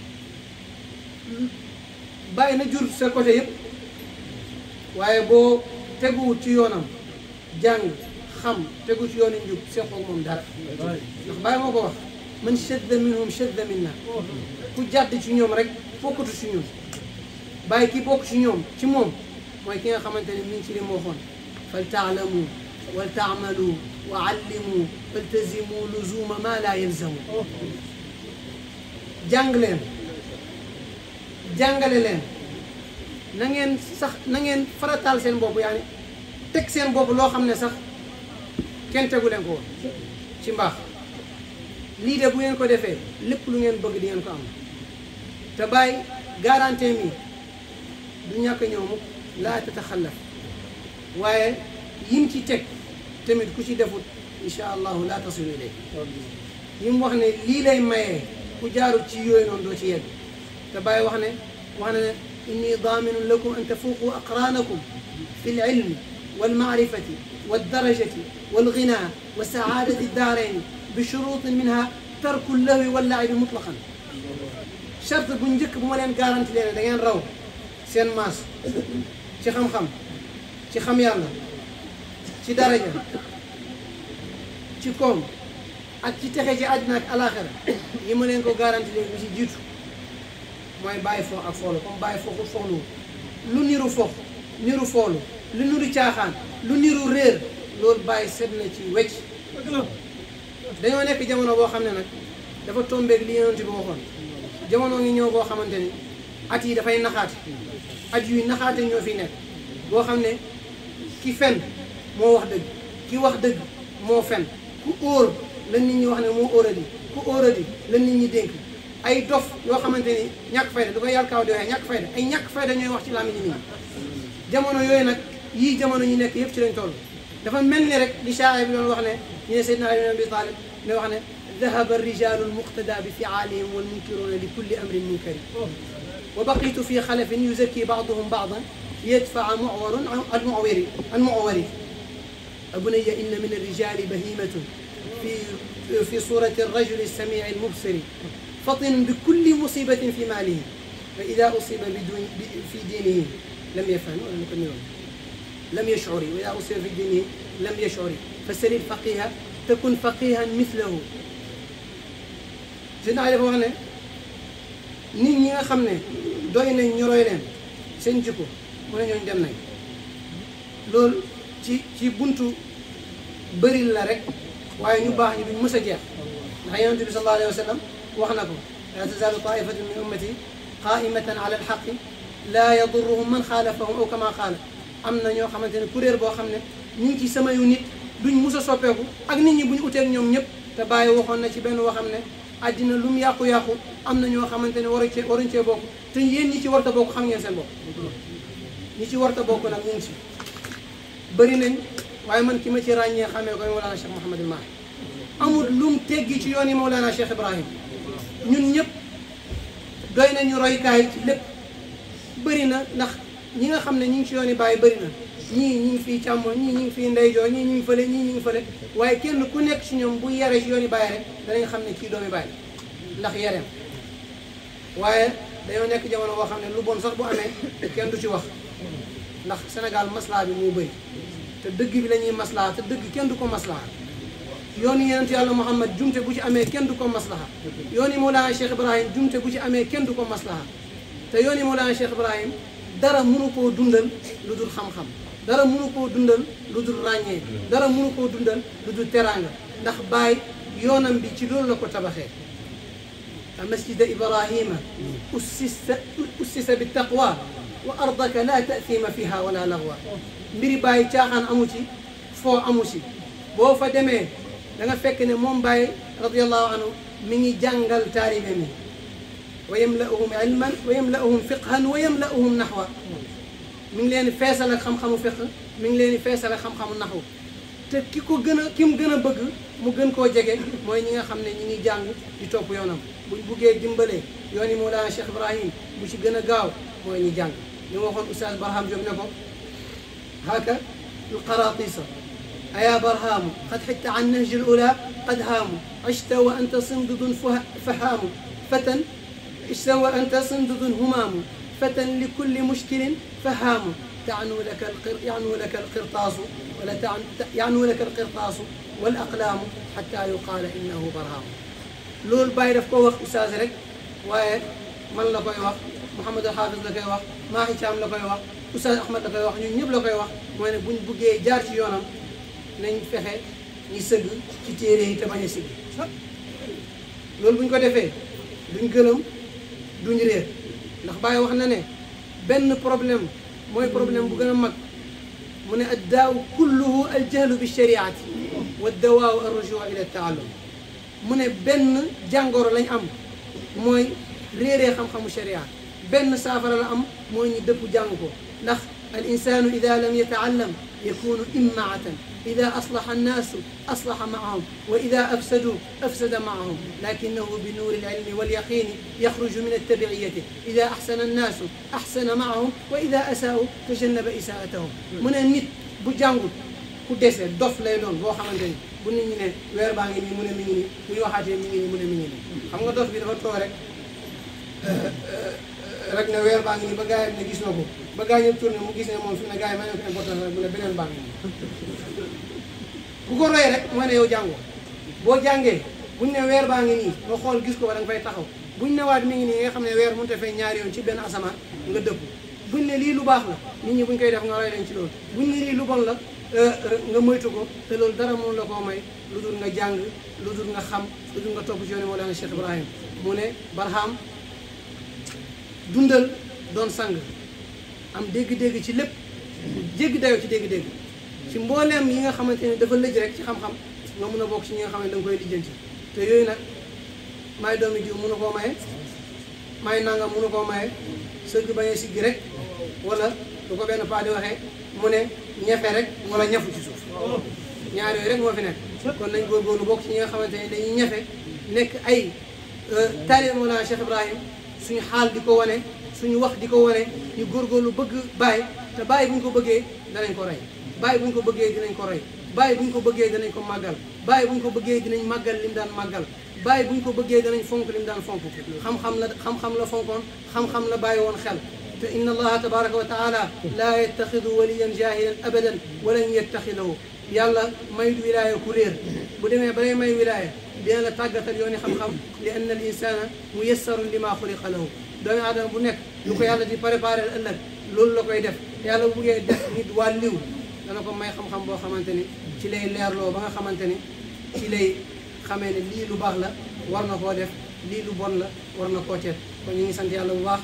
bàyyi na jur sa côté yëpp waaye boo teguwut ci yoonam jàng xam tegu ci yoonu njub seqoog moom dara ndax bàyyi moo ko wax man shadda minhum shadda minna ku jàdd ci ñoom rek bokkatu ci ñun bàyyi ki bokk ci ñoom ci moom mooy ki nga xamante ne mi ngi ci li mu waxoon fal taalamu wal taamalu wa allimu faltazimu luzuma ma la yalzamu jàng leen jàngale leen na ngeen sax na ngeen farataal seen bopp yaa ni teg seen bopp loo xam ne sax kenn tegu leen ko woon ci mbaax lii de bu ngeen ko defee lépp lu ngeen bëgg di ngeen ko am te bàyyi garantie mi du ñàkk ñëw mukk laa tataxallaf waaye yim ci teg tamit ku ci defut insha allahu laa tasilu ilay yim wax ne lii lay mayee ku jaarut ci yooyu noonu doo ci yegg te bàyyi wax ne wax na ne inni daaminun lakum an tafuqu aqranakum fi lilmi walmaarifati waldarajati walghina wa saadati daarayni bi shurutin minha tarku llahwi wallaibi mutlaqan charte bu njëkk bu ma leen garanti leen da ngeen raw seen maas ci xam-xam ci xam yàlla ci daraja ci koom ak ci texe ci àddina ak alaxira yi ma leen ko garanti leen bi ci jiitu mooy bàyyi fo ak foolu comme bàyyi fooxut foxlu lu niru fox niru foolu lu niru caaxaan lu niru réer loolu bàyyi set na ci wecc dañoo nekk jamono boo xam ne nag dafa tombeeg li yonent bi waxoon jamono ngi ñëw boo xamante ni at yi dafay naxaate at yuy naxaate ñoo fi nekk boo xam ne ki fen moo wax dëgg ki wax dëgg moo fen ku óor la nit ñi wax ne moo óoradi ku óoradi la nit ñi dénk ay dof yoo xamante ni ñàkk fayda du ko yàlla kaaw di waxee ñàkk fayda ay ñàkk fayda ñooy wax ci làmmiñu nit ñi jamono yooyu nag yii jamono ñu nekk yëpp ci lañ toll dafa mel ni rek li shaa'ir bi doon wax ne ñu ne Seydina Ali bin Abi Talib ne wax ne dahaba rijalu lmuqtada bi fiaalihim walmunkiruna li kulli amrin munkari wa baqitu fi xalafin yuzakki baaduhum baadan yadfaa muwarun almuwari almuwari abunaya inna min alrijali bahimatun fi في صورة الرجل السميع المبصر فطن بكل مصيبة في ماله فإذا أصيب بدون في دينه لم يفهم ولم يكملون لم يشعر وإذا أصيب في دينه لم يشعر فسل الفقيه تكن فقيها مثله سيدنا علي wax ne nit ñi nga xam ne doy nañ ñu roy leen seen jikko mu ne ñooñu dem nañ loolu ci ci buntu bëri la rek waaye ñu baax ñi duñ mës a jeex ndax yonent bi sallallahu alayhi wa sallam wax na ko laa tazaalu taifatun min ummati qaimatan ala alxaqi laa yadurruhum man xaalafahum aw kama qaala am na ñoo xamante ne kuréel boo xam ne ñu ngi ci samayu nit duñ mus a soppeeku ak nit ñi bu ñu uteeg ñoom ñëpp te bàyyi waxoon na ci benn waxam ne àddina lu mu yàqu-yàqu am na ñoo xamante ne waruñ cee waruñ cee bokk te yéen ñi ci warta bokk xam ngeen seen bopp ñi ci warta bokk nag ñu ngi si bëri nañ waaye man ki ma ci ràññee xamee koy Mawlana Cheikh Mouhamadul Mahi amul lum teggi ci yoon yi Mawlana Cheikh Ibrahim ñun ñëpp doy nañu roykaay ci lépp bëri na ndax ñi nga xam ne ñi ngi ci yoon yi bàyyi bëri na ñii ñi ngi fii càmmoñ ñii ñi ngi fii ndeyjoor ñii ñi ngi fële ñii ñi ngi fële waaye kenn ku nekk ci ñoom bu yare ci yoon yi bàyyi rek danañ xam ne kii doomi bàyyi ndax yareem waaye dañoo nekk jamono boo xam ne lu bon sax bu amee kenn du ci wax ndax Sénégal maslaa bi moo bëri te dëgg bi la ñuy maslaa te dëgg kenn du ko maslaa yoon yi yonent yàlla Muhammad jumte bu ci amee kenn du ko maslaha yoon yi Mawlana Cheikh Ibrahim jumte bu ci amee kenn du ko maslaha te yoon yi Mawlana Cheikh Ibrahim dara mënu koo dundal lu dul xam-xam dara mënu koo dundal lu dul ràññee dara mënu koo dundal lu dul teraanga ndax baay yoonam bi ci loolu la ko tabaxee masjida ibrahima ussisa ussisa bi taqwa wa ardaka la tathima fiha wala lagwa mbiri bàyyi caaxaan amu ci foo amu ci boo fa demee da nga fekk ne moom bàyyi radiallahu anhu mi ngi jàngal taalibe mi wa yamla'uhum ilman wa yamla'uhum fiqhan wa yamla'uhum naxwa mi ngi leen di feesal ak xam-xamu fiq mi ngi leen di feesal ak xam-xamu naxwu te ki ko gën a ki mu gën a bëgg mu gën koo jege mooy ñi nga xam ne ñi ngi jàng di topp yoonam buñ buggee dimbalee yoon yi Mawlana Cheikh Ibrahim bu ci gën a gaaw mooy ñi jàng li ma waxoon Oustaz Barham Diop ne ko haka القراطيس أيا برهام قد حدت عن نهج الأولى قد هام عشت وأنت صندد فه- فهام فتى عشت وأنت صندد همام فتى لكل مشكل فهام تعنو لك القر يعنو لك القرطاس ولا تعن يعنو لك القرطاس والأقلام حتى يقال إنه برهام loolu Baye daf ko wax oustaz rek waaye man la koy wax Mouhamed El Hafiz la koy wax Mahi Thiam la koy wax oustaz Ahmed la koy wax ñun ñëpp la koy wax mooy ne buñ buggee jaar ci yoonam nañ fexe ñi sëgg ci téere yi te bañ a sigg loolu buñ ko defee duñ gëlëm duñ réer ndax Baye wax na ne benn problème mooy problème bu gën a mag mu ne addaaw kulluhu aljahlu bi shariati wa dawaaw arrujuu ila taallum mu ne benn jàngoro lañ am mooy réeree xam-xamu sharia benn saafara la am mooy ñu dëpp jàng ko ndax al insanu ida lam yataallam yakunu immaatan ida aslaha annaasu aslaha maahum wa ida afsadu afsada maahum lakinahu bi nuuri alilmi walyaqini yaxruju min altabiciyati ida axsana annaasu axsana maahum wa ida asaau tajannaba isaatahum mu ne nit bu jàngut ku dese dof lay doon boo xamante ni bu nit ñi ne weer baa ngi nii mu ne mi ngi nii bu ñu waxaatee mi ngi nii mu ne mi ngi nii xam nga dof bi dafa toog rek rek ne weer baa ngi nii ba gars yi ne gis na ko ba gars yi ñëpp tourné mu gis ne moom fi mu ne gars yi ma ne ko important rek mu ne beneen baa ngi nii bu ko royee rek mooy ne yow jàngoo boo jàngee buñ ne weer baa ngi nii nga xool gis ko ba da nga fay taxaw buñ ne waat mi ngi nii nga xam ne weer mënut a fay ñaari yoon ci benn asamaan nga dëpp buñ ne lii lu baax la nit ñi buñ koy def nga roy leen ci loolu buñ ne lii lu bon la nga moytu ko te loolu dara mënu la koo may lu dul nga jàng lu dul nga xam lu dul nga topp ci yoonu Mawlana Cheikh Ibrahim mu ne Barham dundal doon sang am dégg-dégg ci lépp jéggi dayoo ci dégg-dégg ci mbooleem yi nga xamante ne dafa lëj rek ci xam-xam nga mun a bokk ci ñi nga xam ne da nga koy lijjanti te yooyu nag maay doomi jiw mënu koo maye maay nangam mënu koo maye sëgg bañ a siggi rek wala lu ko benn paa di waxee mu ne ñefe rek wala ñafu ci suuf ñaar yooyu rek moo fi nekk kon nañ góorgóorlu bokk ci ñi nga xamante ne dañuy ñefe nekk ay taalibe Mawlana Cheikh Ibrahim suñu xaal di ko wane suñu wax di ko wane ñu góorgóorlu bëgg bàyyi te bàyyi bu ñu ko bëggee danañ ko rey bàyyi bu ñu ko bëggee dinañ ko roy bàyyi bu ñu ko bëggee danañ ko màggal bàyyi bu ñu ko bëggee dinañ màggal lim daan màggal bàyyi bu ñu ko bëggee danañ fonk lim daan fonk xam-xam la xam-xam la fonkoon xam-xam la bàyyi woon xel te inna allaha tabaraka wa taala laa yattaxidu waliyan jahilan abadan walan yattaxidahu yàlla mayut wilaaya ku réer bu demee ba lay may wilaaya dina la tàggatal yooni xam-xam li anna al insana muyassarun li ma xuliqa lahu doomi aadama bu nekk lu ko yàlla di préparé ëllëg loolu la koy def yàlla bu buggee def nit wàlliw dana ko may xam-xam boo xamante ni ci lay leerloo ba nga xamante ni ci lay xamee ne lii lu baax la war na koo def lii lu bon la war na koo teet kon ñu ngi sant yàlla bu baax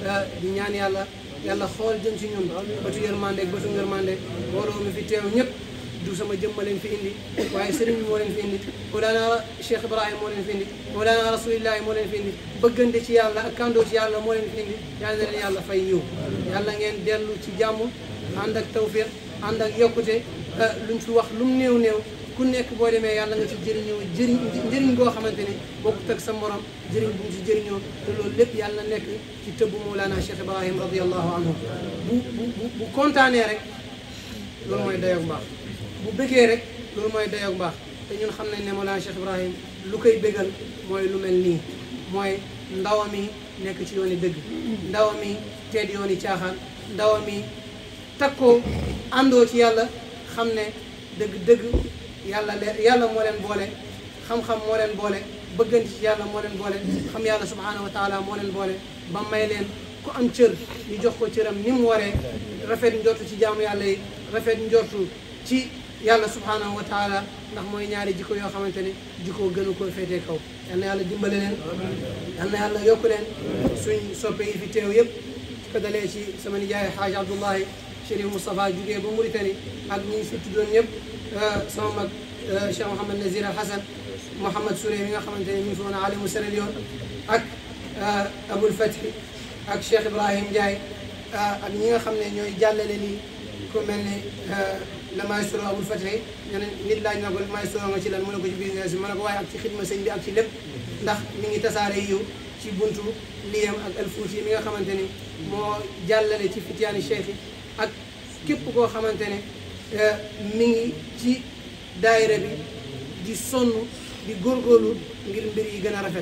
di ñaan yàlla yàlla xool jëm ci ñun bëtu yërmande ak bëtu ngërmande mbooloo mi fi teew ñëpp du sama jëmma leen fi indi waaye sëriñ bi moo leen fi indi Mawlana Cheikh Ibrahim moo leen fi indi Mawlana Rasulillahi moo leen fi indi bëggante ci yàlla ak kandoo ci yàlla moo leen fi indi yàlla na leen yàlla fay yiw yàlla ngeen dellu ci jàmm ànd ak tawfiq ànd ak yokkute luñ fi wax lu mu néew néew ku nekk boo demee yàlla nga ci jëriñoo jëriñ njëriñ boo xamante ni bokkut ak sa morom jëriñ bu mu ci jëriñoo te loolu lépp yàlla nekk ci tëbbu Mawlana Cheikh Ibrahim radiallahu anhu bu bu bu kontaanee rek loolu mooy dayoog mbaax bu bëggee rek loolu mooy dayoog mbaax te ñun xam nañ ne Mawlana Cheikh Ibrahim lu koy bëggal mooy lu mel nii mooy ndawam yi nekk ci yooni dëgg ndawam yi teed yooni caaxaan ndawam yi takkoo àndoo ci yàlla xam ne dëgg-dëgg yàlla leen yàlla moo leen boole xam-xam moo leen boole bëgganti ci yàlla moo leen boole xam yàlla subhanahu wa taala moo leen boole ba may leen ku am cër ñu jox ko cëram ni mu waree rafet njortu ci jaamu yàlla yi rafet njortu ci yàlla subhanahu wa taala ndax mooy ñaari jikko yoo xamante ne jikko gënu ko féetee kaw yal na yàlla dimbale leen yal na yàlla yokku leen suñ soppe yi fi teew yëpp ci ko dalee ci sama nijaay Xaaj Abdullahi Chérif Moustapha jugee ba Mauritanie ak ñi si tuddoon ñëpp sama mag Cheikh Mouhamed Nazir Al Hassan Mouhamed Souré mi nga xamante ne mi ngi fi woon alimu Sierra Leone ak Aboul Fathi ak Cheikh Ibrahim Ndiaye ak ñi nga xam ne ñooy jàllale lii ku mel ni la maestro Aboul Fathi ñu ne nit laaj na ko maestro nga ci lan mu ne ko ci business bi ma ne ko waaye ak ci xidma sëñ bi ak ci lépp ndax mi ngi tasaare yiw ci buntu liyam ak alfuuti mi nga xamante ni moo jàllale ci fitiyaani cheikh yi ak képp koo xamante ne mi ngi ci daayira bi di sonn di góorgóorlu ngir mbir yi gën a rafet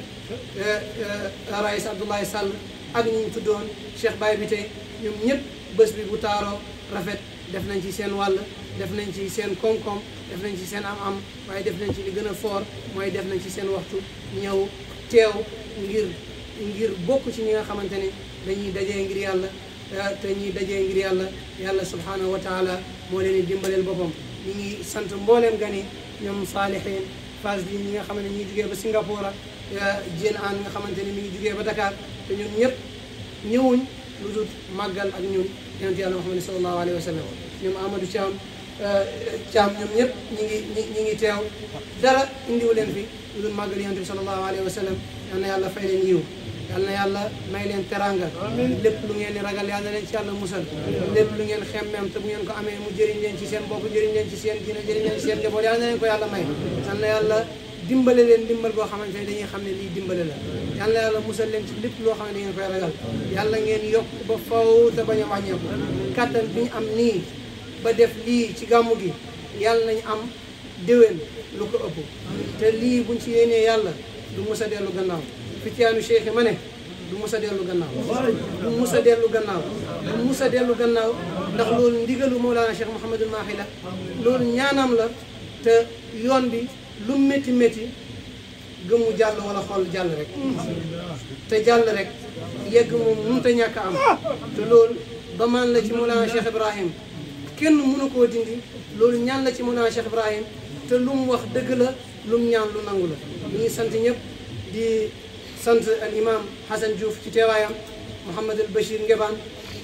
rais Abdoulaye Sall ak ñu tuddoon Cheikh Baye bi tey ñoom ñëpp bés bi bu taaroo rafet def nañ ci seen wàll def nañ ci seen koom-koom def nañ ci seen am-am waaye def nañ ci li gën a foor mooy def nañ ci seen waxtu ñëw teew ngir ngir bokk ci ñi nga xamante ne dañuy dajee ngir yàlla te ñuy dajee ngir yàlla yàlla subhanahu wa taala moo leen di dimbaleel boppam ñi ngi sant mbooleem gani ñoom saalihin phase bi ñi nga xam ne ñi ngi jugee ba Singapour ak Jeen Aan nga xamante ne mi ngi jugee ba Dakar te ñun ñëpp ñëwuñ lu dul màggal ak ñun yonent yàlla Muhammad sallallahu alayhi wa sallam ñoom Amadou Thiam Thiam ñoom ñëpp ñi ngi ñi ñi ngi teew dara indiwu leen fi lu dul màggal yonent bi sallallahu alayhi wa sallam yal na yàlla fay leen yiw yal na yàlla may leen teranga lépp lu ngeen di ragal yal na leen ci yàlla musal lépp lu ngeen xemmeem te bu ngeen ko amee mu jëriñ leen ci seen bopp jëriñ leen ci seen diina jëriñ leen ci seen njaboot yal na leen ko yàlla may yal na yàlla dimbale leen dimbal boo xamante ne dañuy xam ne lii dimbale la yal na yàlla musal leen ci lépp loo xam ne da ngeen koy ragal yàlla ngeen yokk ba faw te bañ a wàññeeku kàttan bi ñu am nii ba def lii ci gàmmu gi yàlla nañ am déwén lu ko ëpp te lii buñ ci yéenee yàlla du mus a dellu gannaaw fitiyaanu cheikh ma ne du mus a dellu gannaaw du mus a dellu gannaaw du mus a dellu gannaaw ndax loolu ndigalu Mawlana Cheikh Mouhamadul Mahi la loolu ñaanam la te yoon bi lu métti métti gëmu jàll wala xool jàll rek te jàll rek yegg moom mënut a ñàkk a am te loolu ba maan la ci Mawlana Cheikh Ibrahim kenn mënu koo dindi loolu ñaan la ci Mawlana Cheikh Ibrahim te lu mu wax dëgg la lu mu ñaan lu nangu la ñu ngi sant ñëpp di sant al imam Hassan Diouf ci teewaayam Mouhamad al Bachir Ngebaan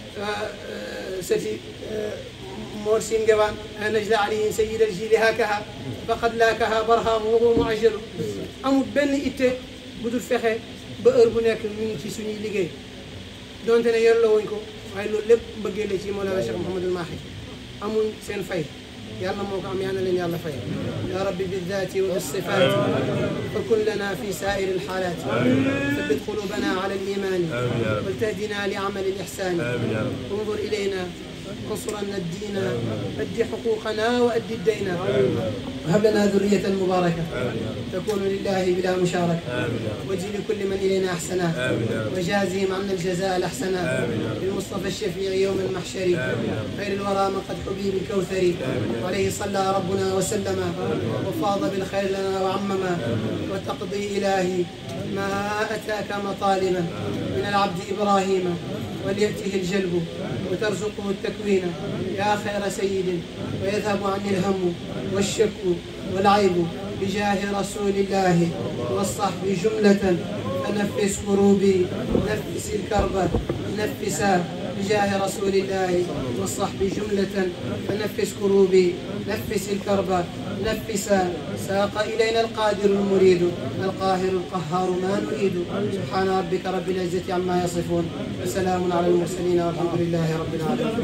sëti Mor Sin Ngebaan najla alayhi sayid al jili hakaha faqad laakaha barham wa huwa muajalu amul benn itte bu dul fexe ba heure bu nekk ñu ngi ci suñuy liggéey donte ne yor la wuñ ko waaye loolu lépp mbëggee la ci Mawlana Cheikh Mouhamadul Mahi amuñ seen fay يلا موقع ميانا لن يلا خير يا ربي بالذات وبالصفات فكن لنا في سائر الحالات ثبت قلوبنا على الإيمان ولتهدنا لعمل الإحسان انظر إلينا انصرنا الدين أد حقوقنا وأد الدين وهب لنا ذرية مباركة تكون لله بلا مشاركة واجزي لكل من إلينا أحسنا وجازهم عنا الجزاء الأحسنا بالمصطفى الشفيع يوم المحشر خير الورى من قد حبيب الكوثر عليه صلى ربنا وسلم وفاض بالخير لنا وعمما وتقضي إلهي ما أتاك مطالبا من العبد إبراهيم وليأته الجلب وترزقه التكوين يا خير سيد ويذهب عني الهم والشك والعيب بجاه رسول الله والصحب جملة فنفس كروبي نفس الكرب نفسا بجاه رسول الله والصحب جملة فنفس كروبي نفس الكرب نفسا ساق إلينا القادر المريد القاهر القهار ما نريد سبحان ربك رب العزة عما يصفون وسلام على المرسلين والحمد لله رب العالمين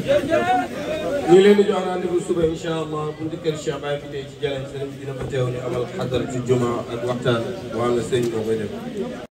ñu leen di jox rendez-vous suba incha allah bu ndikkal Cheikh Baye fi tey ci jalen sëriñ bi dina fa teew ñu amal xadar ci juma ak waxtaan waa nga sëñ moo koy def